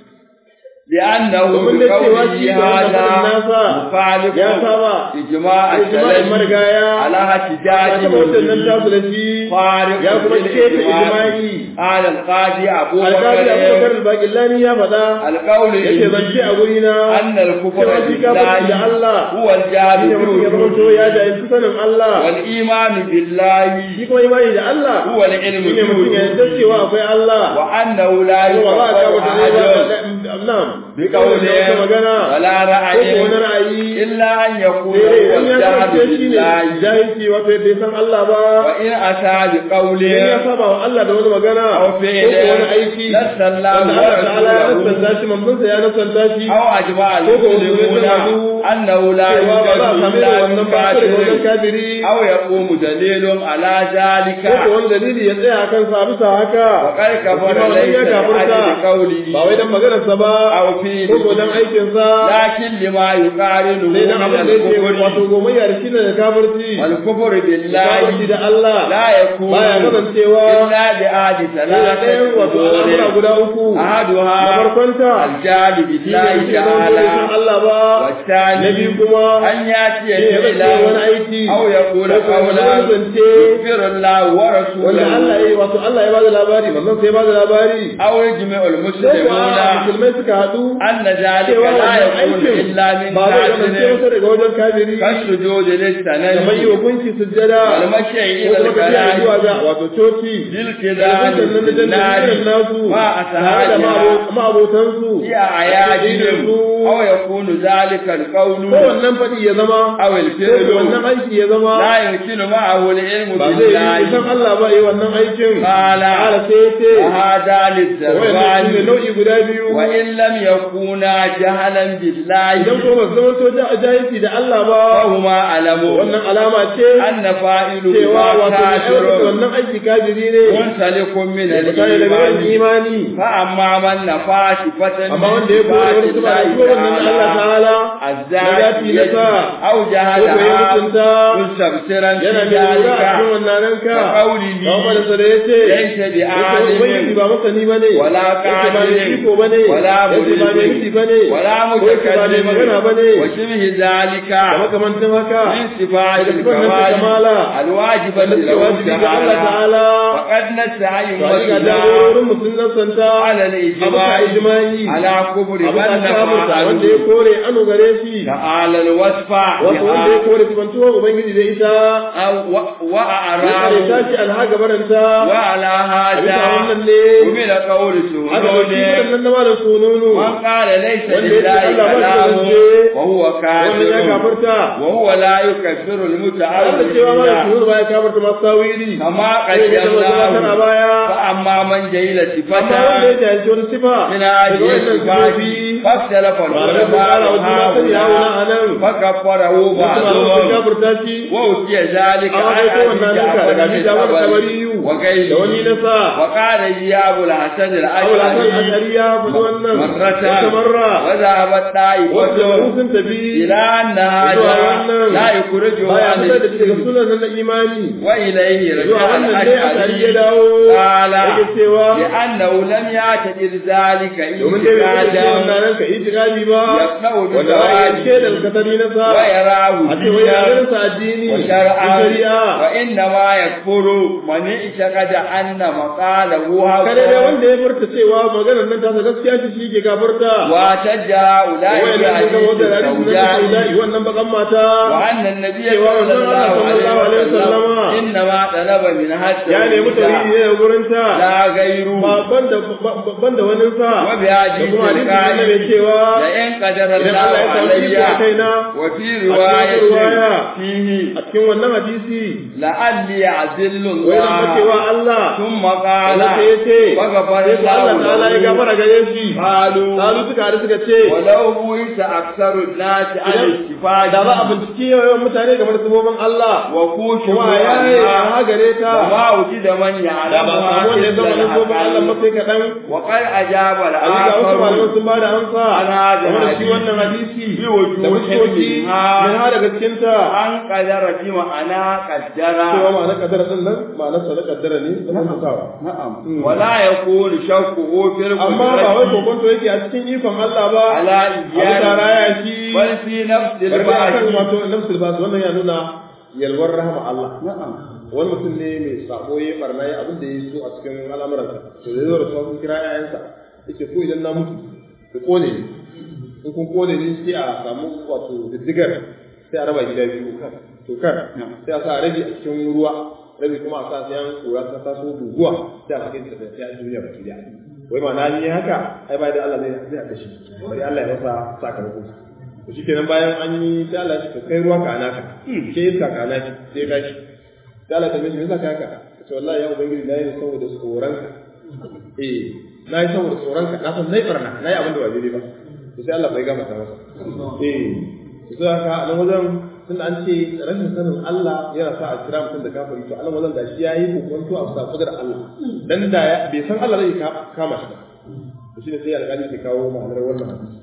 لأنه domin da cewa shi بقوله da wannan هذا nasa مخالف ya saba إجماع ijma'in السلف marigaya على ya احتجاج taba wancan nan tasu da shi فارق ya kuma keta ijma'i قال القاضي أبو alƙali abubakar بكر al-baqillani ya faɗa القول yace zance a guri na أن الكفر cewa shi kafirci da بالله Allah هو shine الجامع mutum ya zama to ya jahilci sanin Allah والإيمان بالله shi kuma imani da Allah هو العلم shine mutum ya yarda cewa akwai Allah وأنه لا kuma ba a kawo يكفر ta ne ba أحد na'am بقوله wata magana ولا ko ko رأي wani ra'ayi إلا أن يكون sai هو in ya الجهل kasance shi ne بالله jahilci wato bai san Allah ba وإن أتى in ya بقوله saba wa Allah da wani magana أو ko ko فعل wani aiki نسى الله wanda Allah ta'ala ya ورسوله nasanta shi manzonsa ya nasanta shi أو أجمع ko ko wani المسلمون sun أنه لا cewa ba za a يوجد same إلا da من wannan ba sai da wajen كافر kafiri أو يقوم دليل على ذلك ko ko wani dalili ya tsaya kan sa bisa haka وقد كفر Kuma wannan ليس ya kafirta لأجل قوله ba wai dan maganarsa ba أو فيه ko ko dan aikinsa لكن لما يقارنه sai dan abin من da yake wato الكفر gomayya da shi ne da kafirci والكفر kafirci بالله da Allah لا يكون baya kasancewa إلا بأحد sai da ɗayan ثلاثة wato al'amura أمور guda uku na أحدها farkonta الجهل shi ne بالله shi ne san تعالى Allah ba na والثاني biyu kuma أن يأتي shi ne zai wani فعلا aiki أو يقول ko ko wani قولا zance يغفر الله wanda ورسوله Allah ya yi wato Allah ya bada labari manzon sai ya bada labari أو يجمع sai المسلمون kuwa musulmai suka haɗu أن ذلك cewa لا wannan يكون aikin إلا من ba zai kasance كافر wata daga wajen kafiri كالسجود kamar yi wa للسند gunki sujjada والمشي ko إلى kuma tafiya zuwa الكلام ga wato coci للكذاب da sannan da بالنار jannatin nasu مع tare da أسهالها ma'abotansu في أعيادهم أو يكون ذلك ko القول wannan faɗi ya zama أو ko الفعل wannan aiki ya zama لا يمكن معه العلم ba zai yi san بالله Allah ba yi wannan aikin قال ala sai ya ce وهذا wannan shi ne للزربان nau'i guda biyu وإن لم يكونا جهلا idan بالله ko ba su zama to da jahilci da Allah ba فهما علموا wannan alama ce أن فاعله cewa wato mai aiwatar da كافر wannan aiki kafiri ne منسلك من mutane daga wani الإيمان imani فأما من نفى صفة amma wanda ya kore wani tuba da shi wannan na Allah ta'ala الزاكية na sa أو ko ko ya جهلها mutunta مستبصرا في yana mai lura a cikin ذلك wannan ranka كقوله kawai da sada yace ليس yace ubangiji بعالم ba masani bane ولا yace ba mai قادر iko bane ولا yace ba mai مريد miji bane ولا ko yace ba mai magana متكلم bane وشبه ذلك da makamantan haka من صفات daga sifar nan ta الكمال kamala الواجبة wanda suke له wajibi ga Allah تعالى ta'ala وقد نسعى to a ga أمتنا jagororin musulman santa على abuka الإجماع ijma'i على كفر abuka من kafirta نفى wanda ya عنه kore anu gare shi تعالى الوصف wato wanda ya kore sifantuwar ubangiji da ita ya وأعراه karita shi alha gabaranta وعلى a bisa هذا wannan ne ومن قول aka ɗauki سهول waɗannan na malam sununu من قال ليس wanda ya ce لله Allah ba shi da كلام zance وهو wannan ya كافر kafarta وهو لا يكفر tare da cewa malam المتعوذين sununu ba ya kafarta masu tawili كما sai ya zama zama tana قدمناه baya فأما من جهل amma wanda ya صفته jahilci wani sifa من daga هذه wannan الصفات sifofi فاختلف malamai sun ƙara wa juna sani ya wuna a nan فكفره wasu malamai sun بعضهم kafurta shi وأوتي ذلك an عن wato wannan nuka daga أبي abi جعفر jawar بن tabariyu da wani وغيره nasa وقال إياب الحسن abu da kan الأشعري ashari ya fi wannan مرة wata marra وذهبت wasu طائفة sun tafi إلى أن zuwa هذا wannan لا يخرجه baya عن fitar da shi daga الإسلام sunan na imani وإليه zuwa رجع wannan dai ashari ya الأشعري dawo قال yake cewa لأنه لم يعتبر ذلك domin dai bai ce إيجادا wannan ranka itikadi ba يقنع wanda ya ce da بالزواج katari na sa ويراه a ce wai ya دينا ganin sa addini da وشرعا shari'a وإنما يكفر من اعتقد أن مقاله kada dai حق wanda ya furta cewa maganar nan ta gaskiya ce shi ke gafarta واحتج هؤلاء wai nan suka wata بحديث hadisi na الزوجاء saudai wannan bakan mata وأن النبي cewa صلى manzon Allah الله sallallahu عليه alaihi وسلم wasallama إنما طلب منها ya nemi tauhidi التوحيد ne da gurin ta لا غيره ba banda banda wani sa da وبحديث kuma hadisi ne mai القائل cewa لئن قدر idan الله Allah ya samu iko a علي kaina وفي رواية رواية فيه a cikin wannan hadisi لعلي أذل wai da الله cewa Allah ثم قال Allah sai ya ce وغفر sai ko Allah ta'ala ya الله له gafara gare shi قالوا Salu suka haɗu suka ce ولو بويت أكثر الناس عن الاتفاق da za a bincike yawan mutane game da sabobin Allah وكوش kuma a yaye ya gare ta وما وجد من da ba يعلمها samu wanda ya zama na sabobin Allah إلا mafi kaɗan وقد أجاب a ga wasu malamai الآخر sun ba da amsa An haɗa game da shi hadisi. wannan hadisi Bi wujuhin da fuskoki minha. min ha daga cikinta أن قدر في معنى cewa قدر ma'anar kaddara din nan ma'anar sa na kaddara ne da hukuntawa نعم ولا يكون شكه في amma ba wai القدرة kokonto yake a cikin ikon Allah ba على abu tara إيجاد ya shi بل في نفس bari dai akan البعث wato nafsul bas wannan ya nuna yalwar rahama Allah نعم wani mutum ne mai sabo ya barna ya abin da ya so a cikin al'amuransa to da zo da sun kira ƴaƴansa yake ko idan na mutu ku kone ni in kun kone ni sai a samu wato diddigar sai a raba gida biyu to kar sai a sa rabi a cikin ruwa rabi kuma a sa sai an kura ta taso guguwa sai a sake ta sai a duniya baki daya wai ma na yi haka ai bai da Allah zai zai aka shi bari Allah ya masa sakamako to shikenan bayan an yi sai Allah ya ce kai ruwa ka anaka ke iska ka anaki sai ka shi sai Allah ta mishi me yasa ka haka ce wallahi ya ubangiji na yi saboda tsoronka eh na yi saboda tsoronka na san nai barna na yi abin da ba daidai ba to sai Allah bai gama ta masa eh to sai haka a nan wajen tun an ce rashin sanin Allah yana sa a kira mutum da kafiri to a nan wajen gashi yayi kokonto a sa kudar Allah dan da ya bai san Allah zai kama shi ba to shine sai alƙali ke kawo ma'anar wannan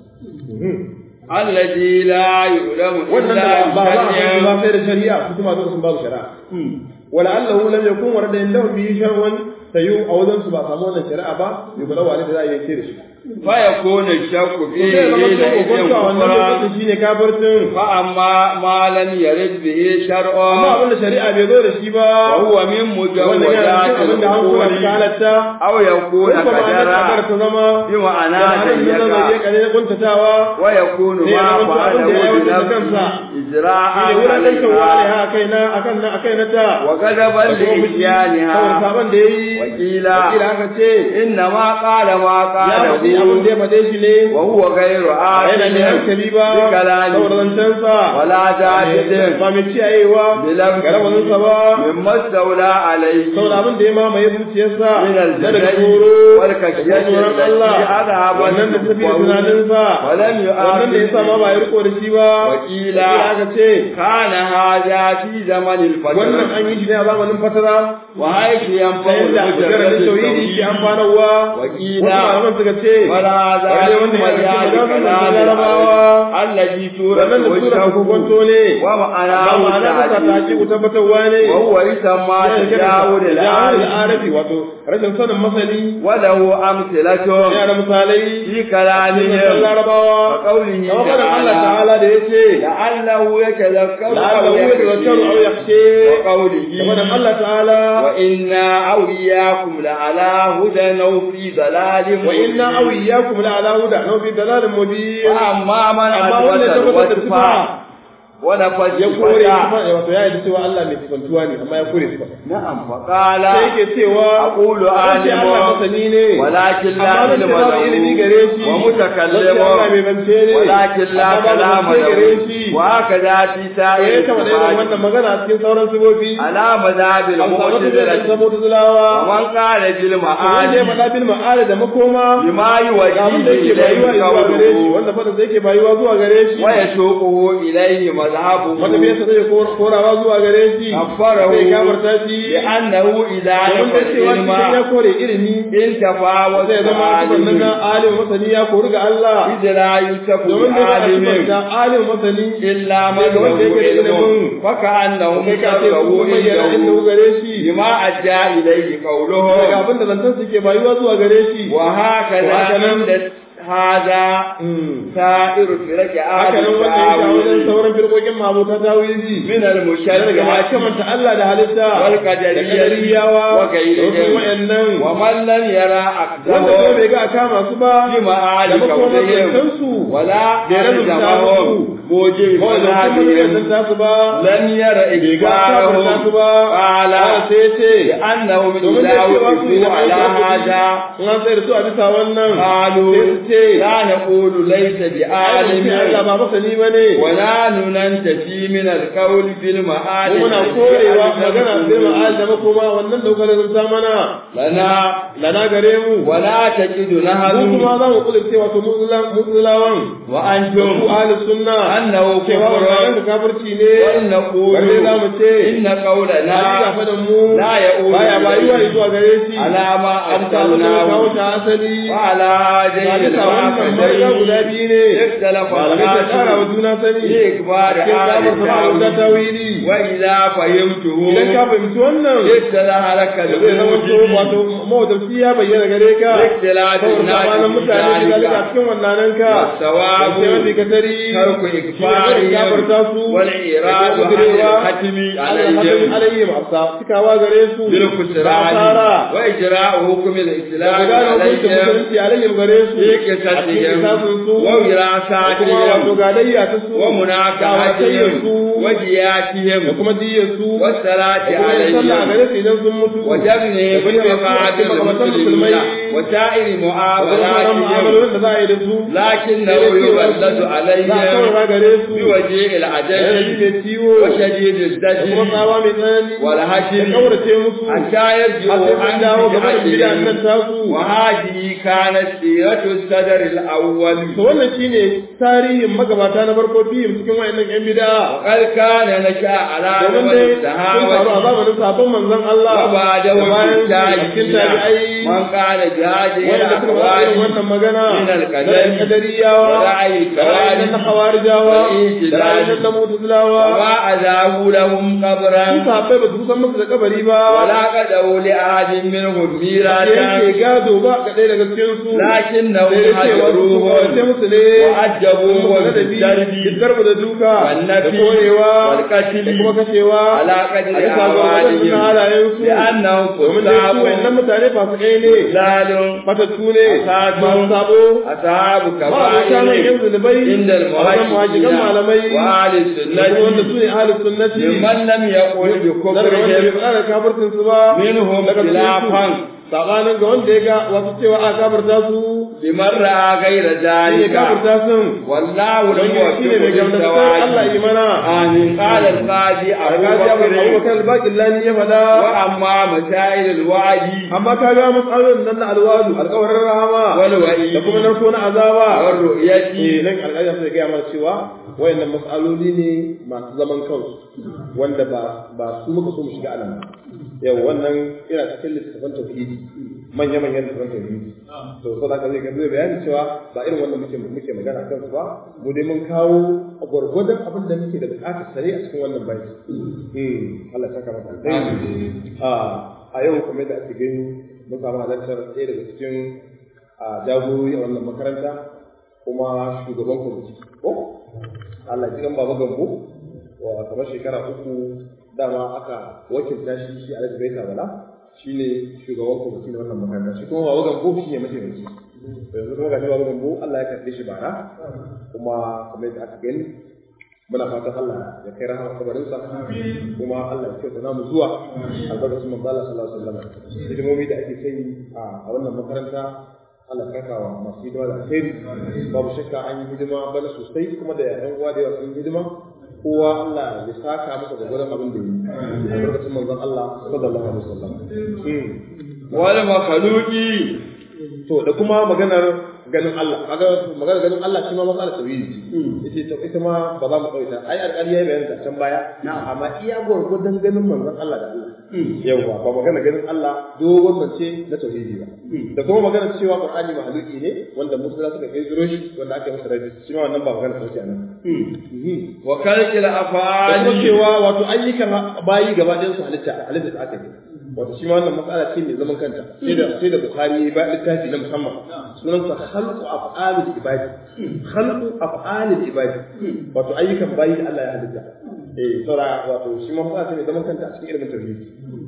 hadisi الذي لا يعلم wannan إلا da ba za a san ba بشرع sai da shari'a su kuma sun babu shari'a wala allahu lam yakun warada indahu bi shar'un sayu a wajen su ba samu wannan shari'a ba yubala wa da za a yi da shi فيكون الشك to فيه sai zama حينئذ sai kokonto a wannan كفرا lokacin shine kafircin فأما ما لم يرد به amma شرع abin da shari'a bai zo da shi ba وهو من wannan yana مجوزات cikin abin da hankula الأمور ta halatta أو يكون ko kuma ana kadar قدرا ta zama بمعنى da hannun nan zai ضيقا kare na kuntatawa ويكون sai ya ما zama abin da ya فعله aiwatar da kansa بنفسه إجراء shi ne wulaƙancin wani عليها ha kai na akan na akai na ta وغضبا da kuma fushi saboda لإتيانها sabon da ya yi وقيل wakila aka ce إنما قال ما ya faɗi abin da قاله ya faɗe shi ne وهو غير yana da عاقل hankali ba بكلامه saboda zancensa ولا جاهد ba mai ciyayewa ga rawaninsa ba مما استولى عليه saboda abin da ya mamaye zuciyarsa من na daga الجبل tsoro da والكشية tsoron التي Allah أذهب wannan da tafi da tunaninsa ولم wannan da ya sa ma ba ya riko da shi ba وقيل wakila aka ce كان هذا في زمن wannan الفترة an yi shi ne a zamanin fatara وحيث ta ينفع yadda المجرد mujarradin tauhidi ke التوحيد amfanarwa وقيل wasu malaman suka ce ولا هذا wale wanda ya مجال rike da كلام zamanin larabawa الذي wannan da تورث tura kokonto ne ومعناه ba ma'ana ta ta التعليم ki tabbatarwa ne وهو يسمى تجاوز jawar العالم al'arafi wato rashin sanin masani وله أمثلة yana da misalai في cikin كلامهم larabawa وقوله da maganar Allah تعالى ta'ala da ya ce لعله يتذكر la'allahu أو yatazakkaru aw يخشى yakhsha da وقوله maganar Allah ta'ala وإنا أو إياكم لعلى هدى أو في ضلال wa inna aw iyyakum la ala huda aw fi dalalin mubin وأما من amma wanda ya أثبت tabbatar da الوصف sifa ونفت ya kore صفته sifa wato ya yi cewa Allah mai sifantuwa ne amma ya kore sifa نعم فقال sai yake cewa أقول ce Allah عالم masani ne ولكن لا amma zan ce علم babu ilimi gare له shi zan ce ومتكلم Allah mai bance ne ولكن لا amma babu كلام zance gare له shi وهكذا في ya سائر kama da irin الصفات wannan magana a cikin sauran sifofi على مذهب an samu da المعتزلة saboda zulawa ومن قال wanda ya بالمعاني faɗa bil ma'ala da makoma بما ga abin da يوجيه yake bayuwa إليه zuwa gare shi قوله wanda fadin sa yake bayuwa zuwa gare shi ويسوقه إليه مذهبه wanda bai sa zai kor- korawa zuwa gare shi كفره sai gafarta shi لأنه إذا domin da نفى cewa shi ya العلم kore ilimi انتفى zai zama sifan na وسعى alim masani ya kori ga Allah إذ لا يوسف domin da ya sifan بعالم da alim masani إلا من daga wanda له yake da علم ilimin فكأنه kai ka ce مكره kuma bayyana inda عنده gare shi بما أدى إليه daga قوله abin da zantan su ke bayuwa zuwa gare shi وهكذا وهكذا عند هذا سائر فرق haka nan آل wanda yake a wajen التعاون sauran firkokin mabuta tawili من daga المشركة masu kamanta Allah da halitta والقدرية da kadariyawa da wasu وغيرهم wa'annan ومن لم يرى wanda ko أكثرهم bai ga a kama su ba بمعالي da makomar كونهم zantansu ولا da ya rubuta ألزمهم musu موجب ko da kuma مذهبهم zanta su ba لم ير bai ga kafarta su إجبارهم ba قال sai ce لأنهم domin da لا cewa su yi وقفوا على هذا in an tsaye da su a bisa wannan قالوا sai su ce لا نقول ليس alim Allah بعالم ba masani ba ne ولا ننتفي من القول في المعالم muna korewa magana bil ma'al da makoma wannan daukar zanta mana لنا lana gare mu ولا تجد mu نهر kuma za mu kudurce wato mutsulawan وأنتم ku ahli sunna أنه cewa wannan كفر kafirci ne ونقول balle za mu ce إن na ga قولنا fadan mu لا يؤول baya bayuwa إليه zuwa gare shi على ما amsa mu kawo أرسلناه ta asali وعلى ga هذين bisa wannan marga guda الواقعين biyu ne اختلف malamai ta kara wa الناس juna sani في إخبار cikin آل kamar sama ta التاويل tawili وإذا فهمته idan ka fahimci wannan اتضح لك zai zama to الوجود wato mawadarci ya bayyana gare ka باختلاف saboda الناس tsakanin في mutane da zalika ذلك cikin wannan ka والثواب sai wanda ka tari ترك shi ne barin gafarta إكفارهم su والإيراد da عن kudurewa الختم alhamin عليهم alayhim afsa cikawa gare su da بالخسران asara وإجراء حكم da الإسلام gudana hukuncin عليهم musulunci alayhim gare su في a cikin قصتهم kitabun su ووراثاتهم kuma wato gadayya ta su ومناكحتهم su da ودياتهم kuma diyar su والصلاة da kuma yin sallah عليهم gare su idan sun mutu وجبنهم da kuma بمقاعد yin makamantan musulmai المسلمين وسائر da kuma sauran معاملاتهم mu'amalolin da za a yi da su لكنه sai dai cewa يولد za a عليهم saurara gare su بوجه yanayi العجل mai ciwo وشديد da kuma الزجر tsawa mai tsanani da والهجر kaurace musu حتى har يرجعوا sai sun عن dawo gaba da bid'an nan بدعتهم tasu وهذه كانت سيرة الصدر الأول to wannan shine tarihin magabata na farko biyu cikin wayannan yan bid'a وقد كان نشأ على domin نمط dai sun faru a الصحابة zamanin sabon manzon Allah وبعده da bayan في cikin tabi'ai من قال بهذه wanda suka faɗa irin الأقوال wannan magana من da القدر kadariyawa ورأي da ra'ayin الكوارث na hawarijawa والإنتداب. da ra'ayin na mutazilawa وما أذابوا لهم su قبرا sahabbai ba su kusan musu da kabari ba ولا قدوا لأحد منهم da ميراثا yake gado ba ga ɗaya daga cikin su لكنهم sai dai cewa su kawace حجروهم musu ne وعجبوهم da bi بالدرب darbu da duka da والنفي koyewa والقتل da kuma kashewa على a قدر bisa ga waɗannan أعمالهم halayen su لأنهم domin dai su wayannan كتاب mutane fasikai ne ضلال matattu ne Asadu. masu sabo أصحاب ba a wuta nan yin كبائر zunubai عند a wajen muhajiran malamai وأهل da kuma wanda السنة su ne ahlus sunnati ممن لم يقل na daga wanda bai بكفرهم fara kafircin su ba منهم daga cikin su خلافا sabanin ga wanda ya ga wasu cewa a kafirta su لمن رأى غير shi ne ذلك kafirta sun والله don لم shi ne mai يوفق gamdasar Allah yi للزواج mana آمين قال القاضي a أبو gaji abu بكر abubakar albaƙin lani ya faɗa وأما مسائل الوعد amma ka ga matsalolin nan na alwadu alƙawarin rahama والوعيد da kuma narko na azaba والرؤية eh nan alƙawarin sai gaya mana cewa wayannan mas'aloli ne masu zaman kansu wanda ba ba su muka so mu shiga anan ba yau wannan yana cikin littattafan tauhidi manya manyan littattafan tauhidi to so da zai ga zai bayani cewa ba irin wannan muke muke magana kan su ba mu dai mun kawo gwargwadon abin da muke da bukatar sare a cikin wannan bayan hmm Allah ya saka maka alheri a a yau kuma da ake gani mun samu halartar ɗaya daga cikin a jagorori a wannan makaranta kuma shugaban kwamiti ko Allah ji baba gambo wa kamar shekara uku dama aka wakilta shi shi Alhaji Baita Bala shine shugaban kwamiti na wannan makaranta shi kuma baba gambo shi ne mataimaki yanzu kuma ga baba gambo Allah ya karɓe shi bara kuma kamar yadda aka gani muna fatan Allah ya kai rahama kabarinsa kuma Allah ya kyauta namu zuwa albarkacin manzo Allah sallallahu alaihi wasallam hidimomi da ake sai a wannan makaranta Allah ya kawo masu hidima da alheri babu shakka an yi hidima bana sosai kuma da yan uwa da yawa sun hidima kowa Allah ya saka masa da gurin abin da yi albarkacin manzon Allah sallallahu alaihi wasallam wal makhluqi to da kuma maganar ganin Allah kaga maganar ganin Allah shi ma matsalar tauhidi ce ita ita ma ba za mu kauta ai alƙali ya bayyana can baya amma iya gurgurdan ganin manzon Allah da Allah yawa ba magana ganin Allah dogon zance na tauhidi ba da kuma maganar cewa Qur'ani mahaluki ne wanda musulma suka kai zuro shi wanda aka masa rabi shi ma wannan ba magana sauki anan wa kalkil da kuma afali cewa wato ayyukan bayi gaba ɗayan su halitta halitta da aka yi wato shi ma wannan matsala ce mai zaman kanta sai da sai da Bukhari ba littafi na musamman sunan sa khalqu af'alil ibadi khalqu af'alil ibadi wato ayyukan bayi da Allah ya halitta eh saura wato shi ma matsala ce mai zaman kanta a cikin ilimin tauhidi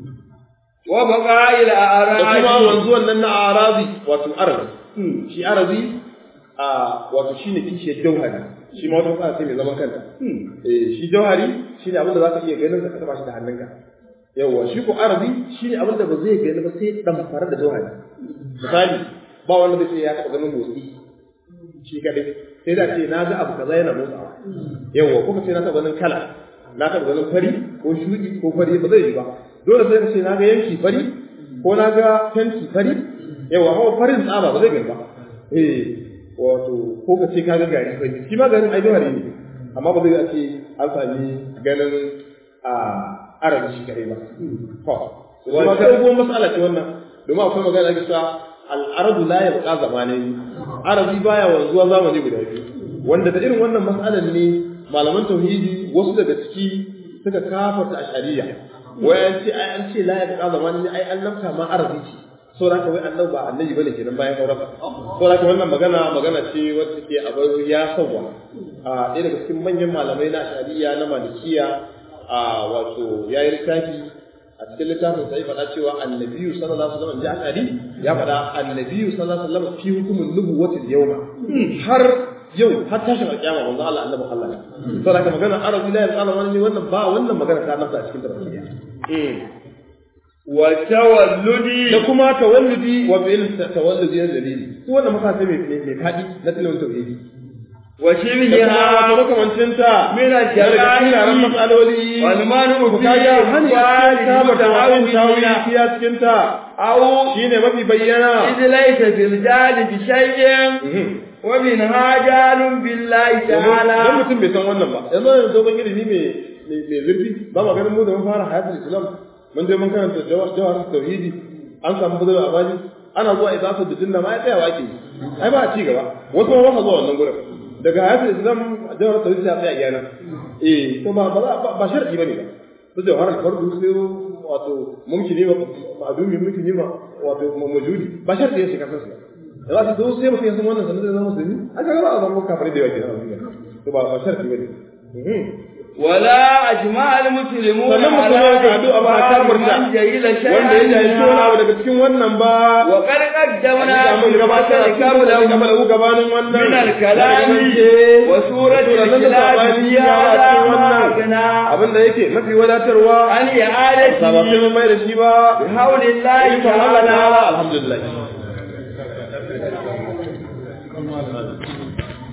wa baqa'il da kuma a'radi wanzuwan nan na arazi wato arazi shi arazi a wato shine kishiyar jauhari shi ma wata matsala ce mai zaman kanta eh shi jauhari shine abin da zaka iya ganin ka taba shi da hannunka yawa shi ko arabi shine abin da ba zai gani ba sai dan fara da jauhari misali ba wanda zai ce ya taba ganin motsi shi kadai sai da ce na ga abu kaza yana motsawa yawa ko ka ce na taba ganin kala na taba ganin fari ko shudi ko fari ba zai yi ba dole sai ka ce na ga yanki fari ko na ga fenti fari yawa hawa farin tsaba ba zai gani ba eh wato ko ka ce ka ga gari fari shi ma garin ai jauhari ne amma ba zai ce an sami ganin a arabi shi kare ba to kuma ga dogon mas'ala ce wannan domin akwai magana da cewa al-aradu la yabqa zamanin arabi baya wanzuwa zamani guda biyu wanda da irin wannan mas'alan ne malaman tauhidi wasu daga ciki suka kafarta ashariya wai an ce ai an ce la yabqa zamanin ai an nafta ma arabi ce saboda haka wai annabi ba annabi bane kenan bayan auren saboda haka wannan magana magana ce wacce ke a bar ya sauwa a ɗaya daga cikin manyan malamai na ashariya na malikiya a wato ya yi littafi a cikin littafin sai faɗa cewa annabiyu sallallahu alaihi wasallam ji akari ya faɗa annabiyu sallallahu alaihi wasallam fi hukumin nubuwatil yawma har yau har tashin alƙiyama manzo Allah annabi Allah ne saboda haka magana arabi la yaqala wani wannan ba wannan magana ta nasa a cikin tafsiri wa tawalludi da kuma tawalludi wa fi'il tawalludi na dalili su wannan masa mai mai fadi na tilawar tauhidi wa da kuma shibhiha wato makamancin ta min daga cikin yaran al-jala'i matsaloli wal manu ku fi kaga hani a cikin kama da wa'in tawili muta'awwidina fiya cikin ta aw shine mafi bayyana إذ ليس في الجهل بشيء ومن هاجال بالله dan تعالى mutum bai san wannan ba yanzu yanzu dogon ilimi mai mai zurfi ba ma ganin mu da mun fara hayatul islam mun je mun karanta jawhar tauhidi an samu bazara a baji ana zuwa idafa da jinna ma ya tsaya wake ai ba a ci gaba wasu ma ba sa zuwa wannan gurin daga hayatul islam jawhar tauhidi ya tsaya iyana eh to ba ba ba sharadi bane ba su jawhar fardu sai wato mumkini ba ma'dumi mumkini ba wato mawjudi ba sharadi ne shi kasan su da za su zo sai mutum ya san wannan sanar da zama musulmi a ga ba a zama kafare da yawa kenan to ba ba sharadi bane ولا أجمع المسلمون sannan musulmai ka haɗu a ba a kafirta من جهل شيئا wanda ya jahilci wani abu منها. daga cikin wannan ba وقد قدمنا mun gabatar a cikin قبله gabatar gabanin wannan من الكلام وسورة الإخلاص في هذا ما أغنى abin da yake mafi wadatarwa عن ba ba إعادته sai mun mai da shi ba بحول الله ikon Allah ta'ala تعالى alhamdulillah